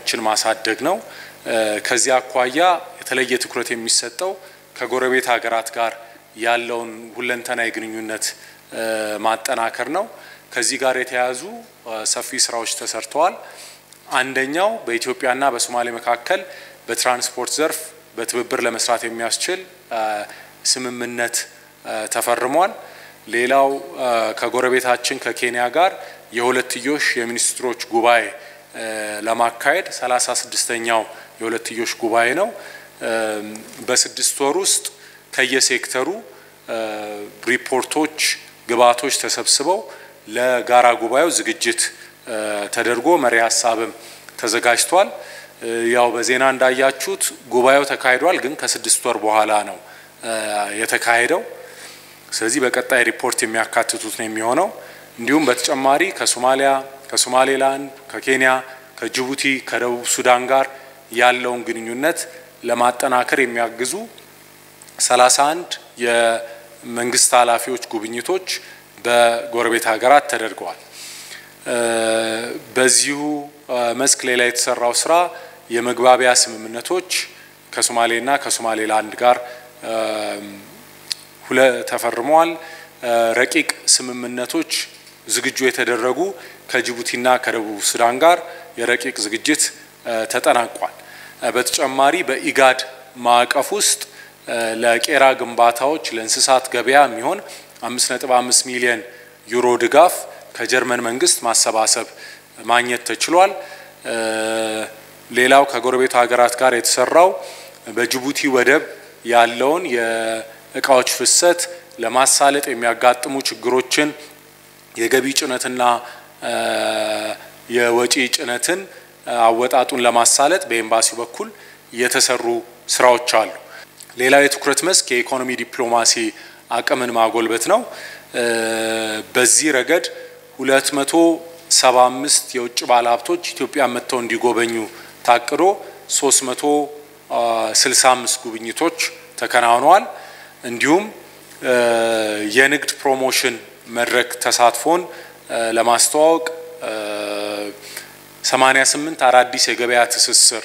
አቅሞችን ማሳደግ ነው። ከዚህ አኳያ የተለየ ትኩረት የሚሰጠው ከጎረቤት ሀገራት ጋር ያለውን ሁለንተናዊ ግንኙነት ማጠናከር ነው። ከዚህ ጋር የተያያዙ ሰፊ ስራዎች ተሰርተዋል። አንደኛው በኢትዮጵያና በሶማሌ መካከል በትራንስፖርት ዘርፍ በትብብር ለመስራት የሚያስችል ስምምነት ተፈርሟል። ሌላው ከጎረቤታችን ከኬንያ ጋር የሁለትዮሽ የሚኒስትሮች ጉባኤ ለማካሄድ ሰላሳ ስድስተኛው የሁለትዮሽ ጉባኤ ነው። በስድስት ወር ውስጥ ከየሴክተሩ ሪፖርቶች፣ ግብዓቶች ተሰብስበው ለጋራ ጉባኤው ዝግጅት ተደርጎ መሪ ሀሳብም ተዘጋጅቷል። ያው በዜና እንዳያችሁት ጉባኤው ተካሂዷል፣ ግን ከስድስት ወር በኋላ ነው የተካሄደው። ስለዚህ በቀጣይ ሪፖርት የሚያካትቱት ነው የሚሆነው። እንዲሁም በተጨማሪ ከሶማሊያ፣ ከሶማሌላንድ፣ ከኬንያ፣ ከጅቡቲ፣ ከደቡብ ሱዳን ጋር ያለውን ግንኙነት ለማጠናከር የሚያግዙ 31 የመንግስት ኃላፊዎች ጉብኝቶች በጎረቤት ሀገራት ተደርገዋል። በዚሁ መስክ ሌላ የተሰራው ስራ የመግባቢያ ስምምነቶች ከሶማሌና ከሶማሌላንድ ጋር ሁለ ተፈርመዋል። ረቂቅ ስምምነቶች ዝግጁ የተደረጉ ከጅቡቲና ከደቡብ ሱዳን ጋር የረቂቅ ዝግጅት ተጠናቋል። በተጨማሪ በኢጋድ ማዕቀፍ ውስጥ ለቄራ ግንባታዎች ለእንስሳት ገበያ የሚሆን 5.5 ሚሊዮን ዩሮ ድጋፍ ከጀርመን መንግስት ማሰባሰብ ማግኘት ተችሏል። ሌላው ከጎረቤቱ ሀገራት ጋር የተሰራው በጅቡቲ ወደብ ያለውን የእቃዎች ፍሰት ለማሳለጥ የሚያጋጥሙ ችግሮችን የገቢ ጭነትና የወጪ ጭነትን አወጣጡን ለማሳለጥ በኤምባሲው በኩል የተሰሩ ስራዎች አሉ። ሌላው የትኩረት መስክ የኢኮኖሚ ዲፕሎማሲ አቅምን ማጎልበት ነው። በዚህ ረገድ 275 የውጭ ባለሀብቶች ኢትዮጵያ መጥተው እንዲጎበኙ ታቅዶ 365 ጉብኝቶች ተከናውነዋል። እንዲሁም የንግድ ፕሮሞሽን መድረክ ተሳትፎን ለማስተዋወቅ 88 አዳዲስ የገበያ ትስስር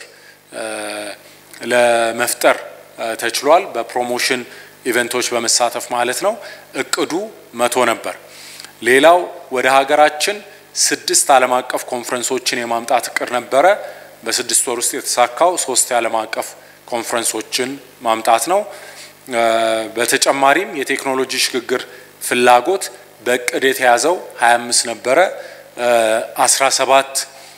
ለመፍጠር ተችሏል። በፕሮሞሽን ኢቨንቶች በመሳተፍ ማለት ነው። እቅዱ መቶ ነበር። ሌላው ወደ ሀገራችን ስድስት ዓለም አቀፍ ኮንፈረንሶችን የማምጣት እቅድ ነበረ። በስድስት ወር ውስጥ የተሳካው ሶስት የዓለም አቀፍ ኮንፈረንሶችን ማምጣት ነው። በተጨማሪም የቴክኖሎጂ ሽግግር ፍላጎት በእቅድ የተያዘው 25 ነበረ። 17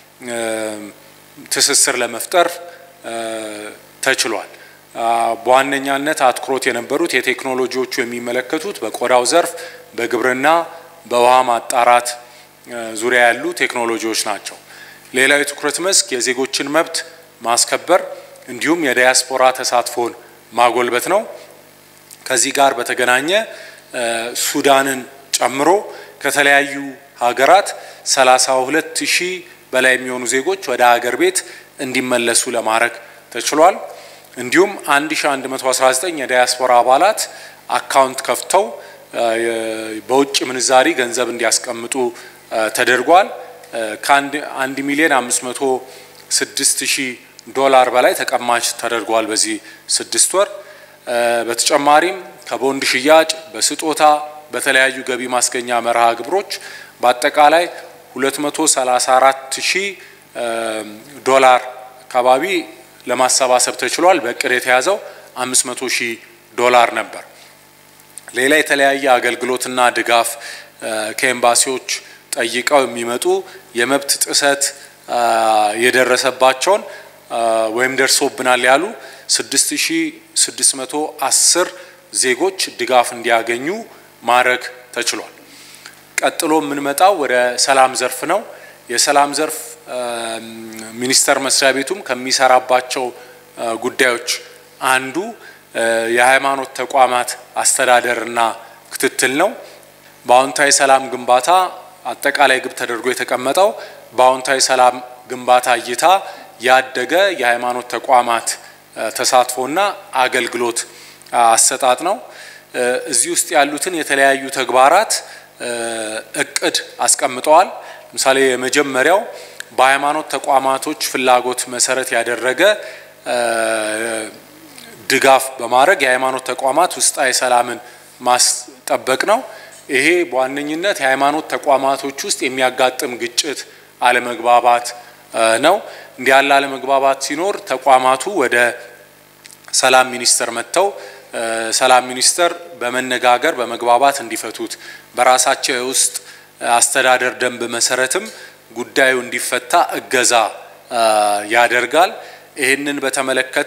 ትስስር ለመፍጠር ተችሏል። በዋነኛነት አትኩሮት የነበሩት የቴክኖሎጂዎቹ የሚመለከቱት በቆዳው ዘርፍ፣ በግብርና፣ በውሃ ማጣራት ዙሪያ ያሉ ቴክኖሎጂዎች ናቸው። ሌላው የትኩረት መስክ የዜጎችን መብት ማስከበር እንዲሁም የዳያስፖራ ተሳትፎን ማጎልበት ነው። ከዚህ ጋር በተገናኘ ሱዳንን ጨምሮ ከተለያዩ ሀገራት 32 ሺህ በላይ የሚሆኑ ዜጎች ወደ ሀገር ቤት እንዲመለሱ ለማድረግ ተችሏል። እንዲሁም 1119 የዳያስፖራ አባላት አካውንት ከፍተው በውጭ ምንዛሪ ገንዘብ እንዲያስቀምጡ ተደርጓል። ከአንድ ሚሊዮን 506 ሺህ ዶላር በላይ ተቀማጭ ተደርጓል በዚህ ስድስት ወር። በተጨማሪም ከቦንድ ሽያጭ፣ በስጦታ፣ በተለያዩ ገቢ ማስገኛ መርሃ ግብሮች በአጠቃላይ 234 ሺህ ዶላር አካባቢ ለማሰባሰብ ተችሏል። በእቅድ የተያዘው 500 ሺህ ዶላር ነበር። ሌላ የተለያየ አገልግሎትና ድጋፍ ከኤምባሲዎች ጠይቀው የሚመጡ የመብት ጥሰት የደረሰባቸውን ወይም ደርሶብናል ያሉ 6610 ዜጎች ድጋፍ እንዲያገኙ ማድረግ ተችሏል። ቀጥሎ የምንመጣው ወደ ሰላም ዘርፍ ነው። የሰላም ዘርፍ ሚኒስቴር መስሪያ ቤቱም ከሚሰራባቸው ጉዳዮች አንዱ የሃይማኖት ተቋማት አስተዳደርና ክትትል ነው። በአዎንታዊ ሰላም ግንባታ አጠቃላይ ግብ ተደርጎ የተቀመጠው በአዎንታዊ ሰላም ግንባታ እይታ ያደገ የሃይማኖት ተቋማት ተሳትፎና አገልግሎት አሰጣጥ ነው። እዚህ ውስጥ ያሉትን የተለያዩ ተግባራት እቅድ አስቀምጠዋል። ለምሳሌ የመጀመሪያው በሃይማኖት ተቋማቶች ፍላጎት መሰረት ያደረገ ድጋፍ በማድረግ የሃይማኖት ተቋማት ውስጣዊ ሰላምን ማስጠበቅ ነው። ይሄ በዋነኝነት የሃይማኖት ተቋማቶች ውስጥ የሚያጋጥም ግጭት፣ አለመግባባት ነው። እንዲህ ያለ አለመግባባት ሲኖር ተቋማቱ ወደ ሰላም ሚኒስቴር መጥተው ሰላም ሚኒስቴር በመነጋገር በመግባባት እንዲፈቱት በራሳቸው የውስጥ አስተዳደር ደንብ መሰረትም ጉዳዩ እንዲፈታ እገዛ ያደርጋል። ይህንን በተመለከተ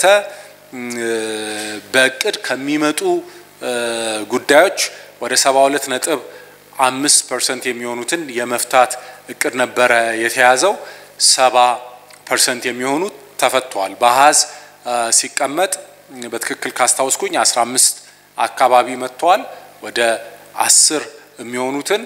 በእቅድ ከሚመጡ ጉዳዮች ወደ ሰባ ሁለት ነጥብ አምስት ፐርሰንት የሚሆኑትን የመፍታት እቅድ ነበረ የተያዘው። ሰባ ፐርሰንት የሚሆኑት ተፈቷል። በአሀዝ ሲቀመጥ በትክክል ካስታውስኩኝ አስራ አምስት አካባቢ መጥተዋል። ወደ አስር የሚሆኑትን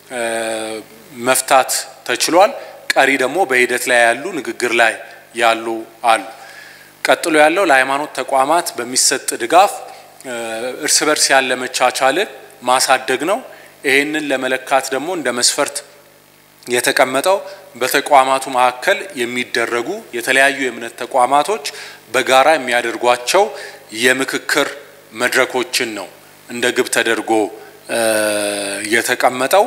መፍታት ተችሏል። ቀሪ ደግሞ በሂደት ላይ ያሉ ንግግር ላይ ያሉ አሉ። ቀጥሎ ያለው ለሃይማኖት ተቋማት በሚሰጥ ድጋፍ እርስ በርስ ያለ መቻቻልን ማሳደግ ነው። ይህንን ለመለካት ደግሞ እንደ መስፈርት የተቀመጠው በተቋማቱ መካከል የሚደረጉ የተለያዩ የእምነት ተቋማቶች በጋራ የሚያደርጓቸው የምክክር መድረኮችን ነው እንደ ግብ ተደርጎ የተቀመጠው።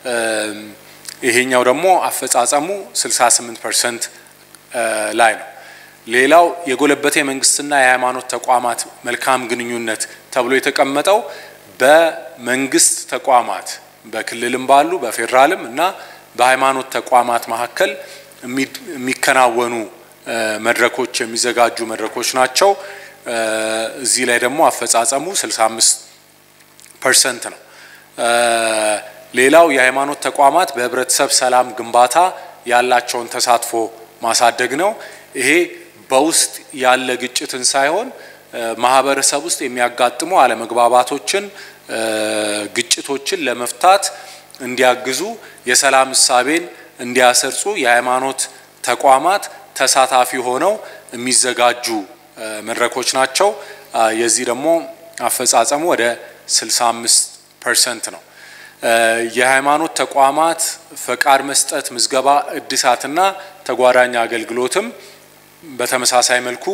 ይሄኛው ደግሞ አፈጻጸሙ 68 ፐርሰንት ላይ ነው። ሌላው የጎለበተ የመንግስትና የሃይማኖት ተቋማት መልካም ግንኙነት ተብሎ የተቀመጠው በመንግስት ተቋማት በክልልም ባሉ በፌዴራልም እና በሃይማኖት ተቋማት መካከል የሚከናወኑ መድረኮች የሚዘጋጁ መድረኮች ናቸው። እዚህ ላይ ደግሞ አፈጻጸሙ 65 ፐርሰንት ነው። ሌላው የሃይማኖት ተቋማት በህብረተሰብ ሰላም ግንባታ ያላቸውን ተሳትፎ ማሳደግ ነው። ይሄ በውስጥ ያለ ግጭትን ሳይሆን ማህበረሰብ ውስጥ የሚያጋጥሙ አለመግባባቶችን፣ ግጭቶችን ለመፍታት እንዲያግዙ የሰላም እሳቤን እንዲያሰርጹ የሃይማኖት ተቋማት ተሳታፊ ሆነው የሚዘጋጁ መድረኮች ናቸው። የዚህ ደግሞ አፈጻጸሙ ወደ 65 ፐርሰንት ነው። የሃይማኖት ተቋማት ፈቃድ መስጠት፣ ምዝገባ፣ እድሳትና ተጓዳኝ አገልግሎትም በተመሳሳይ መልኩ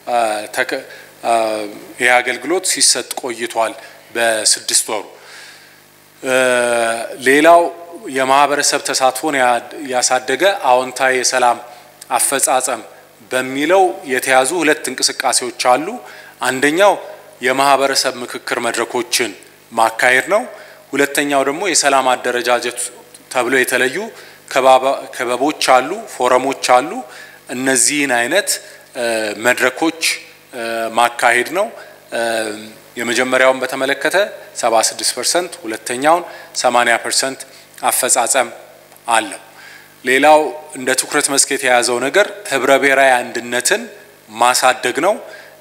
ይህ አገልግሎት ሲሰጥ ቆይቷል በስድስት ወሩ። ሌላው የማህበረሰብ ተሳትፎን ያሳደገ አዎንታዊ የሰላም አፈጻጸም በሚለው የተያዙ ሁለት እንቅስቃሴዎች አሉ። አንደኛው የማህበረሰብ ምክክር መድረኮችን ማካሄድ ነው። ሁለተኛው ደግሞ የሰላም አደረጃጀት ተብለው የተለዩ ክበቦች አሉ፣ ፎረሞች አሉ። እነዚህን አይነት መድረኮች ማካሄድ ነው። የመጀመሪያውን በተመለከተ 76 ፐርሰንት ሁለተኛውን 80 ፐርሰንት አፈጻጸም አለው። ሌላው እንደ ትኩረት መስክ የተያዘው ነገር ህብረ ብሔራዊ አንድነትን ማሳደግ ነው።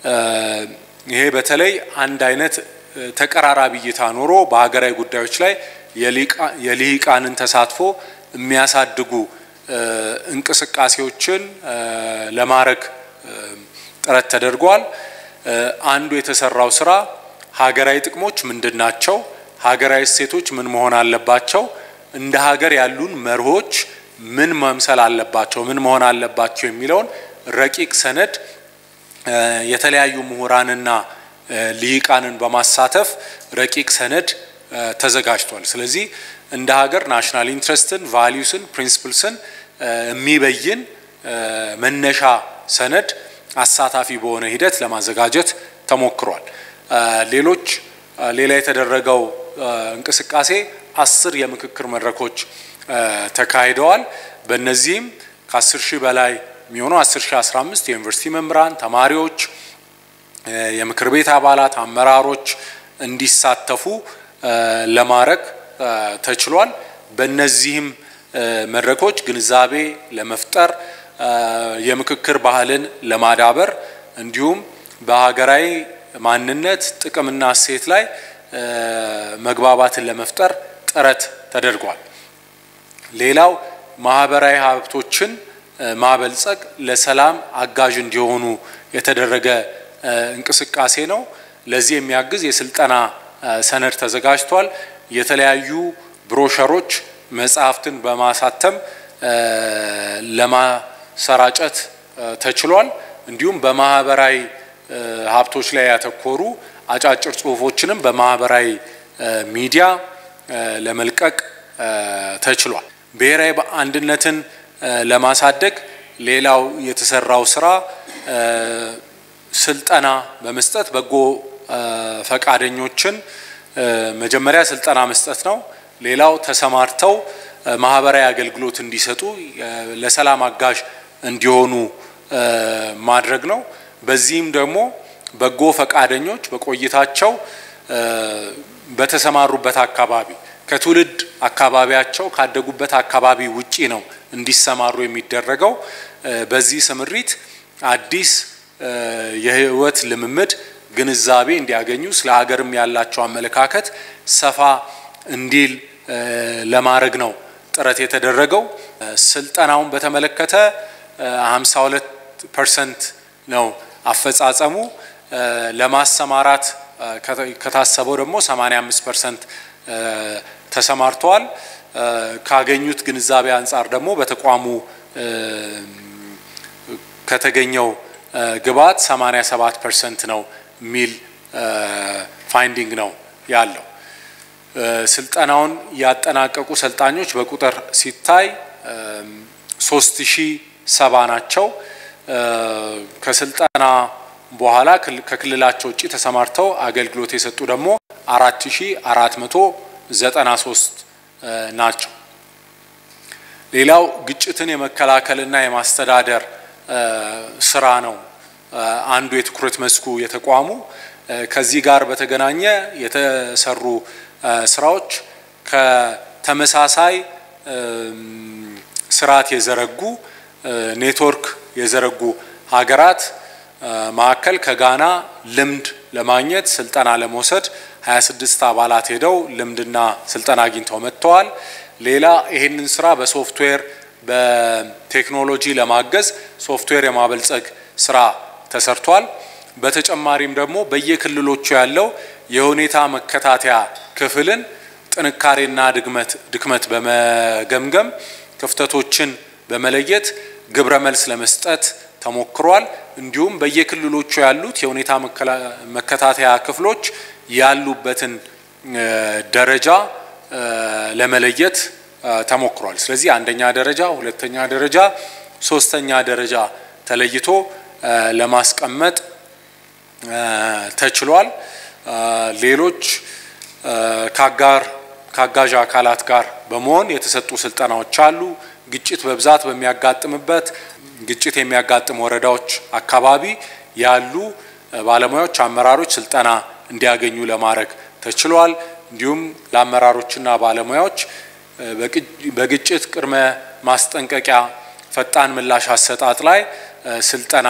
ይሄ በተለይ አንድ አይነት ተቀራራቢ እይታ ኖሮ በሀገራዊ ጉዳዮች ላይ የልሂቃንን ተሳትፎ የሚያሳድጉ እንቅስቃሴዎችን ለማድረግ ጥረት ተደርጓል። አንዱ የተሰራው ስራ ሀገራዊ ጥቅሞች ምንድን ናቸው? ሀገራዊ እሴቶች ምን መሆን አለባቸው? እንደ ሀገር ያሉን መርሆች ምን መምሰል አለባቸው? ምን መሆን አለባቸው? የሚለውን ረቂቅ ሰነድ የተለያዩ ምሁራንና ልሂቃንን በማሳተፍ ረቂቅ ሰነድ ተዘጋጅቷል። ስለዚህ እንደ ሀገር ናሽናል ኢንትረስትን፣ ቫሊዩስን፣ ፕሪንስፕልስን የሚበይን መነሻ ሰነድ አሳታፊ በሆነ ሂደት ለማዘጋጀት ተሞክሯል። ሌሎች ሌላ የተደረገው እንቅስቃሴ አስር የምክክር መድረኮች ተካሂደዋል። በእነዚህም ከአስር ሺህ በላይ የሚሆኑ አስር ሺህ አስራ አምስት የዩኒቨርሲቲ መምህራን፣ ተማሪዎች፣ የምክር ቤት አባላት፣ አመራሮች እንዲሳተፉ ለማድረግ ተችሏል። በእነዚህም መድረኮች ግንዛቤ ለመፍጠር የምክክር ባህልን ለማዳበር እንዲሁም በሀገራዊ ማንነት ጥቅምና እሴት ላይ መግባባትን ለመፍጠር ጥረት ተደርጓል። ሌላው ማህበራዊ ሀብቶችን ማበልጸግ ለሰላም አጋዥ እንዲሆኑ የተደረገ እንቅስቃሴ ነው። ለዚህ የሚያግዝ የስልጠና ሰነድ ተዘጋጅቷል። የተለያዩ ብሮሸሮች፣ መጽሐፍትን በማሳተም ለማሰራጨት ተችሏል። እንዲሁም በማህበራዊ ሀብቶች ላይ ያተኮሩ አጫጭር ጽሁፎችንም በማህበራዊ ሚዲያ ለመልቀቅ ተችሏል። ብሔራዊ አንድነትን ለማሳደግ ሌላው የተሰራው ስራ ስልጠና በመስጠት በጎ ፈቃደኞችን መጀመሪያ ስልጠና መስጠት ነው። ሌላው ተሰማርተው ማህበራዊ አገልግሎት እንዲሰጡ ለሰላም አጋዥ እንዲሆኑ ማድረግ ነው። በዚህም ደግሞ በጎ ፈቃደኞች በቆይታቸው በተሰማሩበት አካባቢ ከትውልድ አካባቢያቸው ካደጉበት አካባቢ ውጪ ነው እንዲሰማሩ የሚደረገው። በዚህ ስምሪት አዲስ የህይወት ልምምድ ግንዛቤ እንዲያገኙ ስለ ሀገርም ያላቸው አመለካከት ሰፋ እንዲል ለማድረግ ነው ጥረት የተደረገው። ስልጠናውን በተመለከተ 52 ፐርሰንት ነው አፈጻጸሙ። ለማሰማራት ከታሰበው ደግሞ 85 ፐርሰንት ተሰማርተዋል። ካገኙት ግንዛቤ አንጻር ደግሞ በተቋሙ ከተገኘው ግብዓት 87 ፐርሰንት ነው የሚል ፋይንዲንግ ነው ያለው። ስልጠናውን ያጠናቀቁ ሰልጣኞች በቁጥር ሲታይ ሶስት ሺ ሰባ ናቸው። ከስልጠና በኋላ ከክልላቸው ውጭ ተሰማርተው አገልግሎት የሰጡ ደግሞ አራት ሺ አራት መቶ ዘጠና ሶስት ናቸው። ሌላው ግጭትን የመከላከልና የማስተዳደር ስራ ነው አንዱ የትኩረት መስኩ የተቋሙ። ከዚህ ጋር በተገናኘ የተሰሩ ስራዎች ከተመሳሳይ ስርዓት የዘረጉ ኔትወርክ የዘረጉ ሀገራት መካከል ከጋና ልምድ ለማግኘት ስልጠና ለመውሰድ 26 አባላት ሄደው ልምድና ስልጠና አግኝተው መጥተዋል። ሌላ ይህንን ስራ በሶፍትዌር በቴክኖሎጂ ለማገዝ ሶፍትዌር የማበልጸግ ስራ ተሰርቷል። በተጨማሪም ደግሞ በየክልሎቹ ያለው የሁኔታ መከታተያ ክፍልን ጥንካሬና ድክመት በመገምገም ክፍተቶችን በመለየት ግብረ መልስ ለመስጠት ተሞክሯል። እንዲሁም በየክልሎቹ ያሉት የሁኔታ መከታተያ ክፍሎች ያሉበትን ደረጃ ለመለየት ተሞክሯል። ስለዚህ አንደኛ ደረጃ፣ ሁለተኛ ደረጃ፣ ሶስተኛ ደረጃ ተለይቶ ለማስቀመጥ ተችሏል። ሌሎች ከአጋር ከአጋዥ አካላት ጋር በመሆን የተሰጡ ስልጠናዎች አሉ። ግጭት በብዛት በሚያጋጥምበት ግጭት የሚያጋጥም ወረዳዎች አካባቢ ያሉ ባለሙያዎች፣ አመራሮች ስልጠና እንዲያገኙ ለማድረግ ተችሏል። እንዲሁም ለአመራሮችና ባለሙያዎች በግጭት ቅድመ ማስጠንቀቂያ ፈጣን ምላሽ አሰጣጥ ላይ ስልጠና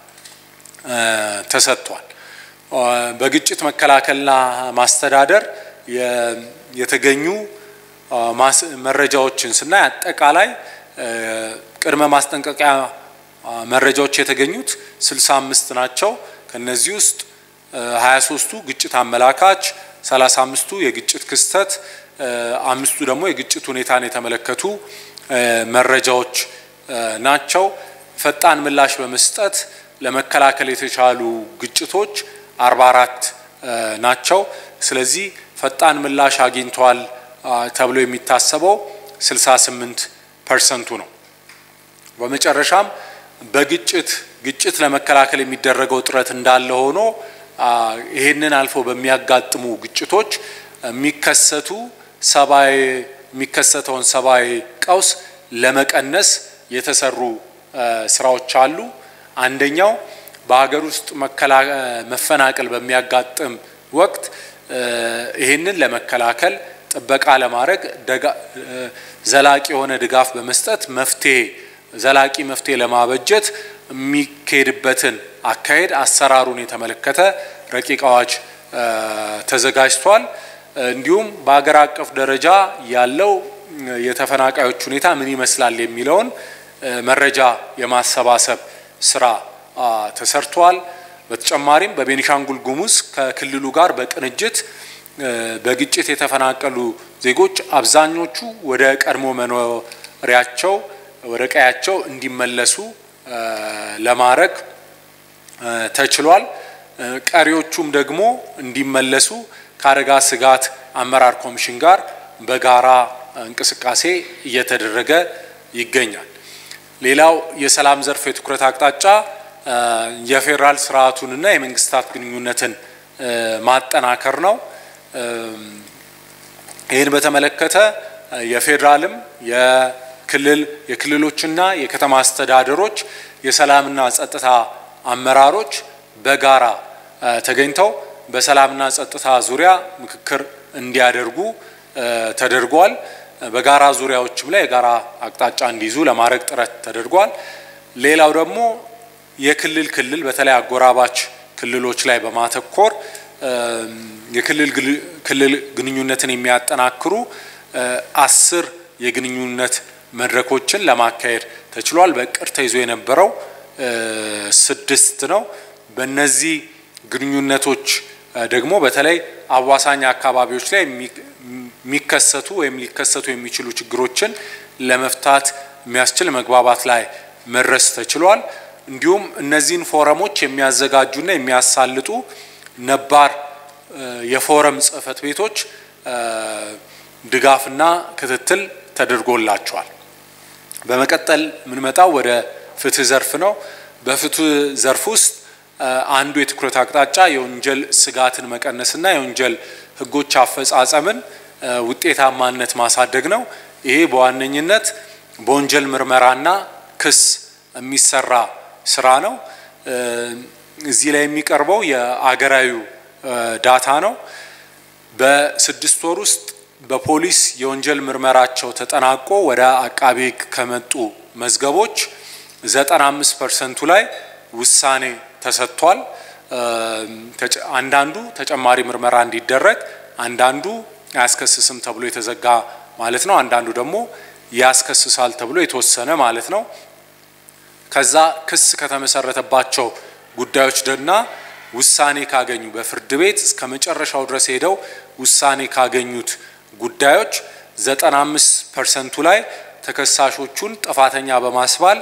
ተሰጥቷል። በግጭት መከላከልና ማስተዳደር የተገኙ መረጃዎችን ስናይ አጠቃላይ ቅድመ ማስጠንቀቂያ መረጃዎች የተገኙት 65 ናቸው። ከነዚህ ውስጥ 23ቱ ግጭት አመላካች፣ 35ቱ የግጭት ክስተት፣ አምስቱ ደግሞ የግጭት ሁኔታን የተመለከቱ መረጃዎች ናቸው። ፈጣን ምላሽ በመስጠት ለመከላከል የተቻሉ ግጭቶች 44 ናቸው። ስለዚህ ፈጣን ምላሽ አግኝተዋል ተብሎ የሚታሰበው 68 ፐርሰንቱ ነው። በመጨረሻም በግጭት ግጭት ለመከላከል የሚደረገው ጥረት እንዳለ ሆኖ ይህንን አልፎ በሚያጋጥሙ ግጭቶች የሚከሰቱ ሰብአዊ የሚከሰተውን ሰብአዊ ቀውስ ለመቀነስ የተሰሩ ስራዎች አሉ። አንደኛው በሀገር ውስጥ መፈናቀል በሚያጋጥም ወቅት ይህንን ለመከላከል ጥበቃ ለማድረግ ዘላቂ የሆነ ድጋፍ በመስጠት መፍትሄ ዘላቂ መፍትሄ ለማበጀት የሚካሄድበትን አካሄድ አሰራሩን የተመለከተ ረቂቅ አዋጅ ተዘጋጅቷል። እንዲሁም በሀገር አቀፍ ደረጃ ያለው የተፈናቃዮች ሁኔታ ምን ይመስላል የሚለውን መረጃ የማሰባሰብ ስራ ተሰርቷል። በተጨማሪም በቤኒሻንጉል ጉሙዝ ከክልሉ ጋር በቅንጅት በግጭት የተፈናቀሉ ዜጎች አብዛኞቹ ወደ ቀድሞ መኖሪያቸው ወደ ቀያቸው እንዲመለሱ ለማድረግ ተችሏል። ቀሪዎቹም ደግሞ እንዲመለሱ ከአደጋ ስጋት አመራር ኮሚሽን ጋር በጋራ እንቅስቃሴ እየተደረገ ይገኛል። ሌላው የሰላም ዘርፍ የትኩረት አቅጣጫ የፌዴራል ስርዓቱንና የመንግስታት ግንኙነትን ማጠናከር ነው። ይህን በተመለከተ የፌዴራልም የክልል የክልሎችና የከተማ አስተዳደሮች የሰላምና ጸጥታ አመራሮች በጋራ ተገኝተው በሰላምና ጸጥታ ዙሪያ ምክክር እንዲያደርጉ ተደርጓል። በጋራ ዙሪያዎችም ላይ የጋራ አቅጣጫ እንዲይዙ ለማድረግ ጥረት ተደርጓል። ሌላው ደግሞ የክልል ክልል በተለይ አጎራባች ክልሎች ላይ በማተኮር የክልል ክልል ግንኙነትን የሚያጠናክሩ አስር የግንኙነት መድረኮችን ለማካሄድ ተችሏል። በእቅድ ተይዞ የነበረው ስድስት ነው። በእነዚህ ግንኙነቶች ደግሞ በተለይ አዋሳኝ አካባቢዎች ላይ የሚከሰቱ ወይም ሊከሰቱ የሚችሉ ችግሮችን ለመፍታት የሚያስችል መግባባት ላይ መድረስ ተችሏል። እንዲሁም እነዚህን ፎረሞች የሚያዘጋጁና የሚያሳልጡ ነባር የፎረም ጽህፈት ቤቶች ድጋፍና ክትትል ተደርጎላቸዋል። በመቀጠል የምንመጣው ወደ ፍትህ ዘርፍ ነው። በፍትህ ዘርፍ ውስጥ አንዱ የትኩረት አቅጣጫ የወንጀል ስጋትን መቀነስና የወንጀል ህጎች አፈጻጸምን ውጤታማነት ማሳደግ ነው። ይሄ በዋነኝነት በወንጀል ምርመራና ክስ የሚሰራ ስራ ነው። እዚህ ላይ የሚቀርበው የአገራዊ ዳታ ነው። በስድስት ወር ውስጥ በፖሊስ የወንጀል ምርመራቸው ተጠናቆ ወደ አቃቤ ህግ ከመጡ መዝገቦች 95 ፐርሰንቱ ላይ ውሳኔ ተሰጥቷል። አንዳንዱ ተጨማሪ ምርመራ እንዲደረግ፣ አንዳንዱ አያስከስስም ተብሎ የተዘጋ ማለት ነው። አንዳንዱ ደግሞ ያስከስሳል ተብሎ የተወሰነ ማለት ነው። ከዛ ክስ ከተመሰረተባቸው ጉዳዮች ደና ውሳኔ ካገኙ በፍርድ ቤት እስከ መጨረሻው ድረስ ሄደው ውሳኔ ካገኙት ጉዳዮች 95 ፐርሰንቱ ላይ ተከሳሾቹን ጥፋተኛ በማስባል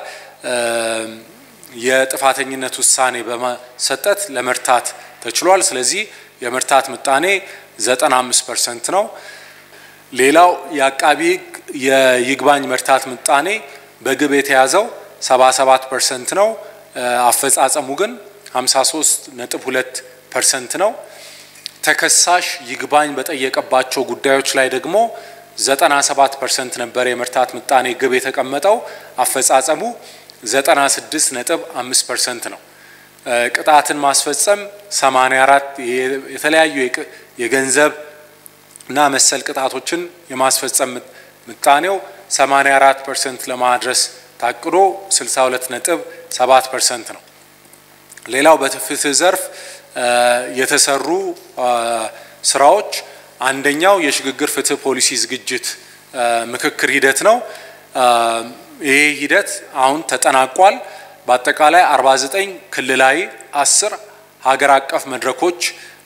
የጥፋተኝነት ውሳኔ በመሰጠት ለመርታት ተችሏል። ስለዚህ የመርታት ምጣኔ 95 ፐርሰንት ነው። ሌላው የአቃቢ ህግ የይግባኝ መርታት ምጣኔ በግብ የተያዘው 77 ፐርሰንት ነው። አፈጻጸሙ ግን 53 ነጥብ 2 ፐርሰንት ነው። ተከሳሽ ይግባኝ በጠየቀባቸው ጉዳዮች ላይ ደግሞ 97 ፐርሰንት ነበር የመርታት ምጣኔ ግብ የተቀመጠው አፈጻጸሙ 96 ነጥብ 5 ፐርሰንት ነው። ቅጣትን ማስፈጸም 84 የተለያዩ የገንዘብ እና መሰል ቅጣቶችን የማስፈጸም ምጣኔው 84 ፐርሰንት ለማድረስ ታቅዶ 62 ነጥብ 7 ፐርሰንት ነው። ሌላው በፍትህ ዘርፍ የተሰሩ ስራዎች አንደኛው የሽግግር ፍትህ ፖሊሲ ዝግጅት ምክክር ሂደት ነው። ይሄ ሂደት አሁን ተጠናቋል። በአጠቃላይ 49 ክልላዊ፣ 10 ሀገር አቀፍ መድረኮች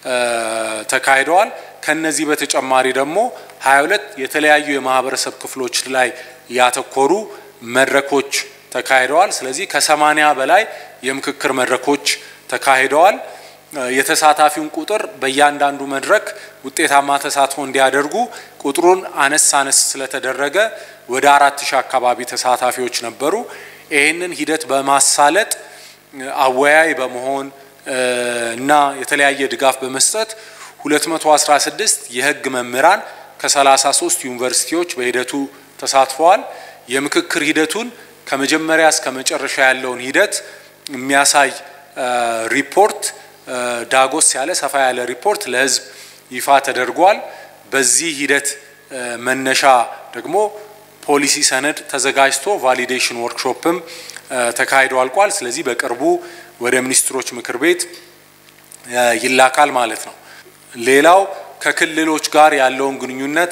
ተካሂደዋል። ከነዚህ በተጨማሪ ደግሞ 22 የተለያዩ የማህበረሰብ ክፍሎች ላይ ያተኮሩ መድረኮች ተካሂደዋል። ስለዚህ ከሰማኒያ በላይ የምክክር መድረኮች ተካሂደዋል። የተሳታፊውን ቁጥር በእያንዳንዱ መድረክ ውጤታማ ተሳትፎ እንዲያደርጉ ቁጥሩን አነስ አነስ ስለተደረገ ወደ አራት ሺህ አካባቢ ተሳታፊዎች ነበሩ። ይህንን ሂደት በማሳለጥ አወያይ በመሆን እና የተለያየ ድጋፍ በመስጠት 216 የህግ መምህራን ከ33 ዩኒቨርሲቲዎች በሂደቱ ተሳትፈዋል። የምክክር ሂደቱን ከመጀመሪያ እስከ መጨረሻ ያለውን ሂደት የሚያሳይ ሪፖርት ዳጎስ ያለ ሰፋ ያለ ሪፖርት ለህዝብ ይፋ ተደርጓል። በዚህ ሂደት መነሻ ደግሞ ፖሊሲ ሰነድ ተዘጋጅቶ ቫሊዴሽን ወርክሾፕም ተካሂዶ አልቋል። ስለዚህ በቅርቡ ወደ ሚኒስትሮች ምክር ቤት ይላካል ማለት ነው። ሌላው ከክልሎች ጋር ያለውን ግንኙነት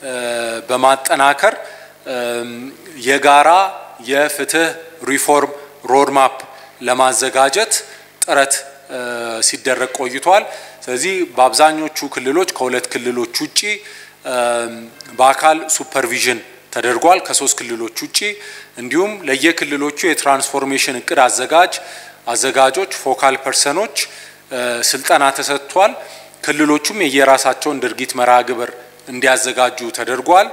በማጠናከር የጋራ የፍትህ ሪፎርም ሮድማፕ ለማዘጋጀት ጥረት ሲደረግ ቆይቷል። ስለዚህ በአብዛኞቹ ክልሎች ከሁለት ክልሎች ውጪ በአካል ሱፐርቪዥን ተደርጓል ከሶስት ክልሎች ውጪ። እንዲሁም ለየክልሎቹ የትራንስፎርሜሽን እቅድ አዘጋጅ አዘጋጆች ፎካል ፐርሰኖች ስልጠና ተሰጥቷል። ክልሎቹም የየራሳቸውን ድርጊት መርሃ ግብር እንዲያዘጋጁ ተደርጓል።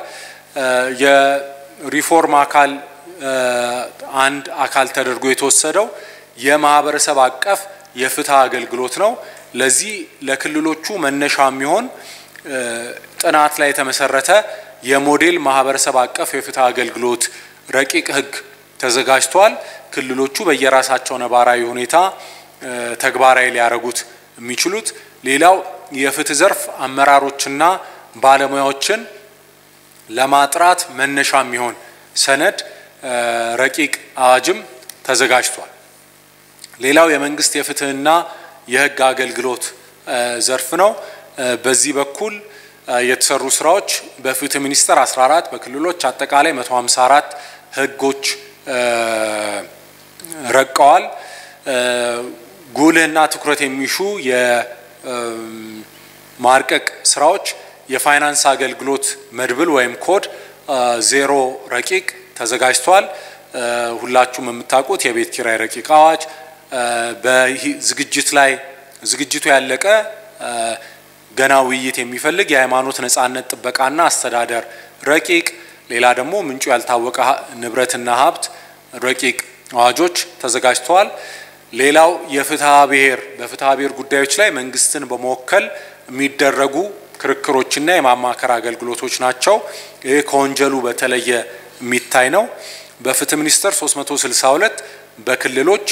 የሪፎርም አካል አንድ አካል ተደርጎ የተወሰደው የማህበረሰብ አቀፍ የፍትህ አገልግሎት ነው። ለዚህ ለክልሎቹ መነሻ የሚሆን ጥናት ላይ የተመሰረተ የሞዴል ማህበረሰብ አቀፍ የፍትህ አገልግሎት ረቂቅ ህግ ተዘጋጅቷል። ክልሎቹ በየራሳቸው ነባራዊ ሁኔታ ተግባራዊ ሊያደርጉት የሚችሉት። ሌላው የፍትህ ዘርፍ አመራሮችና ባለሙያዎችን ለማጥራት መነሻ የሚሆን ሰነድ ረቂቅ አዋጅም ተዘጋጅቷል። ሌላው የመንግስት የፍትህና የህግ አገልግሎት ዘርፍ ነው። በዚህ በኩል የተሰሩ ስራዎች በፍትህ ሚኒስቴር 14 በክልሎች አጠቃላይ 154 ህጎች ረቀዋል። ጉልህና ትኩረት የሚሹ የማርቀቅ ስራዎች የፋይናንስ አገልግሎት መድብል ወይም ኮድ ዜሮ ረቂቅ ተዘጋጅቷል። ሁላችሁም የምታውቁት የቤት ኪራይ ረቂቅ አዋጅ በዝግጅት ላይ ዝግጅቱ ያለቀ ገና ውይይት የሚፈልግ የሃይማኖት ነጻነት ጥበቃና አስተዳደር ረቂቅ፣ ሌላ ደግሞ ምንጩ ያልታወቀ ንብረትና ሀብት ረቂቅ አዋጆች ተዘጋጅተዋል። ሌላው የፍትሐ ብሔር በፍትሐ ብሔር ጉዳዮች ላይ መንግስትን በመወከል የሚደረጉ ክርክሮችና የማማከር አገልግሎቶች ናቸው። ይህ ከወንጀሉ በተለየ የሚታይ ነው። በፍትህ ሚኒስቴር 362 በክልሎች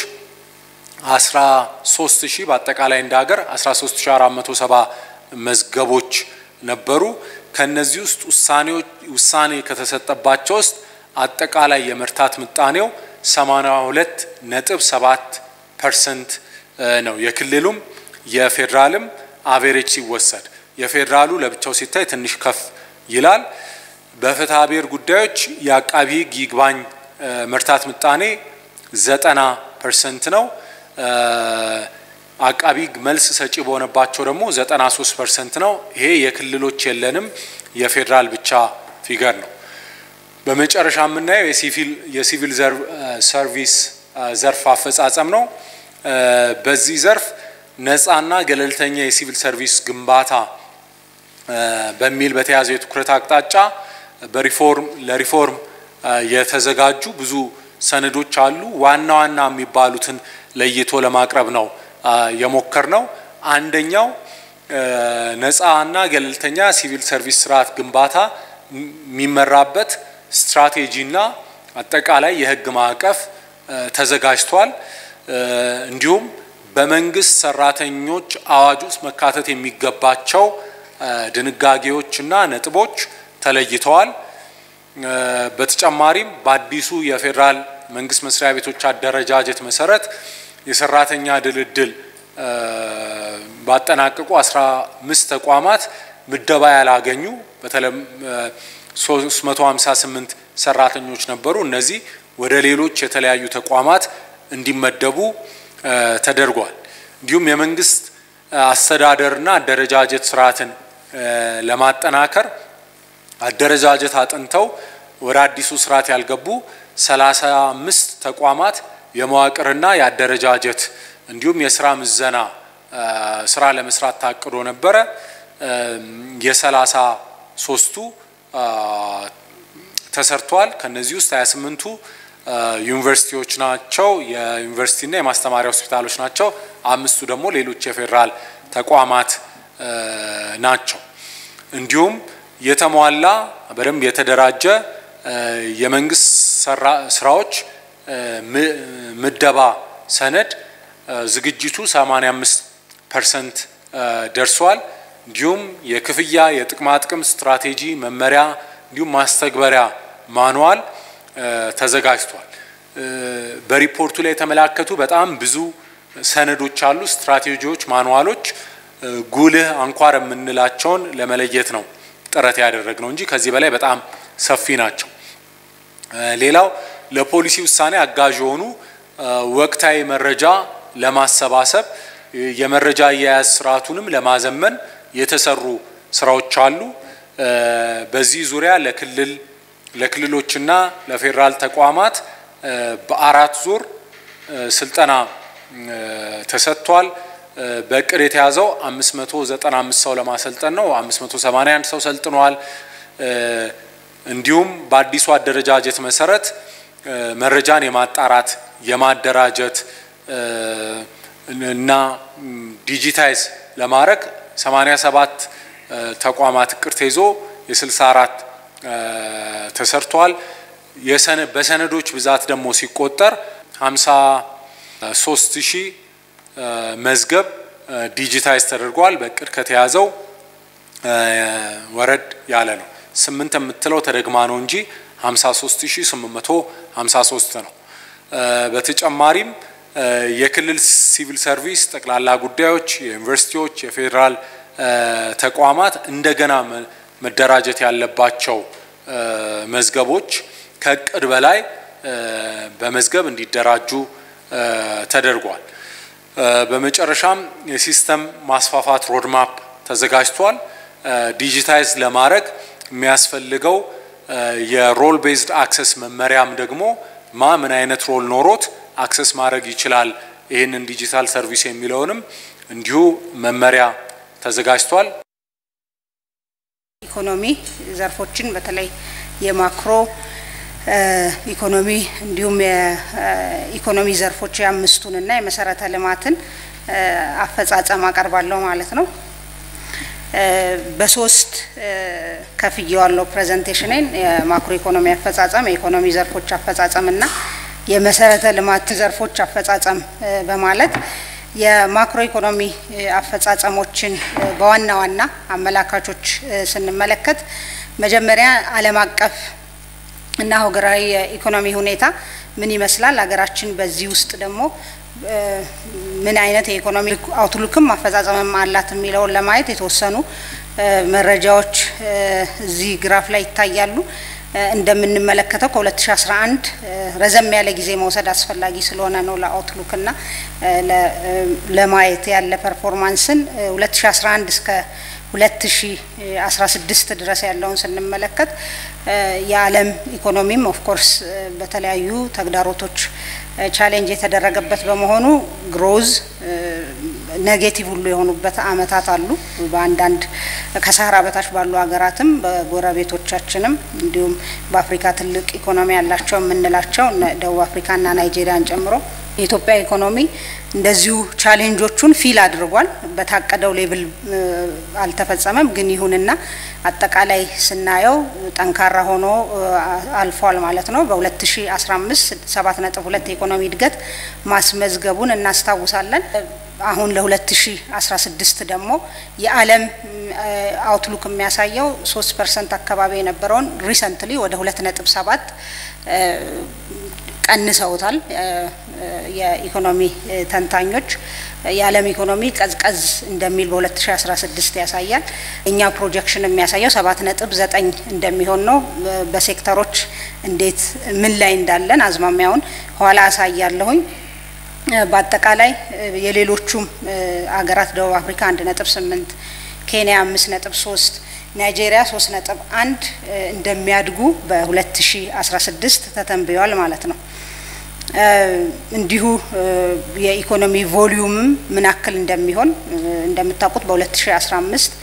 13 ሺህ በአጠቃላይ እንደ ሀገር 13470 መዝገቦች ነበሩ። ከነዚህ ውስጥ ውሳኔዎች ውሳኔ ከተሰጠባቸው ውስጥ አጠቃላይ የመርታት ምጣኔው 82 ነጥብ 7 ፐርሰንት ነው። የክልሉም የፌዴራልም አቬሬጅ ሲወሰድ የፌዴራሉ ለብቻው ሲታይ ትንሽ ከፍ ይላል። በፍትሐ ብሔር ጉዳዮች የአቃቢ ሕግ ይግባኝ መርታት ምጣኔ ዘጠና ፐርሰንት ነው። አቃቢ ሕግ መልስ ሰጪ በሆነባቸው ደግሞ ዘጠና ሶስት ፐርሰንት ነው። ይሄ የክልሎች የለንም የፌዴራል ብቻ ፊገር ነው። በመጨረሻ የምናየው የሲቪል ሰርቪስ ዘርፍ አፈጻጸም ነው። በዚህ ዘርፍ ነፃና ገለልተኛ የሲቪል ሰርቪስ ግንባታ በሚል በተያዘው የትኩረት አቅጣጫ በሪፎርም ለሪፎርም የተዘጋጁ ብዙ ሰነዶች አሉ። ዋና ዋና የሚባሉትን ለይቶ ለማቅረብ ነው የሞከር ነው። አንደኛው ነፃና ገለልተኛ ሲቪል ሰርቪስ ስርዓት ግንባታ የሚመራበት ስትራቴጂና አጠቃላይ የህግ ማዕቀፍ ተዘጋጅቷል። እንዲሁም በመንግስት ሰራተኞች አዋጅ ውስጥ መካተት የሚገባቸው ድንጋጌዎችና ነጥቦች ተለይተዋል። በተጨማሪም በአዲሱ የፌዴራል መንግስት መስሪያ ቤቶች አደረጃጀት መሰረት የሰራተኛ ድልድል ባጠናቀቁ አስራ አምስት ተቋማት ምደባ ያላገኙ በተለይ 358 ሰራተኞች ነበሩ። እነዚህ ወደ ሌሎች የተለያዩ ተቋማት እንዲመደቡ ተደርጓል። እንዲሁም የመንግስት አስተዳደርና አደረጃጀት ስርዓትን ለማጠናከር አደረጃጀት አጥንተው ወደ አዲሱ ስርዓት ያልገቡ ሰላሳ አምስት ተቋማት የመዋቅርና የአደረጃጀት እንዲሁም የስራ ምዘና ስራ ለመስራት ታቅዶ ነበረ። የሰላሳ ሶስቱ ተሰርቷል። ከነዚህ ውስጥ 28ቱ ዩኒቨርሲቲዎች ናቸው፣ የዩኒቨርሲቲና የማስተማሪያ ሆስፒታሎች ናቸው። አምስቱ ደግሞ ሌሎች የፌዴራል ተቋማት ናቸው። እንዲሁም የተሟላ በደንብ የተደራጀ የመንግስት ስራዎች ምደባ ሰነድ ዝግጅቱ 85 ፐርሰንት ደርሷል። እንዲሁም የክፍያ የጥቅማ ጥቅም ስትራቴጂ መመሪያ እንዲሁም ማስተግበሪያ ማንዋል ተዘጋጅቷል። በሪፖርቱ ላይ የተመላከቱ በጣም ብዙ ሰነዶች አሉ፣ ስትራቴጂዎች፣ ማንዋሎች ጉልህ አንኳር የምንላቸውን ለመለየት ነው ጥረት ያደረግ ነው እንጂ ከዚህ በላይ በጣም ሰፊ ናቸው። ሌላው ለፖሊሲ ውሳኔ አጋዥ የሆኑ ወቅታዊ መረጃ ለማሰባሰብ የመረጃ አያያዝ ስርዓቱንም ለማዘመን የተሰሩ ስራዎች አሉ። በዚህ ዙሪያ ለክልል ለክልሎችና ለፌዴራል ተቋማት በአራት ዙር ስልጠና ተሰጥቷል። በእቅድ የተያዘው 595 ሰው ለማሰልጠን ነው። 581 ሰው ሰልጥነዋል። እንዲሁም በአዲሱ አደረጃጀት መሰረት መረጃን የማጣራት የማደራጀት እና ዲጂታይዝ ለማድረግ 87 ተቋማት እቅድ ተይዞ የ64 ተሰርቷል። በሰነዶች ብዛት ደግሞ ሲቆጠር 53 ሺህ መዝገብ ዲጂታይዝ ተደርጓል። በእቅድ ከተያዘው ወረድ ያለ ነው። ስምንት የምትለው ተደግማ ነው እንጂ 53853 ነው። በተጨማሪም የክልል ሲቪል ሰርቪስ፣ ጠቅላላ ጉዳዮች፣ የዩኒቨርሲቲዎች፣ የፌዴራል ተቋማት እንደገና መደራጀት ያለባቸው መዝገቦች ከእቅድ በላይ በመዝገብ እንዲደራጁ ተደርጓል። በመጨረሻም የሲስተም ማስፋፋት ሮድማፕ ተዘጋጅቷል። ዲጂታይዝ ለማድረግ የሚያስፈልገው የሮል ቤዝድ አክሰስ መመሪያም ደግሞ ማ ምን አይነት ሮል ኖሮት አክሰስ ማድረግ ይችላል ይህንን ዲጂታል ሰርቪስ የሚለውንም እንዲሁ መመሪያ ተዘጋጅቷል። ኢኮኖሚ ዘርፎችን በተለይ የማክሮ ኢኮኖሚ እንዲሁም የኢኮኖሚ ዘርፎች የአምስቱንና የመሰረተ ልማትን አፈጻጸም አቀርባለሁ ማለት ነው። በሶስት ከፍዬዋለሁ ፕሬዘንቴሽኔን የማክሮ ኢኮኖሚ አፈጻጸም፣ የኢኮኖሚ ዘርፎች አፈጻጸም እና የመሰረተ ልማት ዘርፎች አፈጻጸም በማለት የማክሮ ኢኮኖሚ አፈጻጸሞችን በዋና ዋና አመላካቾች ስንመለከት መጀመሪያ ዓለም አቀፍ እና ሀገራዊ የኢኮኖሚ ሁኔታ ምን ይመስላል፣ ሀገራችን በዚህ ውስጥ ደግሞ ምን አይነት የኢኮኖሚ አውትሉክም አፈጻጸምም አላት የሚለውን ለማየት የተወሰኑ መረጃዎች እዚህ ግራፍ ላይ ይታያሉ። እንደምንመለከተው ከ2011 ረዘም ያለ ጊዜ መውሰድ አስፈላጊ ስለሆነ ነው ለአውትሉክ እና ለማየት ያለ ፐርፎርማንስን 2011 እስከ 2016 ድረስ ያለውን ስንመለከት የዓለም ኢኮኖሚም ኦፍኮርስ በተለያዩ ተግዳሮቶች ቻሌንጅ የተደረገበት በመሆኑ ግሮዝ ኔጌቲቭ ሁሉ የሆኑበት አመታት አሉ። በአንዳንድ ከሳህራ በታች ባሉ ሀገራትም በጎረቤቶቻችንም እንዲሁም በአፍሪካ ትልቅ ኢኮኖሚ ያላቸው የምንላቸው ደቡብ አፍሪካና ናይጄሪያን ጨምሮ የኢትዮጵያ ኢኮኖሚ እንደዚሁ ቻሌንጆቹን ፊል አድርጓል። በታቀደው ሌብል አልተፈጸመም። ግን ይሁንና አጠቃላይ ስናየው ጠንካራ ሆኖ አልፏል ማለት ነው። በ2015 7.2 የኢኮኖሚ እድገት ማስመዝገቡን እናስታውሳለን። አሁን ለ2016 ደግሞ የዓለም አውትሉክ የሚያሳየው 3 ፐርሰንት አካባቢ የነበረውን ሪሰንትሊ ወደ 2.7 ቀንሰውታል። የኢኮኖሚ ተንታኞች የዓለም ኢኮኖሚ ቀዝቀዝ እንደሚል በ2016 ያሳያል። እኛ ፕሮጀክሽን የሚያሳየው ሰባት ነጥብ ዘጠኝ እንደሚሆን ነው። በሴክተሮች እንዴት ምን ላይ እንዳለን አዝማሚያውን ኋላ አሳያለሁኝ። በአጠቃላይ የሌሎቹም አገራት ደቡብ አፍሪካ አንድ ነጥብ ስምንት ኬንያ አምስት ነጥብ ሶስት ናይጄሪያ ሶስት ነጥብ አንድ እንደሚያድጉ በ2016 ተተንብየዋል ማለት ነው። እንዲሁ የኢኮኖሚ ቮሊዩምም ምን ያክል እንደሚሆን እንደምታውቁት በ2015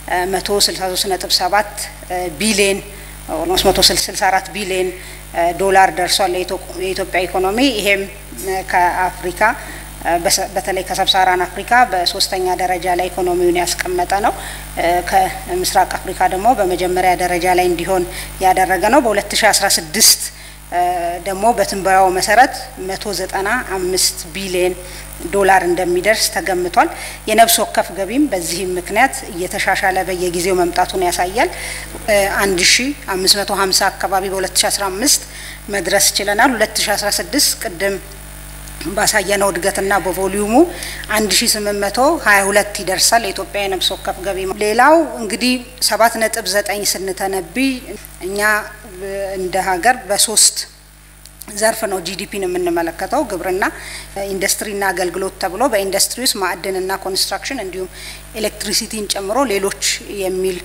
163.7 ቢሊየን ኦልሞስት 164 ቢሊየን ዶላር ደርሷል የኢትዮጵያ ኢኮኖሚ። ይሄም ከአፍሪካ በተለይ ከሰብሳራን አፍሪካ በሶስተኛ ደረጃ ላይ ኢኮኖሚውን ያስቀመጠ ነው። ከምስራቅ አፍሪካ ደግሞ በመጀመሪያ ደረጃ ላይ እንዲሆን ያደረገ ነው። በ2016 ደግሞ በትንበያው መሰረት 195 ቢሊየን ዶላር እንደሚደርስ ተገምቷል። የነፍስ ወከፍ ገቢም በዚህም ምክንያት እየተሻሻለ በየጊዜው መምጣቱን ያሳያል። 1550 አካባቢ በ2015 መድረስ ችለናል። 2016 ቅድም ባሳየነው እድገትና በቮሊዩሙ 1822 ይደርሳል የኢትዮጵያ የነፍስ ወከፍ ገቢ። ሌላው እንግዲህ 7.9 ስንተነብይ እኛ እንደ ሀገር በሶስት ዘርፍ ነው ጂዲፒን የምንመለከተው። ግብርና፣ ኢንዱስትሪና አገልግሎት ተብሎ በኢንዱስትሪ ውስጥ ማዕድንና ኮንስትራክሽን እንዲሁም ኤሌክትሪሲቲን ጨምሮ ሌሎች የሚል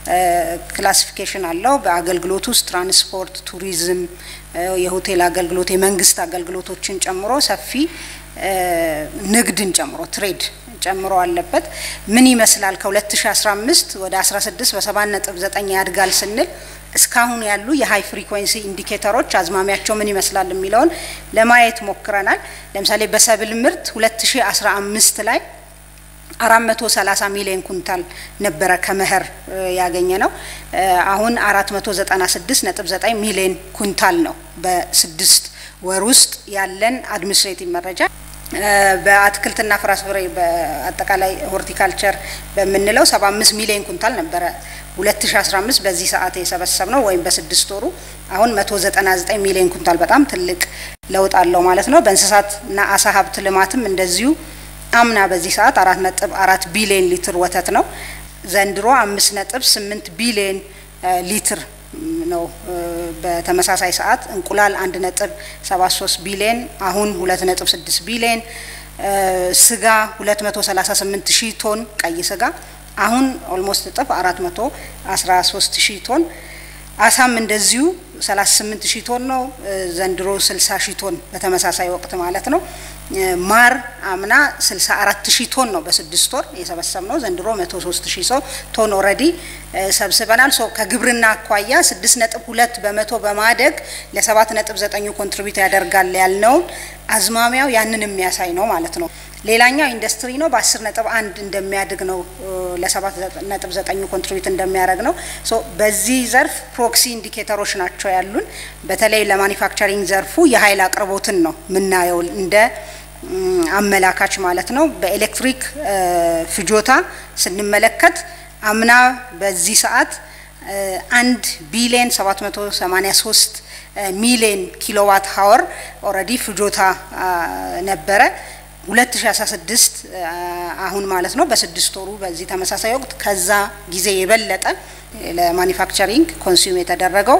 ክላሲፊኬሽን አለው። በአገልግሎት ውስጥ ትራንስፖርት፣ ቱሪዝም፣ የሆቴል አገልግሎት፣ የመንግስት አገልግሎቶችን ጨምሮ ሰፊ ንግድን ጨምሮ ትሬድ ጨምሮ አለበት። ምን ይመስላል ከ2015 ወደ 16 በ7.9 ያድጋል ስንል እስካሁን ያሉ የሀይ ፍሪኩዌንሲ ኢንዲኬተሮች አዝማሚያቸው ምን ይመስላል የሚለውን ለማየት ሞክረናል። ለምሳሌ በሰብል ምርት 2015 ላይ 430 ሚሊዮን ኩንታል ነበረ ከመኸር ያገኘ ነው። አሁን 496.9 ሚሊዮን ኩንታል ነው በስድስት ወር ውስጥ ያለን አድሚኒስትሬቲቭ መረጃ። በአትክልትና ፍራፍሬ በአጠቃላይ ሆርቲካልቸር በምንለው 75 ሚሊዮን ኩንታል ነበረ 2015 በዚህ ሰዓት የሰበሰብ ነው ወይም በስድስት ወሩ አሁን 199 ሚሊዮን ኩንታል በጣም ትልቅ ለውጥ አለው ማለት ነው። በእንስሳትና አሳ ሀብት ልማትም እንደዚሁ አምና በዚህ ሰዓት አራት ነጥብ አራት ቢሊዮን ሊትር ወተት ነው። ዘንድሮ አምስት ነጥብ ስምንት ቢሊዮን ሊትር ነው። በተመሳሳይ ሰዓት እንቁላል አንድ ነጥብ ሰባት ሶስት ቢሊዮን አሁን ሁለት ነጥብ ስድስት ቢሊዮን ስጋ ሁለት መቶ ሰላሳ ስምንት ሺህ ቶን ቀይ ስጋ አሁን ኦልሞስት እጥፍ አራት መቶ አስራ ሶስት ሺህ ቶን አሳም እንደዚሁ 38 ሺህ ቶን ነው። ዘንድሮ 60 ሺህ ቶን በተመሳሳይ ወቅት ማለት ነው። ማር አምና 64 ሺህ ቶን ነው በስድስት ወር የሰበሰብ ነው። ዘንድሮ 103 ሺህ ሰው ቶን ኦልሬዲ ሰብስበናል። ሶ ከግብርና አኳያ 6.2 በመቶ በማደግ ለ7.9 ኮንትሪቢዩት ያደርጋል ያልነውን አዝማሚያው ያንን የሚያሳይ ነው ማለት ነው። ሌላኛው ኢንዱስትሪ ነው። በአስር ነጥብ አንድ እንደሚያድግ ነው ለሰባት ነጥብ ዘጠኙ ኮንትሪቢዩት እንደሚያደርግ ነው። ሶ በዚህ ዘርፍ ፕሮክሲ ኢንዲኬተሮች ናቸው ያሉን። በተለይ ለማኒፋክቸሪንግ ዘርፉ የኃይል አቅርቦትን ነው የምናየው እንደ አመላካች ማለት ነው። በኤሌክትሪክ ፍጆታ ስንመለከት አምና በዚህ ሰዓት አንድ ቢሊየን 783 ሚሊየን ኪሎዋት ሀወር ኦልሬዲ ፍጆታ ነበረ 2016 አሁን ማለት ነው በስድስት ወሩ በዚህ ተመሳሳይ ወቅት ከዛ ጊዜ የበለጠ ለማኒፋክቸሪንግ ኮንሱም የተደረገው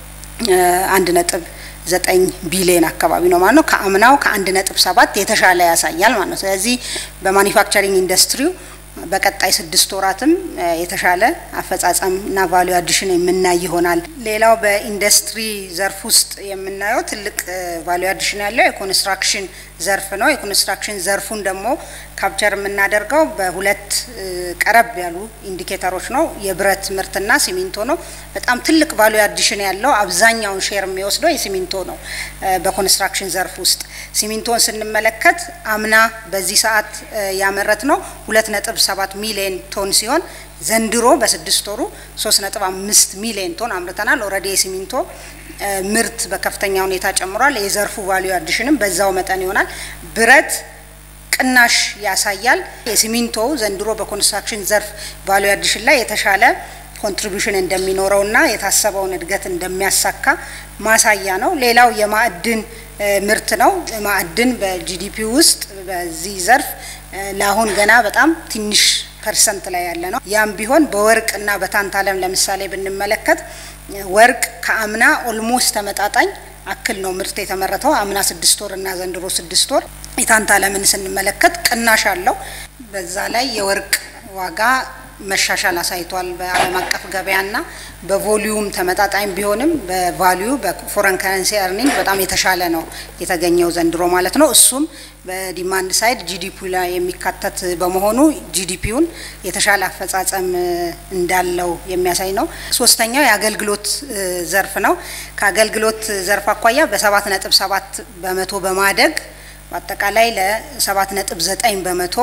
አንድ ነጥብ ዘጠኝ ቢሊዮን አካባቢ ነው ማለት ነው። ከአምናው ከአንድ ነጥብ ሰባት የተሻለ ያሳያል ማለት ነው። ስለዚህ በማኒፋክቸሪንግ ኢንዱስትሪው በቀጣይ ስድስት ወራትም የተሻለ አፈጻጸም እና ቫሊዩ አዲሽን የምናይ ይሆናል። ሌላው በኢንዱስትሪ ዘርፍ ውስጥ የምናየው ትልቅ ቫሊዩ አዲሽን ያለው የኮንስትራክሽን ዘርፍ ነው። የኮንስትራክሽን ዘርፉን ደግሞ ካፕቸር የምናደርገው በሁለት ቀረብ ያሉ ኢንዲኬተሮች ነው። የብረት ምርትና ሲሚንቶ ነው። በጣም ትልቅ ቫሊዩ አዲሽን ያለው አብዛኛውን ሼር የሚወስደው የሲሚንቶ ነው። በኮንስትራክሽን ዘርፍ ውስጥ ሲሚንቶን ስንመለከት አምና በዚህ ሰዓት ያመረት ነው ሁለት ነጥብ ሰባት ሚሊዮን ቶን ሲሆን ዘንድሮ በስድስት ወሩ ሶስት ነጥብ አምስት ሚሊዮን ቶን አምርተናል። ኦልሬዲ የሲሚንቶ ምርት በከፍተኛ ሁኔታ ጨምሯል። የዘርፉ ቫሊዩ አዲሽንም በዛው መጠን ይሆናል። ብረት ቅናሽ ያሳያል። የሲሚንቶ ዘንድሮ በኮንስትራክሽን ዘርፍ ቫሊዩ አዲሽን ላይ የተሻለ ኮንትሪቢዩሽን እንደሚኖረውና የታሰበውን እድገት እንደሚያሳካ ማሳያ ነው። ሌላው የማዕድን ምርት ነው። ማዕድን በጂዲፒ ውስጥ በዚህ ዘርፍ ለአሁን ገና በጣም ትንሽ ፐርሰንት ላይ ያለ ነው። ያም ቢሆን በወርቅ እና በታንታለም ለምሳሌ ብንመለከት ወርቅ ከአምና ኦልሞስት ተመጣጣኝ አክል ነው ምርት የተመረተው አምና ስድስት ወር እና ዘንድሮ ስድስት ወር። የታንታለምን ስንመለከት ቅናሽ አለው። በዛ ላይ የወርቅ ዋጋ መሻሻል አሳይቷል። በዓለም አቀፍ ገበያና በቮሊዩም ተመጣጣኝ ቢሆንም በቫሊዩ በፎረን ከረንሲ ኤርኒንግ በጣም የተሻለ ነው የተገኘው ዘንድሮ ማለት ነው። እሱም በዲማንድ ሳይድ ጂዲፒ ላይ የሚካተት በመሆኑ ጂዲፒውን የተሻለ አፈጻጸም እንዳለው የሚያሳይ ነው። ሶስተኛው የአገልግሎት ዘርፍ ነው። ከአገልግሎት ዘርፍ አኳያ በሰባት ነጥብ ሰባት በመቶ በማደግ በአጠቃላይ ለሰባት ነጥብ ዘጠኝ በመቶ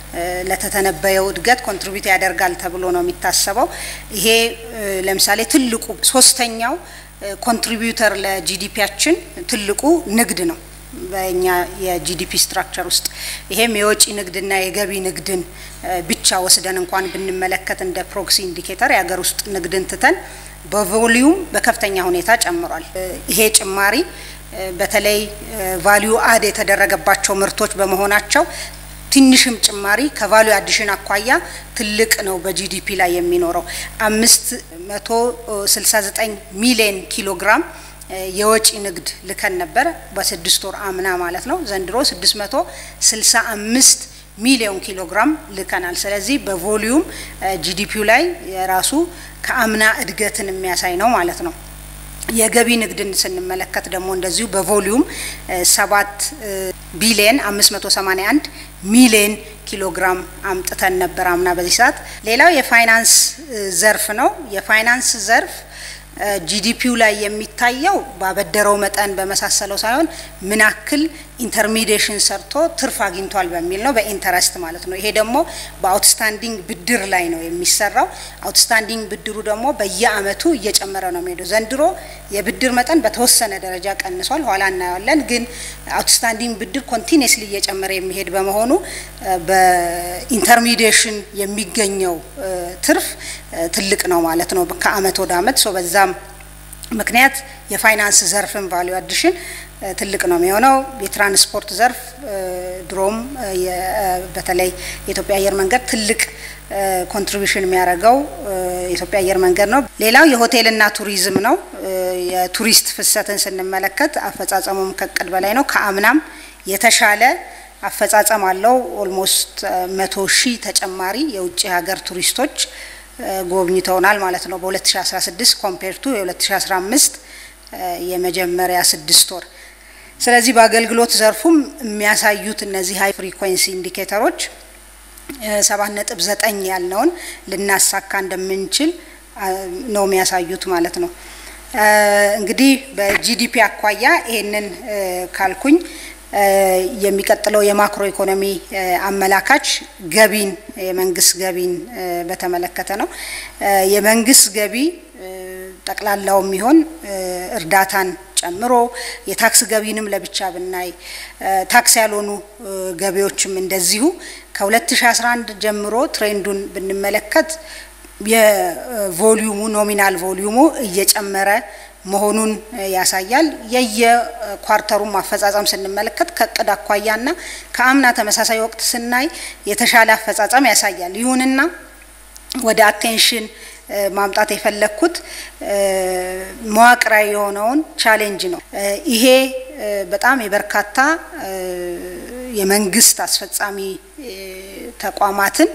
ለተተነበየው እድገት ኮንትሪቢዩት ያደርጋል ተብሎ ነው የሚታሰበው። ይሄ ለምሳሌ ትልቁ ሶስተኛው ኮንትሪቢዩተር ለጂዲፒያችን ትልቁ ንግድ ነው በእኛ የጂዲፒ ስትራክቸር ውስጥ ይሄም የወጪ ንግድና የገቢ ንግድን ብቻ ወስደን እንኳን ብንመለከት እንደ ፕሮክሲ ኢንዲኬተር የሀገር ውስጥ ንግድን ትተን በቮሊዩም በከፍተኛ ሁኔታ ጨምሯል። ይሄ ጭማሪ በተለይ ቫሊዩ አድ የተደረገባቸው ምርቶች በመሆናቸው ትንሽም ጭማሪ ከቫሊዩ አዲሽን አኳያ ትልቅ ነው በጂዲፒ ላይ የሚኖረው አምስት መቶ ስልሳ ዘጠኝ ሚሊዮን ኪሎ ግራም የወጪ ንግድ ልከን ነበር በስድስት ወር አምና ማለት ነው። ዘንድሮ 665 ሚሊዮን ኪሎ ግራም ልከናል። ስለዚህ በቮሊዩም ጂዲፒው ላይ የራሱ ከአምና እድገትን የሚያሳይ ነው ማለት ነው። የገቢ ንግድን ስንመለከት ደግሞ እንደዚሁ በቮሊዩም ሰባት ቢሊየን 581 ሚሊየን ኪሎ ግራም አምጥተን ነበር አምና በዚህ ሰዓት። ሌላው የፋይናንስ ዘርፍ ነው። የፋይናንስ ዘርፍ ጂዲፒው ላይ የሚታየው ባበደረው መጠን በመሳሰለው ሳይሆን ምን ያክል ኢንተርሚዲሽን ሰርቶ ትርፍ አግኝቷል በሚል ነው፣ በኢንተረስት ማለት ነው። ይሄ ደግሞ በአውትስታንዲንግ ብድር ላይ ነው የሚሰራው። አውትስታንዲንግ ብድሩ ደግሞ በየአመቱ እየጨመረ ነው የሚሄደው። ዘንድሮ የብድር መጠን በተወሰነ ደረጃ ቀንሷል፣ ኋላ እናየዋለን። ግን አውትስታንዲንግ ብድር ኮንቲኒስሊ እየጨመረ የሚሄድ በመሆኑ በኢንተርሚዲሽን የሚገኘው ትርፍ ትልቅ ነው ማለት ነው ከአመት ወደ አመት ሶ በዛም ምክንያት የፋይናንስ ዘርፍን ቫሊዩ አዲሽን ትልቅ ነው የሚሆነው። የትራንስፖርት ዘርፍ ድሮም በተለይ የኢትዮጵያ አየር መንገድ ትልቅ ኮንትሪቢሽን የሚያደርገው የኢትዮጵያ አየር መንገድ ነው። ሌላው የሆቴልና ቱሪዝም ነው። የቱሪስት ፍሰትን ስንመለከት አፈጻጸሙም ከእቅድ በላይ ነው። ከአምናም የተሻለ አፈጻጸም አለው። ኦልሞስት መቶ ሺህ ተጨማሪ የውጭ ሀገር ቱሪስቶች ጎብኝተውናል ማለት ነው በ2016 ኮምፔር ቱ የ2015 የመጀመሪያ ስድስት ወር። ስለዚህ በአገልግሎት ዘርፉም የሚያሳዩት እነዚህ ሀይ ፍሪኮንሲ ኢንዲኬተሮች ሰባት ነጥብ ዘጠኝ ያልነውን ልናሳካ እንደምንችል ነው የሚያሳዩት ማለት ነው። እንግዲህ በጂዲፒ አኳያ ይሄንን ካልኩኝ የሚቀጥለው የማክሮ ኢኮኖሚ አመላካች ገቢን የመንግስት ገቢን በተመለከተ ነው። የመንግስት ገቢ ጠቅላላው የሚሆን እርዳታን ጨምሮ የታክስ ገቢንም ለብቻ ብናይ ታክስ ያልሆኑ ገቢዎችም እንደዚሁ ከ2011 ጀምሮ ትሬንዱን ብንመለከት የቮሊዩሙ ኖሚናል ቮሊዩሙ እየጨመረ መሆኑን ያሳያል። የየኳርተሩም አፈጻጸም ስንመለከት ከእቅድ አኳያና ከአምና ተመሳሳይ ወቅት ስናይ የተሻለ አፈጻጸም ያሳያል። ይሁንና ወደ አቴንሽን ማምጣት የፈለግኩት መዋቅራዊ የሆነውን ቻሌንጅ ነው። ይሄ በጣም የበርካታ የመንግስት አስፈጻሚ ተቋማትን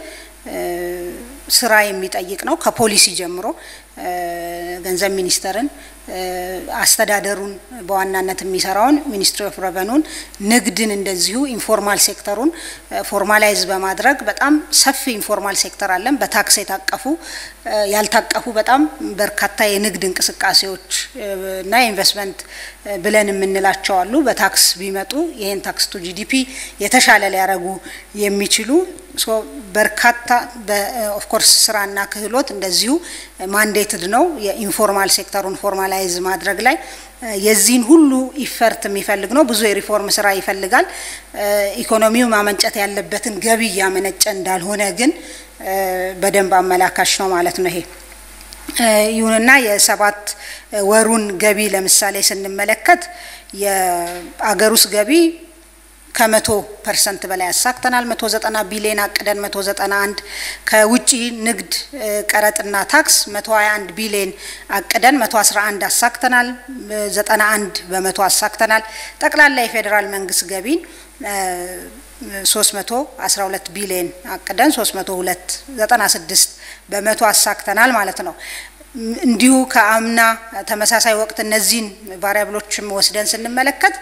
ስራ የሚጠይቅ ነው። ከፖሊሲ ጀምሮ ገንዘብ ሚኒስቴርን፣ አስተዳደሩን በዋናነት የሚሰራውን ሚኒስትሪ ኦፍ ረቨኑን፣ ንግድን እንደዚሁ ኢንፎርማል ሴክተሩን ፎርማላይዝ በማድረግ በጣም ሰፊ ኢንፎርማል ሴክተር አለን። በታክስ የታቀፉ ያልታቀፉ በጣም በርካታ የንግድ እንቅስቃሴዎች እና ኢንቨስትመንት ብለን የምንላቸው አሉ። በታክስ ቢመጡ ይህን ታክስ ቱ ጂዲፒ የተሻለ ሊያደርጉ የሚችሉ በርካታ ኦፍኮርስ ስራና ክህሎት እንደዚሁ ማንዴትድ ነው የኢንፎርማል ሴክተሩን ፎርማላይዝ ማድረግ ላይ የዚህን ሁሉ ኢፈርት የሚፈልግ ነው። ብዙ የሪፎርም ስራ ይፈልጋል። ኢኮኖሚው ማመንጨት ያለበትን ገቢ እያመነጨ እንዳልሆነ ግን በደንብ አመላካች ነው ማለት ነው ይሄ። ይሁንና የሰባት ወሩን ገቢ ለምሳሌ ስንመለከት የአገር ውስጥ ገቢ ከመቶ ፐርሰንት በላይ አሳክተናል። መቶ ዘጠና ቢሊዮን አቅደን መቶ ዘጠና አንድ ከውጭ ንግድ ቀረጥና ታክስ መቶ ሀያ አንድ ቢሊዮን አቅደን መቶ አስራ አንድ አሳክተናል። ዘጠና አንድ በመቶ አሳክተናል። ጠቅላላ የፌዴራል መንግስት ገቢን ሶስት መቶ አስራ ሁለት ቢሊዮን አቅደን ሶስት መቶ ሁለት ዘጠና ስድስት በመቶ አሳክተናል ማለት ነው። እንዲሁ ከአምና ተመሳሳይ ወቅት እነዚህን ቫሪያብሎችም ወስደን ስንመለከት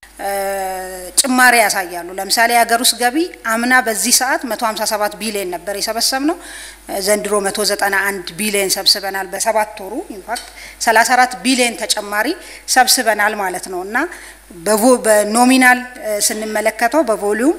ጭማሪ ያሳያሉ። ለምሳሌ የሀገር ውስጥ ገቢ አምና በዚህ ሰዓት 157 ቢሊዮን ነበር የሰበሰብ ነው። ዘንድሮ 191 ቢሊዮን ሰብስበናል። በሰባት ወሩ ኢንፋክት 34 ቢሊዮን ተጨማሪ ሰብስበናል ማለት ነው እና በኖሚናል ስንመለከተው በቮሊዩም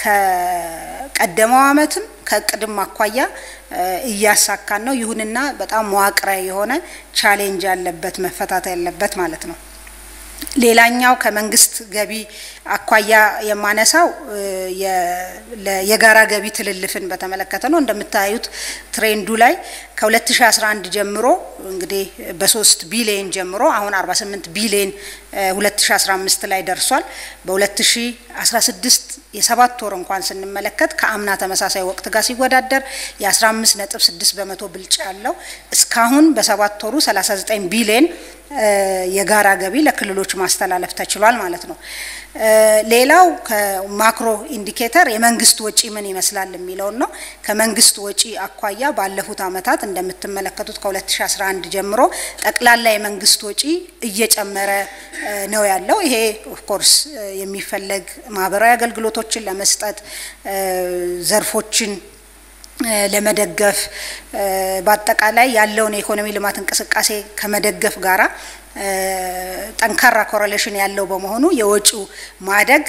ከቀደመው ዓመትም ከእቅድም አኳያ እያሳካን ነው። ይሁንና በጣም መዋቅራዊ የሆነ ቻሌንጅ ያለበት መፈታት ያለበት ማለት ነው። ሌላኛው ከመንግስት ገቢ አኳያ የማነሳው የጋራ ገቢ ትልልፍን በተመለከተ ነው። እንደምታዩት ትሬንዱ ላይ ከ2011 ጀምሮ እንግዲህ በ3 ቢሊየን ጀምሮ አሁን 48 ቢሊየን 2015 ላይ ደርሷል። በ2016 የሰባት ወር እንኳን ስንመለከት ከአምና ተመሳሳይ ወቅት ጋር ሲወዳደር የ15.6 በመቶ ብልጫ ያለው እስካሁን በሰባት ወሩ 39 ቢሊየን የጋራ ገቢ ለክልሎች ማስተላለፍ ተችሏል ማለት ነው። ሌላው ከማክሮ ኢንዲኬተር የመንግስት ወጪ ምን ይመስላል የሚለውን ነው። ከመንግስት ወጪ አኳያ ባለፉት ዓመታት እንደምትመለከቱት ከ2011 ጀምሮ ጠቅላላ የመንግስት ወጪ እየጨመረ ነው ያለው። ይሄ ኦፍኮርስ የሚፈለግ ማህበራዊ አገልግሎቶችን ለመስጠት ዘርፎችን ለመደገፍ በአጠቃላይ ያለውን የኢኮኖሚ ልማት እንቅስቃሴ ከመደገፍ ጋራ ጠንካራ ኮሬሌሽን ያለው በመሆኑ የወጪው ማደግ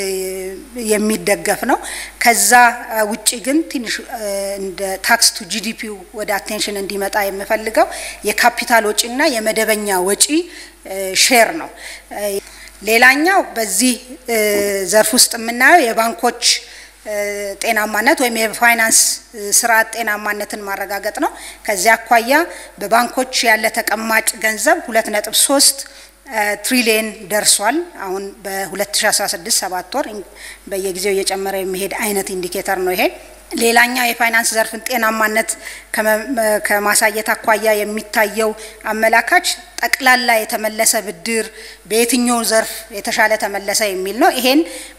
የሚደገፍ ነው። ከዛ ውጪ ግን ትንሽ እንደ ታክስ ቱ ጂዲፒው ወደ አቴንሽን እንዲመጣ የምፈልገው የካፒታል ወጪና የመደበኛ ወጪ ሼር ነው። ሌላኛው በዚህ ዘርፍ ውስጥ የምናየው የባንኮች ጤናማነት ወይም የፋይናንስ ስርዓት ጤናማነትን ማረጋገጥ ነው። ከዚያ አኳያ በባንኮች ያለ ተቀማጭ ገንዘብ ሁለት ነጥብ ሶስት ትሪሊየን ደርሷል። አሁን በ2016 ሰባት ወር በየጊዜው እየጨመረ የሚሄድ አይነት ኢንዲኬተር ነው ይሄ። ሌላኛው የፋይናንስ ዘርፍን ጤናማነት ከማሳየት አኳያ የሚታየው አመላካች ጠቅላላ የተመለሰ ብድር በየትኛው ዘርፍ የተሻለ ተመለሰ የሚል ነው። ይሄን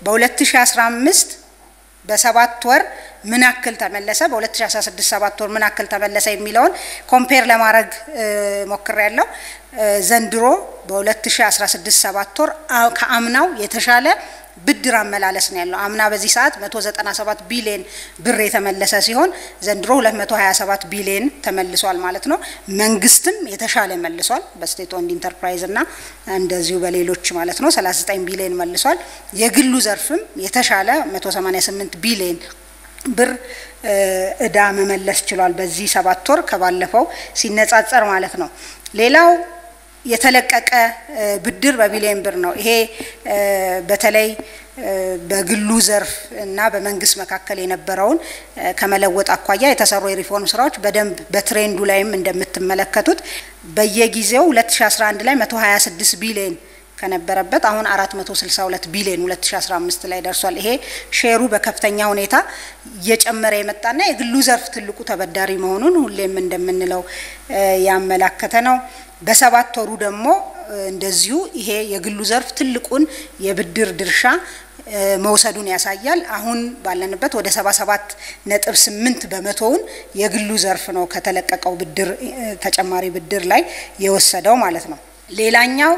በ2015 በሰባት ወር ምን ያክል ተመለሰ፣ በ2016 ሰባት ወር ምን ያክል ተመለሰ የሚለውን ኮምፔር ለማድረግ ሞክር ያለው ዘንድሮ በ2016 ሰባት ወር ከአምናው የተሻለ ብድር አመላለስ ነው ያለው። አምና በዚህ ሰዓት 197 ቢሊዮን ብር የተመለሰ ሲሆን ዘንድሮ 227 ቢሊዮን ተመልሷል ማለት ነው። መንግስትም የተሻለ መልሷል በስቴት ኦንድ ኢንተርፕራይዝ እና እንደዚሁ በሌሎች ማለት ነው 39 ቢሊዮን መልሷል። የግሉ ዘርፍም የተሻለ 188 ቢሊዮን ብር እዳ መመለስ ችሏል በዚህ ሰባት ወር ከባለፈው ሲነጻጸር ማለት ነው። ሌላው የተለቀቀ ብድር በቢሊዮን ብር ነው። ይሄ በተለይ በግሉ ዘርፍ እና በመንግስት መካከል የነበረውን ከመለወጥ አኳያ የተሰሩ የሪፎርም ስራዎች በደንብ በትሬንዱ ላይም እንደምትመለከቱት በየጊዜው 2011 ላይ 126 ቢሊዮን ከነበረበት አሁን 462 ቢሊዮን 2015 ላይ ደርሷል። ይሄ ሼሩ በከፍተኛ ሁኔታ እየጨመረ የመጣና የግሉ ዘርፍ ትልቁ ተበዳሪ መሆኑን ሁሌም እንደምንለው ያመላከተ ነው። በሰባት ወሩ ደግሞ እንደዚሁ ይሄ የግሉ ዘርፍ ትልቁን የብድር ድርሻ መውሰዱን ያሳያል። አሁን ባለንበት ወደ 77 ነጥብ 8 በመቶውን የግሉ ዘርፍ ነው ከተለቀቀው ብድር ተጨማሪ ብድር ላይ የወሰደው ማለት ነው። ሌላኛው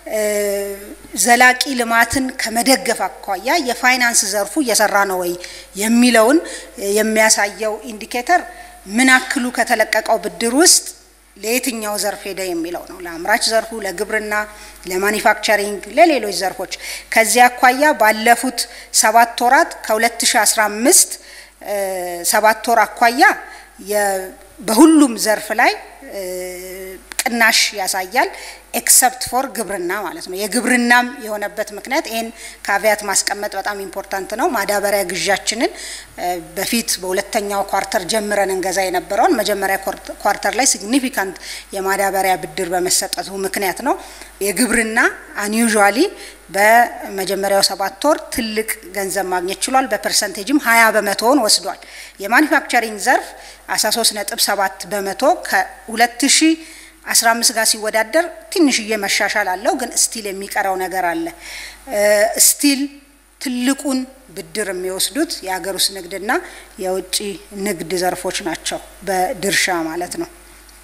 ዘላቂ ልማትን ከመደገፍ አኳያ የፋይናንስ ዘርፉ እየሰራ ነው ወይ የሚለውን የሚያሳየው ኢንዲኬተር ምን ያክሉ ከተለቀቀው ብድር ውስጥ ለየትኛው ዘርፍ ሄደ የሚለው ነው። ለአምራች ዘርፉ፣ ለግብርና፣ ለማኒፋክቸሪንግ፣ ለሌሎች ዘርፎች። ከዚህ አኳያ ባለፉት ሰባት ወራት ከ2015 ሰባት ወር አኳያ በሁሉም ዘርፍ ላይ ቅናሽ ያሳያል ኤክሰፕት ፎር ግብርና ማለት ነው። የግብርናም የሆነበት ምክንያት ይህን ካቪያት ማስቀመጥ በጣም ኢምፖርታንት ነው። ማዳበሪያ ግዣችንን በፊት በሁለተኛው ኳርተር ጀምረን እንገዛ የነበረውን መጀመሪያ ኳርተር ላይ ሲግኒፊካንት የማዳበሪያ ብድር በመሰጠቱ ምክንያት ነው። የግብርና አንዩዥዋሊ በመጀመሪያው ሰባት ወር ትልቅ ገንዘብ ማግኘት ችሏል። በፐርሰንቴጅም ሀያ በመቶውን ወስዷል። የማኒፋክቸሪንግ ዘርፍ አስራ ሶስት ነጥብ ሰባት በመቶ ከሁለት ሺ 15 ጋር ሲወዳደር ትንሽዬ መሻሻል አለው፣ ግን ስቲል የሚቀረው ነገር አለ። ስቲል ትልቁን ብድር የሚወስዱት የሀገር ውስጥ ንግድና የውጭ ንግድ ዘርፎች ናቸው፣ በድርሻ ማለት ነው።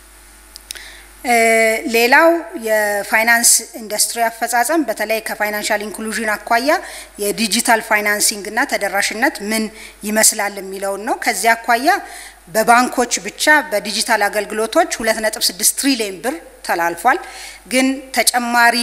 ሌላው የፋይናንስ ኢንዱስትሪ አፈጻጸም በተለይ ከፋይናንሻል ኢንክሉዥን አኳያ የዲጂታል ፋይናንሲንግ እና ተደራሽነት ምን ይመስላል የሚለውን ነው። ከዚህ አኳያ በባንኮች ብቻ በዲጂታል አገልግሎቶች 2.6 ትሪሊዮን ብር ተላልፏል። ግን ተጨማሪ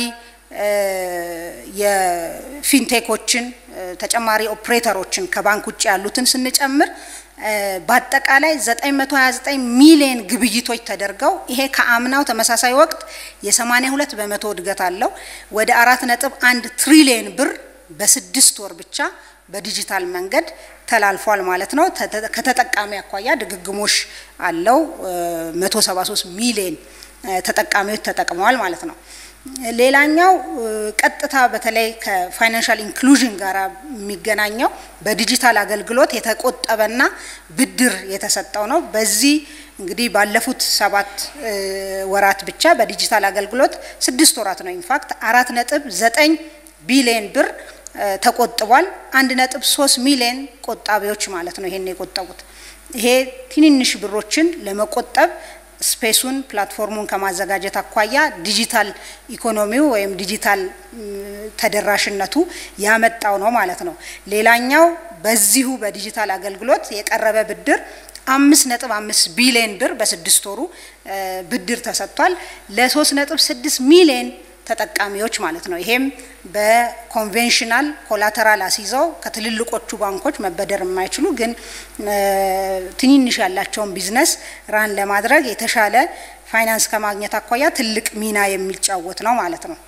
የፊንቴኮችን ተጨማሪ ኦፕሬተሮችን ከባንክ ውጭ ያሉትን ስንጨምር በአጠቃላይ 929 ሚሊዮን ግብይቶች ተደርገው ይሄ ከአምናው ተመሳሳይ ወቅት የ82 በመቶ እድገት አለው። ወደ 4.1 ትሪሊዮን ብር በስድስት ወር ብቻ በዲጂታል መንገድ ተላልፏል ማለት ነው። ከተጠቃሚ አኳያ ድግግሞሽ አለው። 173 ሚሊዮን ተጠቃሚዎች ተጠቅመዋል ማለት ነው። ሌላኛው ቀጥታ በተለይ ከፋይናንሻል ኢንክሉዥን ጋር የሚገናኘው በዲጂታል አገልግሎት የተቆጠበና ብድር የተሰጠው ነው። በዚህ እንግዲህ ባለፉት ሰባት ወራት ብቻ በዲጂታል አገልግሎት ስድስት ወራት ነው ኢንፋክት አራት ነጥብ ዘጠኝ ቢሊዮን ብር ተቆጥቧል። አንድ ነጥብ ሶስት ሚሊዮን ቆጣቢዎች ማለት ነው ይሄን የቆጠቡት። ይሄ ትንንሽ ብሮችን ለመቆጠብ ስፔሱን ፕላትፎርሙን ከማዘጋጀት አኳያ ዲጂታል ኢኮኖሚው ወይም ዲጂታል ተደራሽነቱ ያመጣው ነው ማለት ነው። ሌላኛው በዚሁ በዲጂታል አገልግሎት የቀረበ ብድር አምስት ነጥብ አምስት ቢሊዮን ብር በስድስት ወሩ ብድር ተሰጥቷል ለሶስት ነጥብ ስድስት ሚሊዮን ተጠቃሚዎች ማለት ነው። ይሄም በኮንቬንሽናል ኮላተራል አስይዘው ከትልልቆቹ ባንኮች መበደር የማይችሉ ግን ትንንሽ ያላቸውን ቢዝነስ ራን ለማድረግ የተሻለ ፋይናንስ ከማግኘት አኳያ ትልቅ ሚና የሚጫወት ነው ማለት ነው።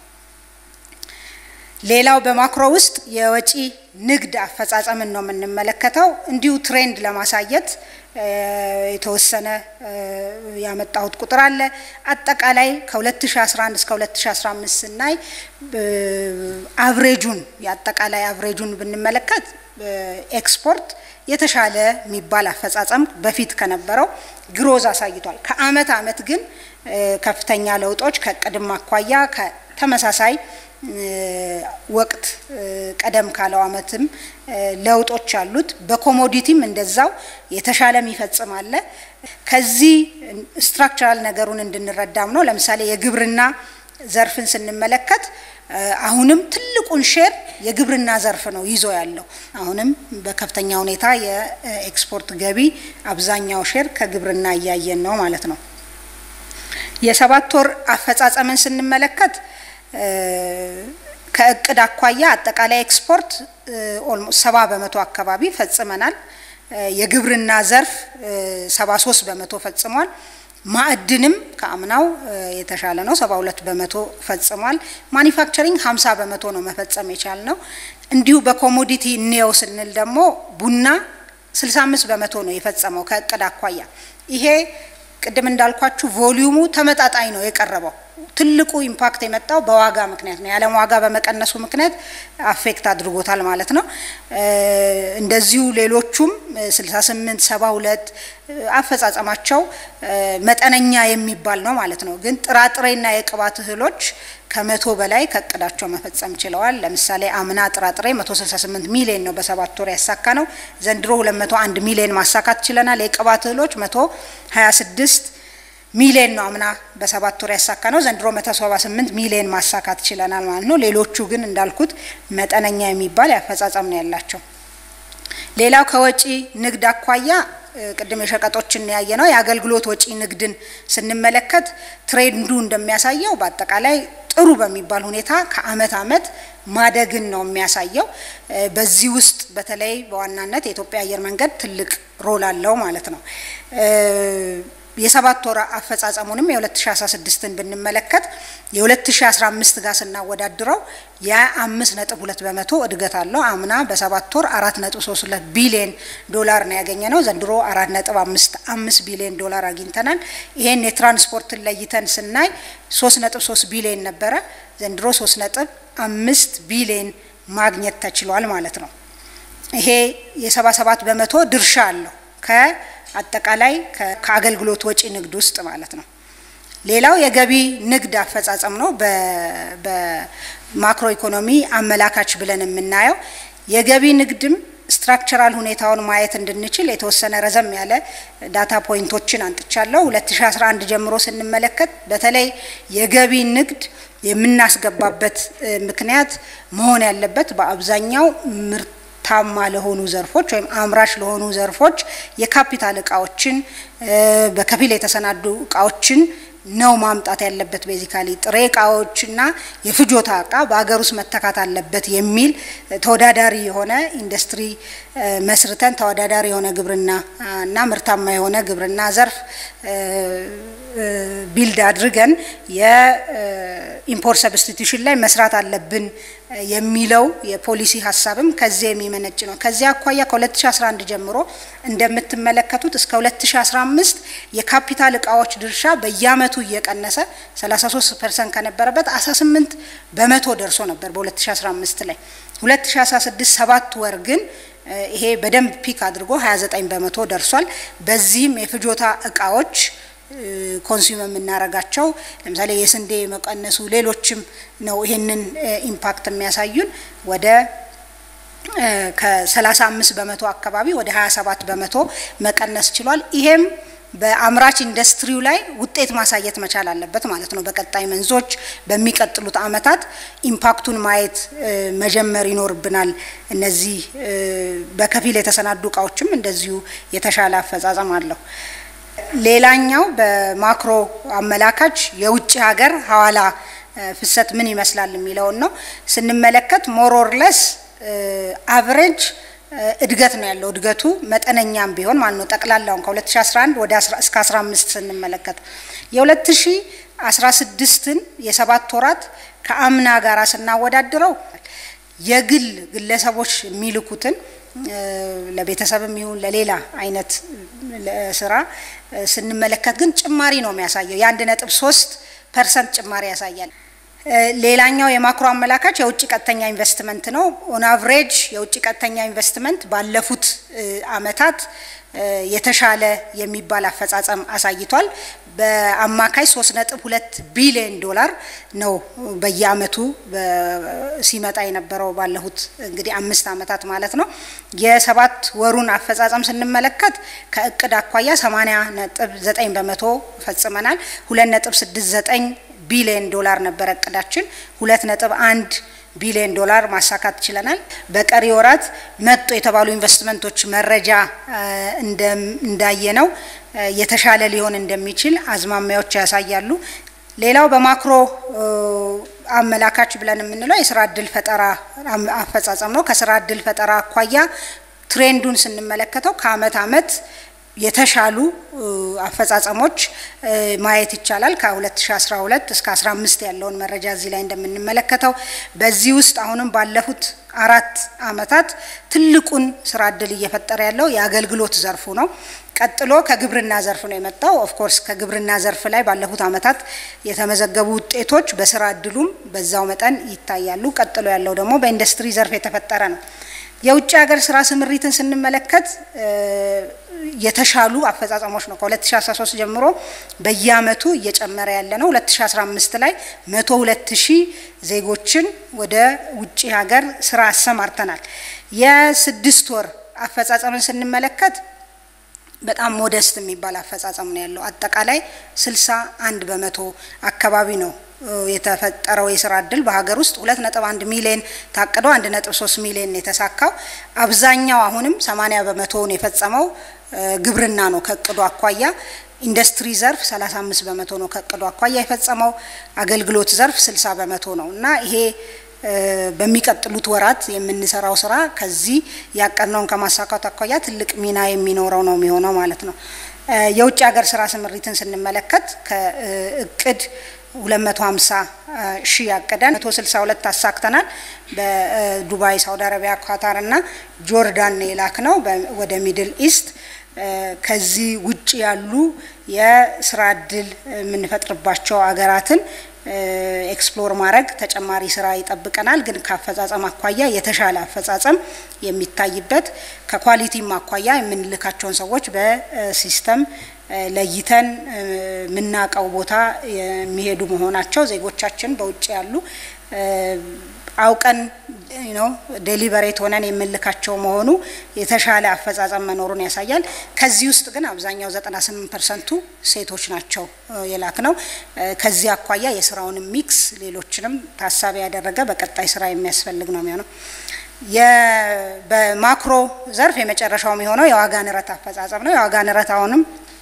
ሌላው በማክሮ ውስጥ የወጪ ንግድ አፈጻጸምን ነው የምንመለከተው። እንዲሁ ትሬንድ ለማሳየት የተወሰነ ያመጣሁት ቁጥር አለ። አጠቃላይ ከ2011 እስከ 2015 ስናይ አቭሬጁን የአጠቃላይ አቭሬጁን ብንመለከት ኤክስፖርት የተሻለ የሚባል አፈጻጸም በፊት ከነበረው ግሮዝ አሳይቷል። ከአመት አመት ግን ከፍተኛ ለውጦች ከቅድም አኳያ ከተመሳሳይ ወቅት ቀደም ካለው አመትም ለውጦች አሉት። በኮሞዲቲም እንደዛው የተሻለ የሚፈጽም አለ። ከዚህ ስትራክቸራል ነገሩን እንድንረዳም ነው። ለምሳሌ የግብርና ዘርፍን ስንመለከት አሁንም ትልቁን ሼር የግብርና ዘርፍ ነው ይዞ ያለው። አሁንም በከፍተኛ ሁኔታ የኤክስፖርት ገቢ አብዛኛው ሼር ከግብርና እያየን ነው ማለት ነው። የሰባት ወር አፈጻጸምን ስንመለከት ከእቅድ አኳያ አጠቃላይ ኤክስፖርት ኦልሞስት ሰባ በመቶ አካባቢ ፈጽመናል። የግብርና ዘርፍ ሰባ ሶስት በመቶ ፈጽሟል። ማዕድንም ከአምናው የተሻለ ነው፣ ሰባ ሁለት በመቶ ፈጽሟል። ማኒፋክቸሪንግ ሀምሳ በመቶ ነው መፈጸም የቻልነው። እንዲሁ በኮሞዲቲ እንየው ስንል ደግሞ ቡና ስልሳ አምስት በመቶ ነው የፈጸመው ከእቅድ አኳያ ይሄ ቅድም እንዳልኳችሁ ቮሊዩሙ ተመጣጣኝ ነው የቀረበው። ትልቁ ኢምፓክት የመጣው በዋጋ ምክንያት ነው። የዓለም ዋጋ በመቀነሱ ምክንያት አፌክት አድርጎታል ማለት ነው። እንደዚሁ ሌሎቹም 68 72 አፈጻጸማቸው መጠነኛ የሚባል ነው ማለት ነው። ግን ጥራጥሬና የቅባት እህሎች ከመቶ በላይ ከእቅዳቸው መፈጸም ችለዋል። ለምሳሌ አምና ጥራጥሬ 168 ሚሊዮን ነው በሰባት ወር ያሳካ ነው። ዘንድሮ 201 ሚሊዮን ማሳካት ችለናል። የቅባት እህሎች 126 ሚሊዮን ነው አምና በሰባት ወር ያሳካ ነው። ዘንድሮ 178 ሚሊዮን ማሳካት ችለናል ማለት ነው። ሌሎቹ ግን እንዳልኩት መጠነኛ የሚባል ያፈጻጸም ነው ያላቸው። ሌላው ከወጪ ንግድ አኳያ ቅድም የሸቀጦችን ያየ ነው። የአገልግሎት ወጪ ንግድን ስንመለከት ትሬንዱ እንደሚያሳየው በአጠቃላይ ጥሩ በሚባል ሁኔታ ከአመት አመት ማደግን ነው የሚያሳየው። በዚህ ውስጥ በተለይ በዋናነት የኢትዮጵያ አየር መንገድ ትልቅ ሮል አለው ማለት ነው። የሰባት ወር አፈጻጸሙንም የ2016ን ብንመለከት የ2015 ጋር ስናወዳድረው የአምስት ነጥብ ሁለት በመቶ እድገት አለው። አምና በሰባት ወር አራት ነጥብ ሶስት ሁለት ቢሊዮን ዶላር ነው ያገኘ ነው። ዘንድሮ አራት ነጥብ አምስት አምስት ቢሊዮን ዶላር አግኝተናል። ይሄን የትራንስፖርትን ለይተን ስናይ ሶስት ነጥብ ሶስት ቢሊዮን ነበረ። ዘንድሮ ሶስት ነጥብ አምስት ቢሊዮን ማግኘት ተችሏል ማለት ነው። ይሄ የሰባ ሰባት በመቶ ድርሻ አለው ከ አጠቃላይ ከአገልግሎት ወጪ ንግድ ውስጥ ማለት ነው። ሌላው የገቢ ንግድ አፈጻጸም ነው። በማክሮ ኢኮኖሚ አመላካች ብለን የምናየው የገቢ ንግድም ስትራክቸራል ሁኔታውን ማየት እንድንችል የተወሰነ ረዘም ያለ ዳታ ፖይንቶችን አንጥቻለሁ። 2011 ጀምሮ ስንመለከት በተለይ የገቢ ንግድ የምናስገባበት ምክንያት መሆን ያለበት በአብዛኛው ምርት ታማ ለሆኑ ዘርፎች ወይም አምራች ለሆኑ ዘርፎች የካፒታል እቃዎችን በከፊል የተሰናዱ እቃዎችን ነው ማምጣት ያለበት። ቤዚካሊ ጥሬ እቃዎችና የፍጆታ እቃ በሀገር ውስጥ መተካት አለበት የሚል ተወዳዳሪ የሆነ ኢንዱስትሪ መስርተን ተወዳዳሪ የሆነ ግብርና እና ምርታማ የሆነ ግብርና ዘርፍ ቢልድ አድርገን የኢምፖርት ሰብስቲቱሽን ላይ መስራት አለብን የሚለው የፖሊሲ ሀሳብም ከዚያ የሚመነጭ ነው። ከዚያ አኳያ ከ2011 ጀምሮ እንደምትመለከቱት እስከ 2015 የካፒታል እቃዎች ድርሻ በየአመቱ እየቀነሰ 33 ፐርሰንት ከነበረበት 18 በመቶ ደርሶ ነበር በ2015 ላይ 2016 ሰባት ወር ግን ይሄ በደንብ ፒክ አድርጎ 29 በመቶ ደርሷል። በዚህም የፍጆታ እቃዎች ኮንሱም የምናረጋቸው ለምሳሌ የስንዴ መቀነሱ ሌሎችም ነው ይሄንን ኢምፓክት የሚያሳዩን ወደ ከ35 በመቶ አካባቢ ወደ 27 በመቶ መቀነስ ችሏል። ይሄም በአምራች ኢንዱስትሪው ላይ ውጤት ማሳየት መቻል አለበት ማለት ነው። በቀጣይ መንዞች በሚቀጥሉት አመታት ኢምፓክቱን ማየት መጀመር ይኖርብናል። እነዚህ በከፊል የተሰናዱ እቃዎችም እንደዚሁ የተሻለ አፈጻጸም አለው። ሌላኛው በማክሮ አመላካች የውጭ ሀገር ሀዋላ ፍሰት ምን ይመስላል የሚለውን ነው ስንመለከት ሞሮርለስ አቨሬጅ እድገት ነው ያለው። እድገቱ መጠነኛም ቢሆን ማለት ነው። ጠቅላላውን ከ2011 ወደ እስከ 15 ስንመለከት የ2016ን የሰባት ወራት ከአምና ጋር ስናወዳድረው የግል ግለሰቦች የሚልኩትን ለቤተሰብም ይሁን ለሌላ አይነት ስራ ስንመለከት ግን ጭማሪ ነው የሚያሳየው። የአንድ ነጥብ ሶስት ፐርሰንት ጭማሪ ያሳያል። ሌላኛው የማክሮ አመላካች የውጭ ቀጥተኛ ኢንቨስትመንት ነው። ኦን አቭሬጅ የውጭ ቀጥተኛ ኢንቨስትመንት ባለፉት አመታት የተሻለ የሚባል አፈጻጸም አሳይቷል። በአማካይ 3.2 ቢሊዮን ዶላር ነው በየአመቱ ሲመጣ የነበረው ባለፉት እንግዲህ አምስት አመታት ማለት ነው። የሰባት ወሩን አፈጻጸም ስንመለከት ከእቅድ አኳያ 80.9 በመቶ ፈጽመናል። 2.69 ቢሊዮን ዶላር ነበረ እቅዳችን። 2.1 ቢሊዮን ዶላር ማሳካት ችለናል። በቀሪ ወራት መጡ የተባሉ ኢንቨስትመንቶች መረጃ እንዳየነው የተሻለ ሊሆን እንደሚችል አዝማሚያዎች ያሳያሉ። ሌላው በማክሮ አመላካች ብለን የምንለው የስራ እድል ፈጠራ አፈጻጸም ነው። ከስራ እድል ፈጠራ አኳያ ትሬንዱን ስንመለከተው ከአመት አመት የተሻሉ አፈጻጸሞች ማየት ይቻላል። ከ2012 እስከ 15 ያለውን መረጃ እዚህ ላይ እንደምንመለከተው በዚህ ውስጥ አሁንም ባለፉት አራት አመታት ትልቁን ስራ እድል እየፈጠረ ያለው የአገልግሎት ዘርፉ ነው። ቀጥሎ ከግብርና ዘርፍ ነው የመጣው። ኦፍኮርስ ከግብርና ዘርፍ ላይ ባለፉት አመታት የተመዘገቡ ውጤቶች በስራ እድሉም በዛው መጠን ይታያሉ። ቀጥሎ ያለው ደግሞ በኢንዱስትሪ ዘርፍ የተፈጠረ ነው። የውጭ ሀገር ስራ ስምሪትን ስንመለከት የተሻሉ አፈጻጸሞች ነው። ከ2013 ጀምሮ በየአመቱ እየጨመረ ያለ ነው። 2015 ላይ 102 ሺህ ዜጎችን ወደ ውጭ ሀገር ስራ አሰማርተናል። የስድስት ወር አፈጻጸምን ስንመለከት በጣም ሞደስት የሚባል አፈጻጸም ነው ያለው። አጠቃላይ 61 በመቶ አካባቢ ነው የተፈጠረው የስራ እድል በሀገር ውስጥ 2.1 ሚሊዮን ታቅዶ 1.3 ሚሊዮን የተሳካው። አብዛኛው አሁንም 80 በመቶውን የፈጸመው ግብርና ነው ከእቅዱ አኳያ። ኢንዱስትሪ ዘርፍ 35 በመቶ ነው ከእቅዱ አኳያ የፈጸመው። አገልግሎት ዘርፍ 60 በመቶ ነው እና ይሄ በሚቀጥሉት ወራት የምንሰራው ስራ ከዚህ ያቀድነውን ከማሳካት አኳያ ትልቅ ሚና የሚኖረው ነው የሚሆነው ማለት ነው። የውጭ ሀገር ስራ ስምሪትን ስንመለከት ከእቅድ 250 ሺህ ያቀደን 162 አሳክተናል። በዱባይ፣ ሳውዲ አረቢያ፣ ኳታር እና ጆርዳን የላክ ነው ወደ ሚድል ኢስት። ከዚህ ውጭ ያሉ የስራ እድል የምንፈጥርባቸው ሀገራትን ኤክስፕሎር ማድረግ ተጨማሪ ስራ ይጠብቀናል። ግን ከአፈጻጸም አኳያ የተሻለ አፈጻጸም የሚታይበት ከኳሊቲም አኳያ የምንልካቸውን ሰዎች በሲስተም ለይተን የምናውቀው ቦታ የሚሄዱ መሆናቸው ዜጎቻችን በውጭ ያሉ አውቀን ነው ዴሊቨሬት ሆነን የምንልካቸው መሆኑ የተሻለ አፈጻጸም መኖሩን ያሳያል። ከዚህ ውስጥ ግን አብዛኛው 98 ፐርሰንቱ ሴቶች ናቸው የላክ ነው። ከዚህ አኳያ የስራውን ሚክስ ሌሎችንም ታሳቢ ያደረገ በቀጣይ ስራ የሚያስፈልግ ነው የሚሆነው። በማክሮ ዘርፍ የመጨረሻው የሚሆነው የዋጋ ንረት አፈጻጸም ነው። የዋጋ ንረት አሁንም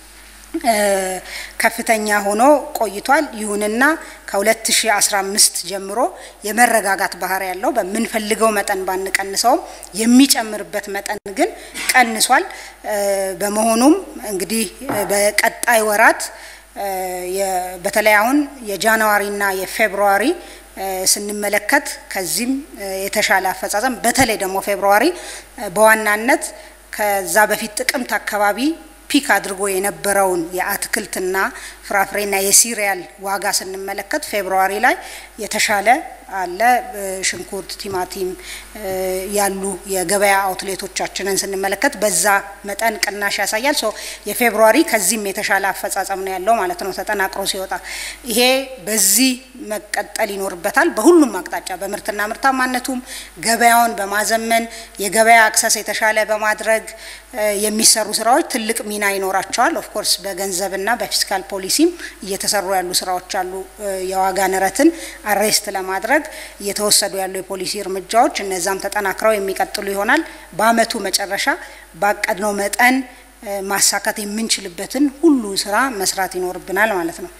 ከፍተኛ ሆኖ ቆይቷል። ይሁንና ከ2015 ጀምሮ የመረጋጋት ባህሪ ያለው በምንፈልገው መጠን ባንቀንሰውም የሚጨምርበት መጠን ግን ቀንሷል። በመሆኑም እንግዲህ በቀጣይ ወራት በተለይ አሁን የጃንዋሪና የፌብሩዋሪ ስንመለከት ከዚህም የተሻለ አፈጻጸም በተለይ ደግሞ ፌብሩዋሪ በዋናነት ከዛ በፊት ጥቅምት አካባቢ ፒክ አድርጎ የነበረውን የአትክልትና ፍራፍሬና የሲሪያል ዋጋ ስንመለከት ፌብሩዋሪ ላይ የተሻለ አለ። ሽንኩርት፣ ቲማቲም ያሉ የገበያ አውትሌቶቻችንን ስንመለከት በዛ መጠን ቅናሽ ያሳያል። ሶ የፌብሩዋሪ ከዚህም የተሻለ አፈጻጸም ነው ያለው ማለት ነው ተጠናቅሮ ሲወጣ። ይሄ በዚህ መቀጠል ይኖርበታል በሁሉም አቅጣጫ በምርትና ምርታማነቱም ገበያውን በማዘመን የገበያ አክሰስ የተሻለ በማድረግ የሚሰሩ ስራዎች ትልቅ ሚና ይኖራቸዋል። ኦፍኮርስ በገንዘብና በፊስካል ፖሊሲም እየተሰሩ ያሉ ስራዎች አሉ። የዋጋ ንረትን አሬስት ለማድረግ እየተወሰዱ ያሉ የፖሊሲ እርምጃዎች እነዛም ተጠናክረው የሚቀጥሉ ይሆናል። በአመቱ መጨረሻ ባቀድነው መጠን ማሳካት የምንችልበትን ሁሉ ስራ መስራት ይኖርብናል ማለት ነው።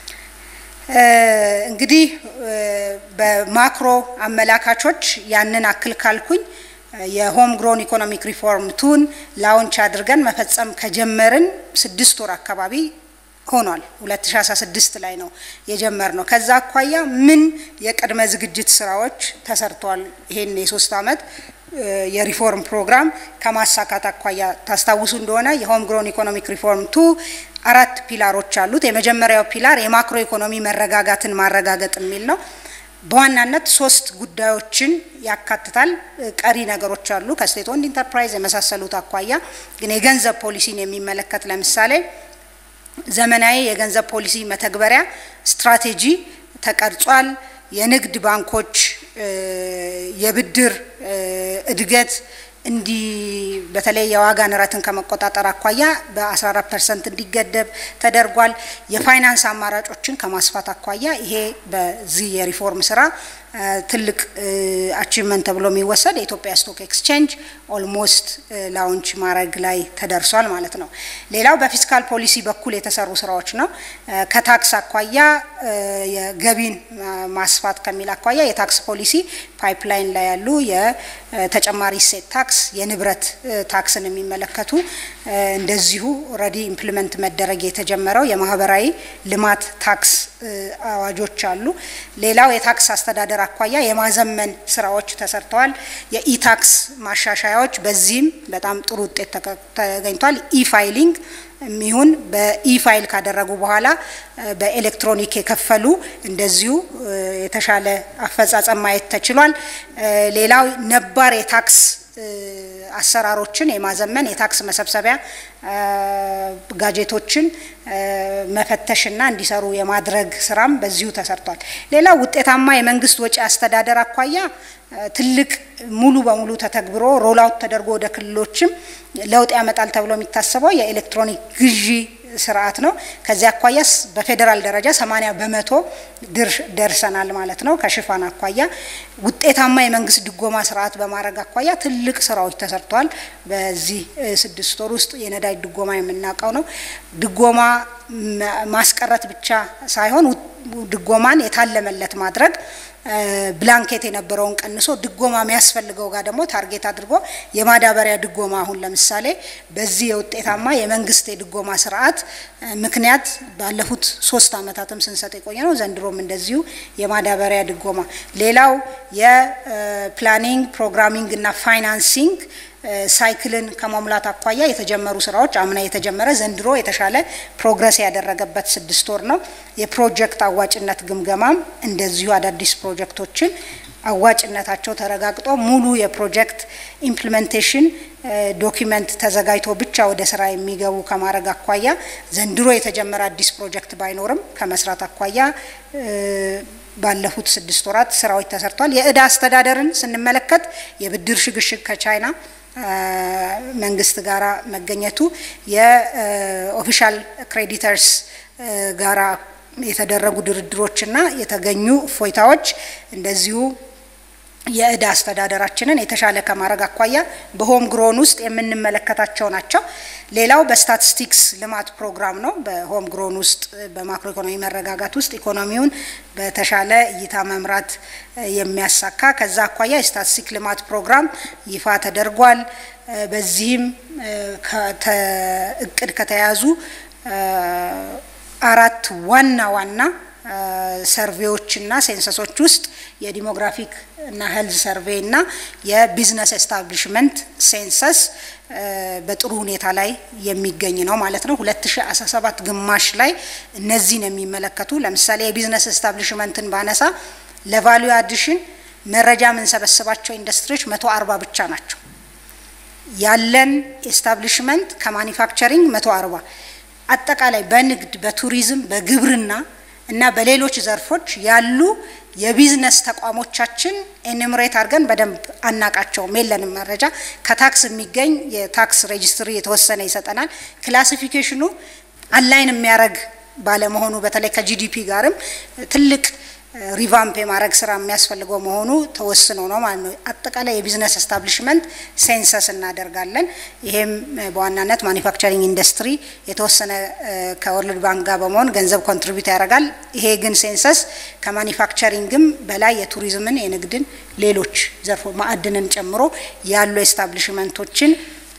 እንግዲህ በማክሮ አመላካቾች ያንን አክል ካልኩኝ የሆም ግሮን ኢኮኖሚክ ሪፎርም ቱን ላውንች አድርገን መፈጸም ከጀመርን ስድስት ወር አካባቢ ሆኗል። 2016 ላይ ነው የጀመር ነው። ከዛ አኳያ ምን የቅድመ ዝግጅት ስራዎች ተሰርተዋል? ይሄን የሶስት አመት የሪፎርም ፕሮግራም ከማሳካት አኳያ ታስታውሱ እንደሆነ የሆም ግሮን ኢኮኖሚክ ሪፎርም ቱ አራት ፒላሮች አሉት። የመጀመሪያው ፒላር የማክሮ ኢኮኖሚ መረጋጋትን ማረጋገጥ የሚል ነው። በዋናነት ሶስት ጉዳዮችን ያካትታል። ቀሪ ነገሮች አሉ ከስቴት ኦንድ ኢንተርፕራይዝ የመሳሰሉት አኳያ ግን የገንዘብ ፖሊሲን የሚመለከት ለምሳሌ ዘመናዊ የገንዘብ ፖሊሲ መተግበሪያ ስትራቴጂ ተቀርጿል። የንግድ ባንኮች የብድር እድገት እንዲ በተለይ የዋጋ ንረትን ከመቆጣጠር አኳያ በ14 ፐርሰንት እንዲገደብ ተደርጓል። የፋይናንስ አማራጮችን ከማስፋት አኳያ ይሄ በዚህ የሪፎርም ስራ ትልቅ አቺቭመንት ተብሎ የሚወሰድ የኢትዮጵያ ስቶክ ኤክስቼንጅ ኦልሞስት ላውንች ማድረግ ላይ ተደርሷል ማለት ነው። ሌላው በፊስካል ፖሊሲ በኩል የተሰሩ ስራዎች ነው። ከታክስ አኳያ የገቢን ማስፋት ከሚል አኳያ የታክስ ፖሊሲ ፓይፕላይን ላይ ያሉ የተጨማሪ እሴት ታክስ፣ የንብረት ታክስን የሚመለከቱ እንደዚሁ ኦልሬዲ ኢምፕሊመንት መደረግ የተጀመረው የማህበራዊ ልማት ታክስ አዋጆች አሉ። ሌላው የታክስ አስተዳደር አኳያ የማዘመን ስራዎች ተሰርተዋል። የኢታክስ ማሻሻያዎች በዚህም በጣም ጥሩ ውጤት ተገኝቷል። ኢፋይሊንግ የሚሆን በኢፋይል ካደረጉ በኋላ በኤሌክትሮኒክ የከፈሉ እንደዚሁ የተሻለ አፈጻጸም ማየት ተችሏል። ሌላው ነባር የታክስ አሰራሮችን የማዘመን የታክስ መሰብሰቢያ ጋጀቶችን መፈተሽና እንዲሰሩ የማድረግ ስራም በዚሁ ተሰርቷል። ሌላው ውጤታማ የመንግስት ወጪ አስተዳደር አኳያ ትልቅ ሙሉ በሙሉ ተተግብሮ ሮላውት ተደርጎ ወደ ክልሎችም ለውጥ ያመጣል ተብሎ የሚታሰበው የኤሌክትሮኒክ ግዢ ስርዓት ነው። ከዚህ አኳያስ በፌዴራል ደረጃ 80 በመቶ ደርሰናል ማለት ነው። ከሽፋን አኳያ ውጤታማ የመንግስት ድጎማ ስርዓት በማድረግ አኳያ ትልቅ ስራዎች ተሰርተዋል። በዚህ ስድስት ወር ውስጥ የነዳጅ ድጎማ የምናውቀው ነው። ድጎማ ማስቀረት ብቻ ሳይሆን ድጎማን የታለመለት ማድረግ ብላንኬት የነበረውን ቀንሶ ድጎማ የሚያስፈልገው ጋር ደግሞ ታርጌት አድርጎ የማዳበሪያ ድጎማ አሁን ለምሳሌ በዚህ የውጤታማ የመንግስት የድጎማ ስርዓት ምክንያት ባለፉት ሶስት አመታትም ስንሰጥ የቆየ ነው። ዘንድሮም እንደዚሁ የማዳበሪያ ድጎማ። ሌላው የፕላኒንግ ፕሮግራሚንግ እና ፋይናንሲንግ ሳይክልን ከመሙላት አኳያ የተጀመሩ ስራዎች አምና የተጀመረ ዘንድሮ የተሻለ ፕሮግረስ ያደረገበት ስድስት ወር ነው። የፕሮጀክት አዋጭነት ግምገማም እንደዚሁ አዳዲስ ፕሮጀክቶችን አዋጭነታቸው ተረጋግጦ ሙሉ የፕሮጀክት ኢምፕሊሜንቴሽን ዶኪመንት ተዘጋጅቶ ብቻ ወደ ስራ የሚገቡ ከማድረግ አኳያ ዘንድሮ የተጀመረ አዲስ ፕሮጀክት ባይኖርም ከመስራት አኳያ ባለፉት ስድስት ወራት ስራዎች ተሰርቷል። የእዳ አስተዳደርን ስንመለከት የብድር ሽግሽግ ከቻይና መንግስት ጋራ መገኘቱ የኦፊሻል ክሬዲተርስ ጋራ የተደረጉ ድርድሮችና የተገኙ እፎይታዎች እንደዚሁ የእዳ አስተዳደራችንን የተሻለ ከማድረግ አኳያ በሆም ግሮን ውስጥ የምንመለከታቸው ናቸው። ሌላው በስታቲስቲክስ ልማት ፕሮግራም ነው። በሆም ግሮን ውስጥ በማክሮ ኢኮኖሚ መረጋጋት ውስጥ ኢኮኖሚውን በተሻለ እይታ መምራት የሚያሳካ ከዛ አኳያ የስታቲስቲክ ልማት ፕሮግራም ይፋ ተደርጓል። በዚህም እቅድ ከተያዙ አራት ዋና ዋና ሰርቬዎችና ሴንሰሶች ውስጥ የዲሞግራፊክ እና ሄልዝ ሰርቬይ እና የቢዝነስ ኤስታብሊሽመንት ሴንሰስ በጥሩ ሁኔታ ላይ የሚገኝ ነው ማለት ነው። 2017 ግማሽ ላይ እነዚህን የሚመለከቱ ለምሳሌ የቢዝነስ ኤስታብሊሽመንትን ባነሳ ለቫሊዩ አዲሽን መረጃ የምንሰበስባቸው ኢንዱስትሪዎች 140 ብቻ ናቸው። ያለን ኤስታብሊሽመንት ከማኒፋክቸሪንግ 140 አጠቃላይ በንግድ በቱሪዝም በግብርና እና በሌሎች ዘርፎች ያሉ የቢዝነስ ተቋሞቻችን ኤኒምሬት አድርገን በደንብ አናቃቸውም፣ የለንም መረጃ። ከታክስ የሚገኝ የታክስ ሬጅስትሪ የተወሰነ ይሰጠናል። ክላሲፊኬሽኑ አላይን የሚያደርግ ባለመሆኑ በተለይ ከጂዲፒ ጋርም ትልቅ ሪቫምፕ የማድረግ ስራ የሚያስፈልገው መሆኑ ተወስኖ ነው ማለት ነው። አጠቃላይ የቢዝነስ ኤስታብሊሽመንት ሴንሰስ እናደርጋለን። ይሄም በዋናነት ማኒፋክቸሪንግ ኢንዱስትሪ የተወሰነ ከወርልድ ባንክ ጋር በመሆን ገንዘብ ኮንትሪቢዩት ያደርጋል። ይሄ ግን ሴንሰስ ከማኒፋክቸሪንግም በላይ የቱሪዝምን፣ የንግድን፣ ሌሎች ዘርፎ ማዕድንን ጨምሮ ያሉ ኤስታብሊሽመንቶችን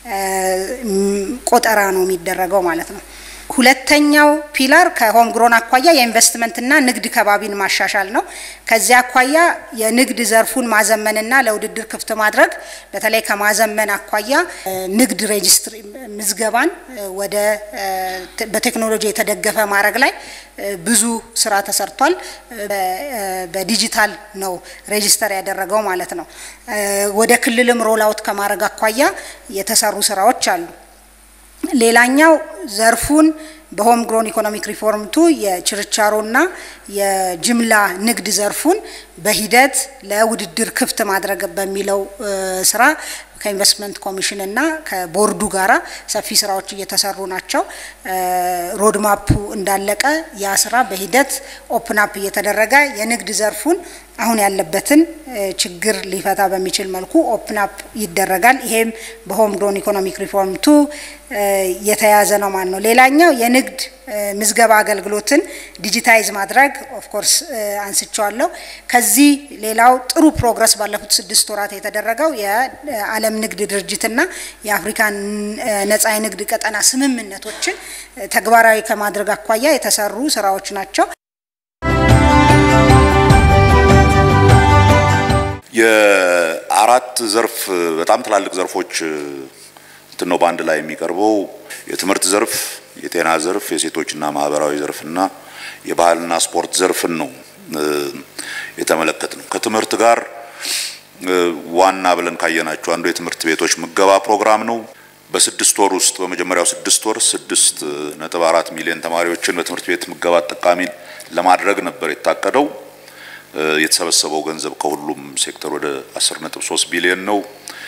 ቆጠራ ነው የሚደረገው ማለት ነው። ሁለተኛው ፒላር ከሆም ግሮን አኳያ የኢንቨስትመንትና ንግድ ከባቢን ማሻሻል ነው። ከዚያ አኳያ የንግድ ዘርፉን ማዘመንና ለውድድር ክፍት ማድረግ በተለይ ከማዘመን አኳያ ንግድ ሬጅስትሪ ምዝገባን ወደ በቴክኖሎጂ የተደገፈ ማድረግ ላይ ብዙ ስራ ተሰርቷል። በዲጂታል ነው ሬጅስተር ያደረገው ማለት ነው። ወደ ክልልም ሮል አውት ከማድረግ አኳያ የተሰሩ ስራዎች አሉ። ሌላኛው ዘርፉን በሆም ግሮን ኢኮኖሚክ ሪፎርምቱ የችርቻሮና የጅምላ ንግድ ዘርፉን በሂደት ለውድድር ክፍት ማድረግ በሚለው ስራ ከኢንቨስትመንት ኮሚሽን እና ከቦርዱ ጋራ ሰፊ ስራዎች እየተሰሩ ናቸው። ሮድማፑ እንዳለቀ ያ ስራ በሂደት ኦፕን አፕ እየተደረገ የንግድ ዘርፉን አሁን ያለበትን ችግር ሊፈታ በሚችል መልኩ ኦፕን አፕ ይደረጋል። ይሄም በሆም ግሮን ኢኮኖሚክ ሪፎርም ቱ የተያዘ ነው ማለት ነው። ሌላኛው የንግድ ምዝገባ አገልግሎትን ዲጂታይዝ ማድረግ ኦፍኮርስ አንስቸዋለሁ። ከዚህ ሌላው ጥሩ ፕሮግረስ ባለፉት ስድስት ወራት የተደረገው የዓለም ንግድ ድርጅትና የአፍሪካ ነጻ የንግድ ቀጠና ስምምነቶችን ተግባራዊ ከማድረግ አኳያ የተሰሩ ስራዎች ናቸው። የአራት ዘርፍ በጣም ትላልቅ ዘርፎች እንትን ነው በአንድ ላይ የሚቀርበው የትምህርት ዘርፍ፣ የጤና ዘርፍ፣ የሴቶችና ማህበራዊ ዘርፍና የባህልና ስፖርት ዘርፍን ነው የተመለከት ነው። ከትምህርት ጋር ዋና ብለን ካየናቸው አንዱ የትምህርት ቤቶች ምገባ ፕሮግራም ነው። በስድስት ወር ውስጥ በመጀመሪያው ስድስት ወር ስድስት ነጥብ አራት ሚሊዮን ተማሪዎችን በትምህርት ቤት ምገባ ተጠቃሚ ለማድረግ ነበር የታቀደው። የተሰበሰበው ገንዘብ ከሁሉም ሴክተር ወደ 10.3 ቢሊዮን ነው።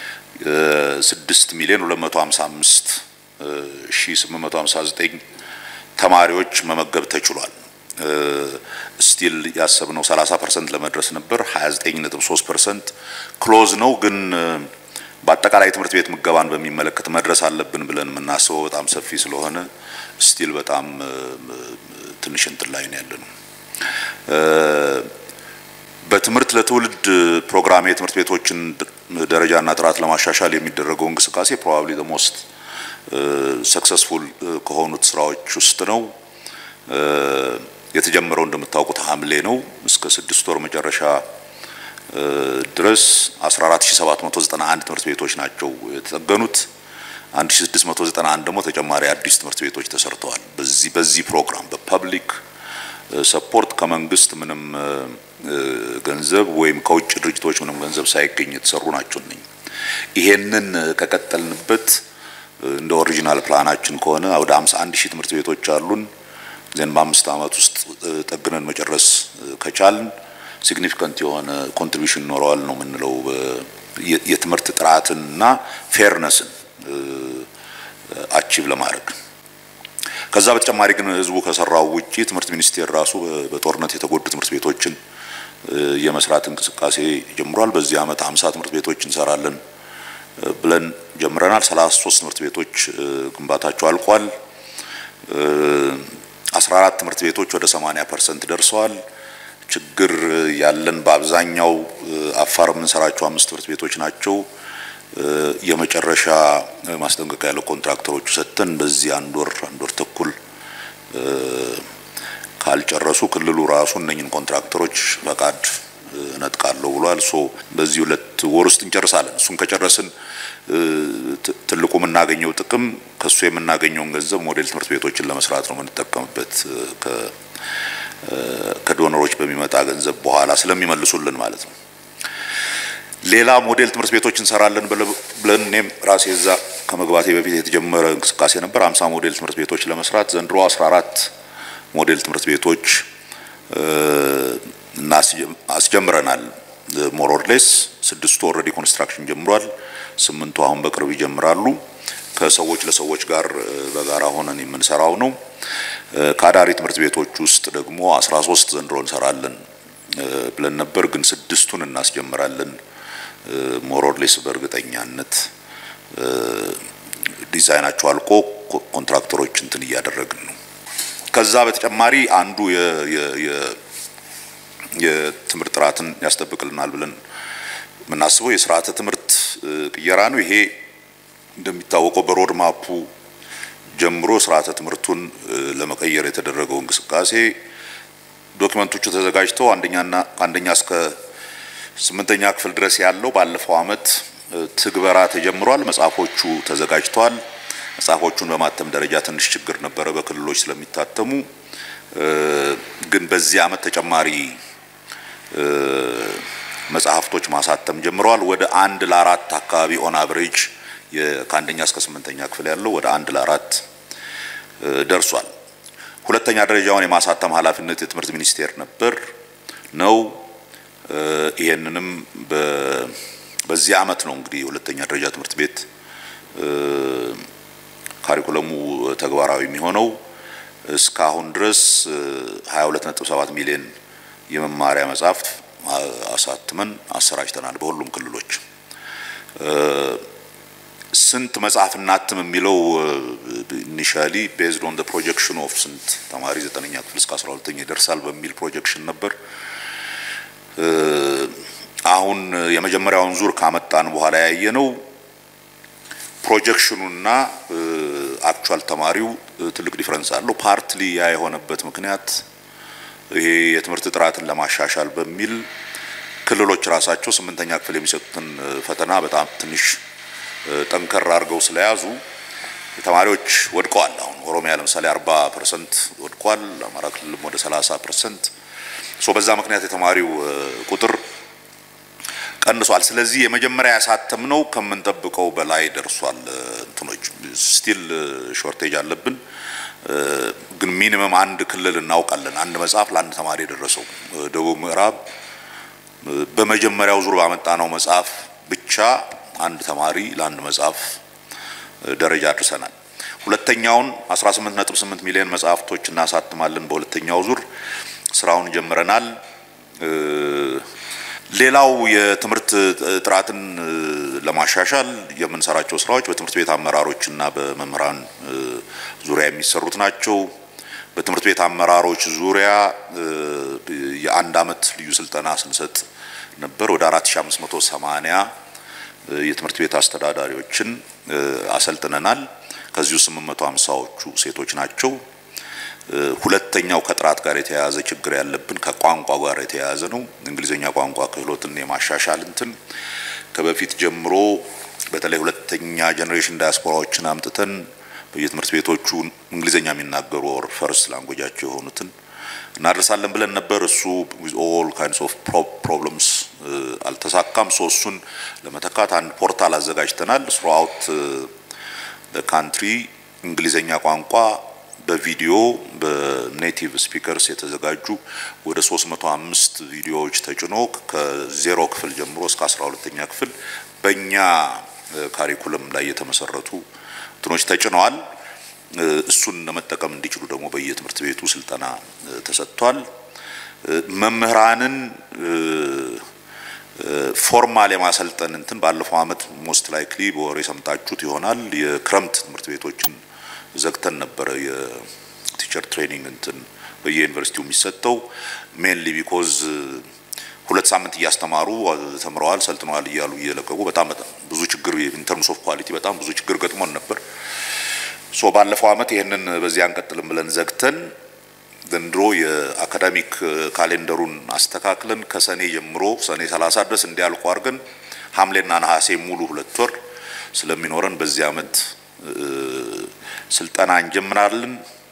6 ሚሊዮን 255 ሺህ 859 ተማሪዎች መመገብ ተችሏል። ስቲል ያሰብነው 30% ለመድረስ ነበር። 29.3% ክሎዝ ነው። ግን በአጠቃላይ ትምህርት ቤት ምገባን በሚመለከት መድረስ አለብን ብለን የምናስበው በጣም ሰፊ ስለሆነ ስቲል በጣም ትንሽ እንትን ላይ ነው ያለነው። በትምህርት ለትውልድ ፕሮግራም የትምህርት ቤቶችን ደረጃና ጥራት ለማሻሻል የሚደረገው እንቅስቃሴ ፕሮባብሊ ዘ ሞስት ሰክሰስፉል ከሆኑት ስራዎች ውስጥ ነው። የተጀመረው እንደምታውቁት ሐምሌ ነው። እስከ ስድስት ወር መጨረሻ ድረስ 14791 ትምህርት ቤቶች ናቸው የተጠገኑት። 1691 ደግሞ ተጨማሪ አዲስ ትምህርት ቤቶች ተሰርተዋል። በዚህ በዚህ ፕሮግራም በፐብሊክ ሰፖርት ከመንግስት ምንም ገንዘብ ወይም ከውጭ ድርጅቶች ምንም ገንዘብ ሳይገኝ የተሰሩ ናቸው እነኝ ይሄንን ከቀጠልንበት እንደ ኦሪጂናል ፕላናችን ከሆነ ወደ 51 ሺህ ትምህርት ቤቶች አሉን። ዘን በአምስት ዓመት ውስጥ ጠግነን መጨረስ ከቻልን ሲግኒፊካንት የሆነ ኮንትሪቢሽን ይኖረዋል ነው የምንለው የትምህርት ጥራትንና ፌርነስን አቺቭ ለማድረግ ከዛ በተጨማሪ ግን ህዝቡ ከሰራው ውጪ ትምህርት ሚኒስቴር ራሱ በጦርነት የተጎዱ ትምህርት ቤቶችን የመስራት እንቅስቃሴ ጀምሯል። በዚህ ዓመት 50 ትምህርት ቤቶች እንሰራለን ብለን ጀምረናል። 33 ትምህርት ቤቶች ግንባታቸው አልቋል። 14 ትምህርት ቤቶች ወደ 80% ደርሰዋል። ችግር ያለን በአብዛኛው አፋር የምንሰራቸው አምስት ትምህርት ቤቶች ናቸው። የመጨረሻ ማስጠንቀቂያ ያለው ኮንትራክተሮቹ ሰጥተን በዚህ አንድ ወር አንድ ወር ተኩል ካልጨረሱ ክልሉ ራሱ እነኝን ኮንትራክተሮች ፈቃድ እነጥቃለሁ ብሏል። ሶ በዚህ ሁለት ወር ውስጥ እንጨርሳለን። እሱን ከጨረስን ትልቁ የምናገኘው ጥቅም ከሱ የምናገኘውን ገንዘብ ሞዴል ትምህርት ቤቶችን ለመስራት ነው የምንጠቀምበት ከዶነሮች በሚመጣ ገንዘብ በኋላ ስለሚመልሱልን ማለት ነው። ሌላ ሞዴል ትምህርት ቤቶች እንሰራለን ብለን እኔም ራሴ እዛ ከመግባቴ በፊት የተጀመረ እንቅስቃሴ ነበር። አምሳ ሞዴል ትምህርት ቤቶች ለመስራት ዘንድሮ አስራ አራት ሞዴል ትምህርት ቤቶች እና አስጀምረናል። ሞሮርሌስ ስድስቱ ኦልሬዲ ኮንስትራክሽን ጀምሯል። ስምንቱ አሁን በቅርብ ይጀምራሉ። ከሰዎች ለሰዎች ጋር በጋራ ሆነን የምንሰራው ነው። ከአዳሪ ትምህርት ቤቶች ውስጥ ደግሞ አስራ ሶስት ዘንድሮ እንሰራለን ብለን ነበር፣ ግን ስድስቱን እናስጀምራለን። ሞሮርሌስ በእርግጠኛነት ዲዛይናቸው አልቆ ኮንትራክተሮች እንትን እያደረግን ነው። ከዛ በተጨማሪ አንዱ የትምህርት ጥራትን ያስጠብቅልናል ብለን የምናስበው የስርዓተ ትምህርት ቅየራ ነው። ይሄ እንደሚታወቀው በሮድ ማፑ ጀምሮ ስርዓተ ትምህርቱን ለመቀየር የተደረገው እንቅስቃሴ ዶክመንቶቹ ተዘጋጅተው አንደኛና ከአንደኛ እስከ ስምንተኛ ክፍል ድረስ ያለው ባለፈው ዓመት ትግበራ ተጀምሯል። መጽሐፎቹ ተዘጋጅተዋል። መጽሐፎቹን በማተም ደረጃ ትንሽ ችግር ነበረ በክልሎች ስለሚታተሙ፣ ግን በዚህ ዓመት ተጨማሪ መጽሐፍቶች ማሳተም ጀምረዋል። ወደ አንድ ለአራት አካባቢ ኦን አቨሬጅ ከአንደኛ እስከ ስምንተኛ ክፍል ያለው ወደ አንድ ለአራት ደርሷል። ሁለተኛ ደረጃውን የማሳተም ኃላፊነት የትምህርት ሚኒስቴር ነበር ነው። ይሄንንም በዚህ ዓመት ነው እንግዲህ የሁለተኛ ደረጃ ትምህርት ቤት ካሪኩለሙ ተግባራዊ የሚሆነው። እስካሁን ድረስ 22.7 ሚሊዮን የመማሪያ መጽሐፍት አሳትመን አሰራጭተናል በሁሉም ክልሎች። ስንት መጽሐፍ እናትም የሚለው ኢኒሻሊ ቤዝድ ኦን ፕሮጀክሽን ኦፍ ስንት ተማሪ ዘጠነኛ ክፍል እስከ 12ኛ ይደርሳል በሚል ፕሮጀክሽን ነበር። አሁን የመጀመሪያውን ዙር ካመጣን በኋላ ያየ ነው ፕሮጀክሽኑና አክቹዋል ተማሪው ትልቅ ዲፍረንስ አለው። ፓርትሊ ያ የሆነበት ምክንያት ይሄ የትምህርት ጥራትን ለማሻሻል በሚል ክልሎች ራሳቸው ስምንተኛ ክፍል የሚሰጡትን ፈተና በጣም ትንሽ ጠንከር አድርገው ስለያዙ ተማሪዎች ወድቀዋል። አሁን ኦሮሚያ ለምሳሌ 40 ፐርሰንት ወድቋል። አማራ ክልልም ወደ 30 ፐርሰንት ሶ በዛ ምክንያት የተማሪው ቁጥር ቀንሷል። ስለዚህ የመጀመሪያ ያሳተምነው ከምንጠብቀው በላይ ደርሷል። እንትኖች ስቲል ሾርቴጅ አለብን፣ ግን ሚኒመም አንድ ክልል እናውቃለን። አንድ መጽሐፍ ለአንድ ተማሪ የደረሰው ደቡብ ምዕራብ በመጀመሪያው ዙር ባመጣነው መጽሐፍ ብቻ አንድ ተማሪ ለአንድ መጽሐፍ ደረጃ አድርሰናል። ሁለተኛውን 18.8 ሚሊዮን መጽሐፍቶች እናሳትማለን። በሁለተኛው ዙር ስራውን ጀምረናል። ሌላው የትምህርት ጥራትን ለማሻሻል የምንሰራቸው ስራዎች በትምህርት ቤት አመራሮችና በመምህራን ዙሪያ የሚሰሩት ናቸው። በትምህርት ቤት አመራሮች ዙሪያ የአንድ አመት ልዩ ስልጠና ስንሰጥ ነበር። ወደ 4580 የትምህርት ቤት አስተዳዳሪዎችን አሰልጥነናል። ከዚሁ 850ዎቹ ሴቶች ናቸው። ሁለተኛው ከጥራት ጋር የተያያዘ ችግር ያለብን ከቋንቋ ጋር የተያያዘ ነው። እንግሊዝኛ ቋንቋ ክህሎትን የማሻሻል እንትን ከበፊት ጀምሮ በተለይ ሁለተኛ ጀኔሬሽን ዳያስፖራዎችን አምጥተን በየትምህርት ቤቶቹ እንግሊዝኛ የሚናገሩ ኦር ፈርስት ላንጉጃቸው የሆኑትን እናደርሳለን ብለን ነበር። እሱ ዊዝ ኦል ካይንድስ ኦፍ ፕሮብለምስ አልተሳካም። ሶ እሱን ለመተካት አንድ ፖርታል አዘጋጅተናል። ስሩአውት ካንትሪ እንግሊዝኛ ቋንቋ በቪዲዮ በኔቲቭ ስፒከርስ የተዘጋጁ ወደ 305 ቪዲዮዎች ተጭኖ ከዜሮ ክፍል ጀምሮ እስከ 12ኛ ክፍል በእኛ ካሪኩለም ላይ የተመሰረቱ እንትኖች ተጭነዋል። እሱን ለመጠቀም እንዲችሉ ደግሞ በየትምህርት ቤቱ ስልጠና ተሰጥቷል። መምህራንን ፎርማል የማሰልጠን እንትን ባለፈው አመት ሞስት ላይክሊ በወሬ ሰምታችሁት ይሆናል የክረምት ትምህርት ቤቶችን ዘግተን ነበረ። የቲቸር ትሬኒንግ እንትን በየዩኒቨርሲቲው የሚሰጠው ሜንሊ ቢኮዝ ሁለት ሳምንት እያስተማሩ ተምረዋል፣ ሰልጥነዋል እያሉ እየለቀቁ በጣም በጣም ብዙ ችግር ኢን ተርምስ ኦፍ ኳሊቲ በጣም ብዙ ችግር ገጥሞን ነበር። ሶ ባለፈው አመት ይህንን በዚህ አንቀጥልም ብለን ዘግተን ዘንድሮ የአካዳሚክ ካሌንደሩን አስተካክለን ከሰኔ ጀምሮ ሰኔ 30 ድረስ እንዲያልቁ አድርገን ሐምሌና ነሐሴ ሙሉ ሁለት ወር ስለሚኖረን በዚህ ዓመት ስልጠና እንጀምራለን።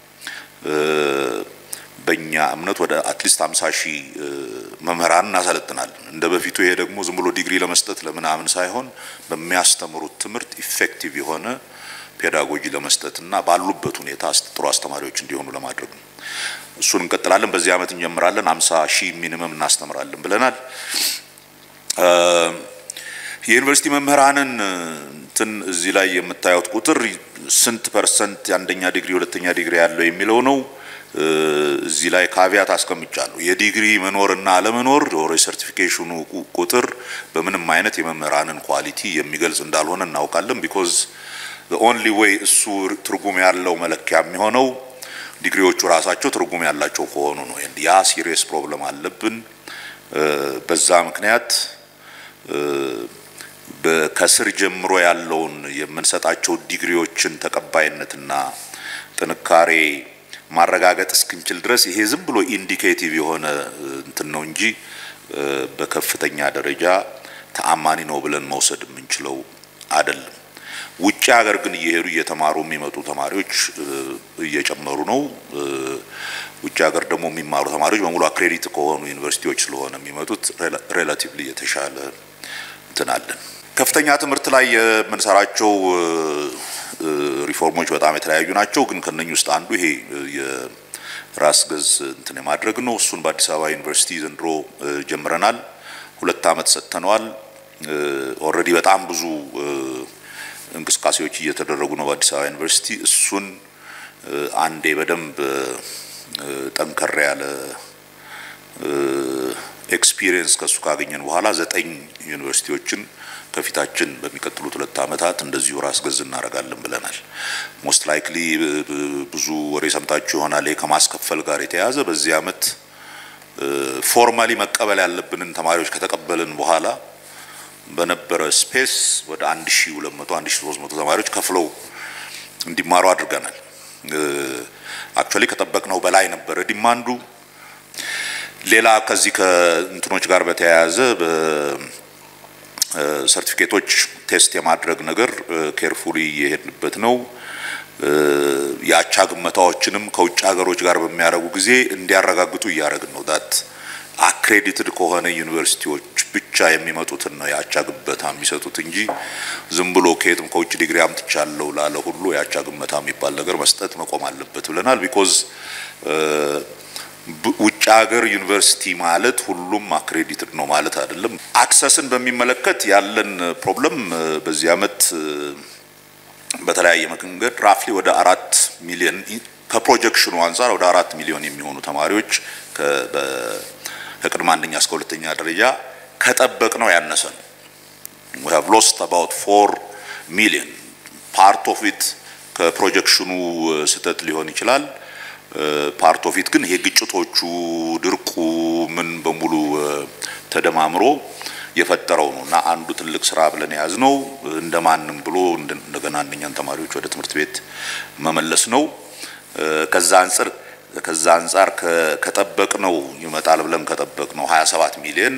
በእኛ እምነት ወደ አትሊስት 50 ሺህ መምህራን እናሰለጥናለን። እንደ በፊቱ ይሄ ደግሞ ዝም ብሎ ዲግሪ ለመስጠት ለምናምን ሳይሆን በሚያስተምሩት ትምህርት ኢፌክቲቭ የሆነ ፔዳጎጂ ለመስጠትና ባሉበት ሁኔታ ጥሩ አስተማሪዎች እንዲሆኑ ለማድረግ ነው። እሱን እንቀጥላለን። በዚህ ዓመት እንጀምራለን። 50 ሺህ ሚኒመም እናስተምራለን ብለናል። የዩኒቨርሲቲ መምህራንን እንትን እዚህ ላይ የምታዩት ቁጥር ስንት ፐርሰንት የአንደኛ ዲግሪ ሁለተኛ ዲግሪ ያለው የሚለው ነው። እዚህ ላይ ካቪያት አስቀምጫለሁ። የዲግሪ መኖርና አለመኖር ኦር የሰርቲፊኬሽኑ ቁጥር በምንም አይነት የመምህራንን ኳሊቲ የሚገልጽ እንዳልሆነ እናውቃለን። ቢኮዝ ኦንሊ ዌይ እሱ ትርጉም ያለው መለኪያ የሚሆነው ዲግሪዎቹ ራሳቸው ትርጉም ያላቸው ከሆኑ ነው። ያ ሲሪየስ ፕሮብለም አለብን። በዛ ምክንያት ከስር ጀምሮ ያለውን የምንሰጣቸው ዲግሪዎችን ተቀባይነትና ጥንካሬ ማረጋገጥ እስክንችል ድረስ ይሄ ዝም ብሎ ኢንዲኬቲቭ የሆነ እንትን ነው እንጂ በከፍተኛ ደረጃ ተአማኒ ነው ብለን መውሰድ የምንችለው አይደለም። ውጭ ሀገር ግን እየሄዱ እየተማሩ የሚመጡ ተማሪዎች እየጨመሩ ነው። ውጭ ሀገር ደግሞ የሚማሩ ተማሪዎች በሙሉ አክሬዲት ከሆኑ ዩኒቨርሲቲዎች ስለሆነ የሚመጡት ሬላቲቭሊ የተሻለ እንትን አለን። ከፍተኛ ትምህርት ላይ የምንሰራቸው ሪፎርሞች በጣም የተለያዩ ናቸው። ግን ከነኚህ ውስጥ አንዱ ይሄ የራስ ገዝ እንትን የማድረግ ነው። እሱን በአዲስ አበባ ዩኒቨርሲቲ ዘንድሮ ጀምረናል። ሁለት ዓመት ሰጥተነዋል። ኦልሬዲ በጣም ብዙ እንቅስቃሴዎች እየተደረጉ ነው በአዲስ አበባ ዩኒቨርሲቲ። እሱን አንዴ በደንብ ጠንከር ያለ ኤክስፒሪየንስ ከሱ ካገኘን በኋላ ዘጠኝ ዩኒቨርሲቲዎችን ከፊታችን በሚቀጥሉት ሁለት ዓመታት እንደዚሁ ራስ ገዝ እናደርጋለን ብለናል። ሞስት ላይክሊ ብዙ ወሬ ሰምታችሁ ይሆናል። ከማስከፈል ጋር የተያያዘ በዚህ ዓመት ፎርማሊ መቀበል ያለብንን ተማሪዎች ከተቀበልን በኋላ በነበረ ስፔስ ወደ 1200 1300 ተማሪዎች ከፍለው እንዲማሩ አድርገናል። አክቹአሊ ከጠበቅነው በላይ ነበረ ዲማንዱ። ሌላ ከዚህ ከእንትኖች ጋር በተያያዘ ሰርቲፊኬቶች ቴስት የማድረግ ነገር ኬርፉሊ እየሄድንበት ነው። የአቻ ግመታዎችንም ከውጭ ሀገሮች ጋር በሚያደርጉ ጊዜ እንዲያረጋግጡ እያደረግን ነው። ዳት አክሬዲትድ ከሆነ ዩኒቨርሲቲዎች ብቻ የሚመጡትን ነው የአቻ ግመታ የሚሰጡት እንጂ ዝም ብሎ ከየትም ከውጭ ዲግሪ አምጥቻለሁ ላለ ሁሉ የአቻ ግመታ የሚባል ነገር መስጠት መቆም አለበት ብለናል። ቢኮዝ ውጭ ሀገር ዩኒቨርሲቲ ማለት ሁሉም አክሬዲትድ ነው ማለት አይደለም። አክሰስን በሚመለከት ያለን ፕሮብለም በዚህ አመት በተለያየ መንገድ ራፍሊ ወደ አራት ሚሊዮን ከፕሮጀክሽኑ አንጻር ወደ አራት ሚሊዮን የሚሆኑ ተማሪዎች ከቅድመ አንደኛ እስከ ሁለተኛ ደረጃ ከጠበቅ ነው ያነሰ ነው። we have lost about 4 ሚሊዮን ፓርት ኦፍ ኢት ከፕሮጀክሽኑ ስህተት ሊሆን ይችላል። ፓርት ኦፍ ኢት ግን ይሄ ግጭቶቹ፣ ድርቁ ምን በሙሉ ተደማምሮ የፈጠረው ነው እና አንዱ ትልቅ ስራ ብለን የያዝነው እንደማንም ብሎ እንደገና አንደኛን ተማሪዎች ወደ ትምህርት ቤት መመለስ ነው። ከዛ አንጻር ከዛ አንጻር ከጠበቅነው ይመጣል ብለን ከጠበቅነው 27 ሚሊዮን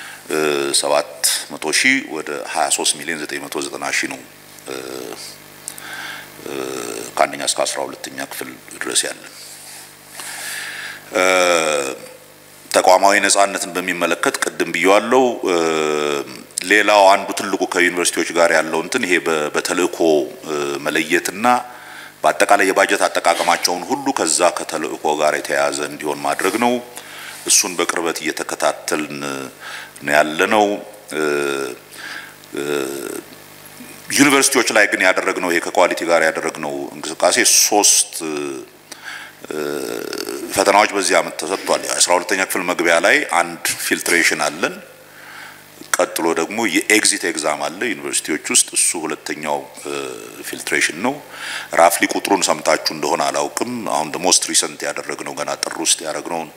700 ሺህ ወደ 23 ሚሊዮን 990 ሺህ ነው ከአንደኛ እስከ 12ኛ ክፍል ድረስ ያለን። ተቋማዊ ነጻነትን በሚመለከት ቅድም ብየዋለው። ሌላው አንዱ ትልቁ ከዩኒቨርሲቲዎች ጋር ያለው እንትን ይሄ በተልእኮ መለየትና በአጠቃላይ የባጀት አጠቃቀማቸውን ሁሉ ከዛ ከተልእኮ ጋር የተያያዘ እንዲሆን ማድረግ ነው። እሱን በቅርበት እየተከታተልን ነው ያለነው። ዩኒቨርሲቲዎች ላይ ግን ያደረግነው ይሄ ከኳሊቲ ጋር ያደረግነው እንቅስቃሴ ሶስት ፈተናዎች በዚህ አመት ተሰጥቷል። የአስራ ሁለተኛ ክፍል መግቢያ ላይ አንድ ፊልትሬሽን አለን። ቀጥሎ ደግሞ የኤግዚት ኤግዛም አለ ዩኒቨርሲቲዎች ውስጥ እሱ ሁለተኛው ፊልትሬሽን ነው። ራፍሊ ቁጥሩን ሰምታችሁ እንደሆነ አላውቅም። አሁን ሞስት ሪሰንት ያደረግነው ገና ጥር ውስጥ ያደረግነውን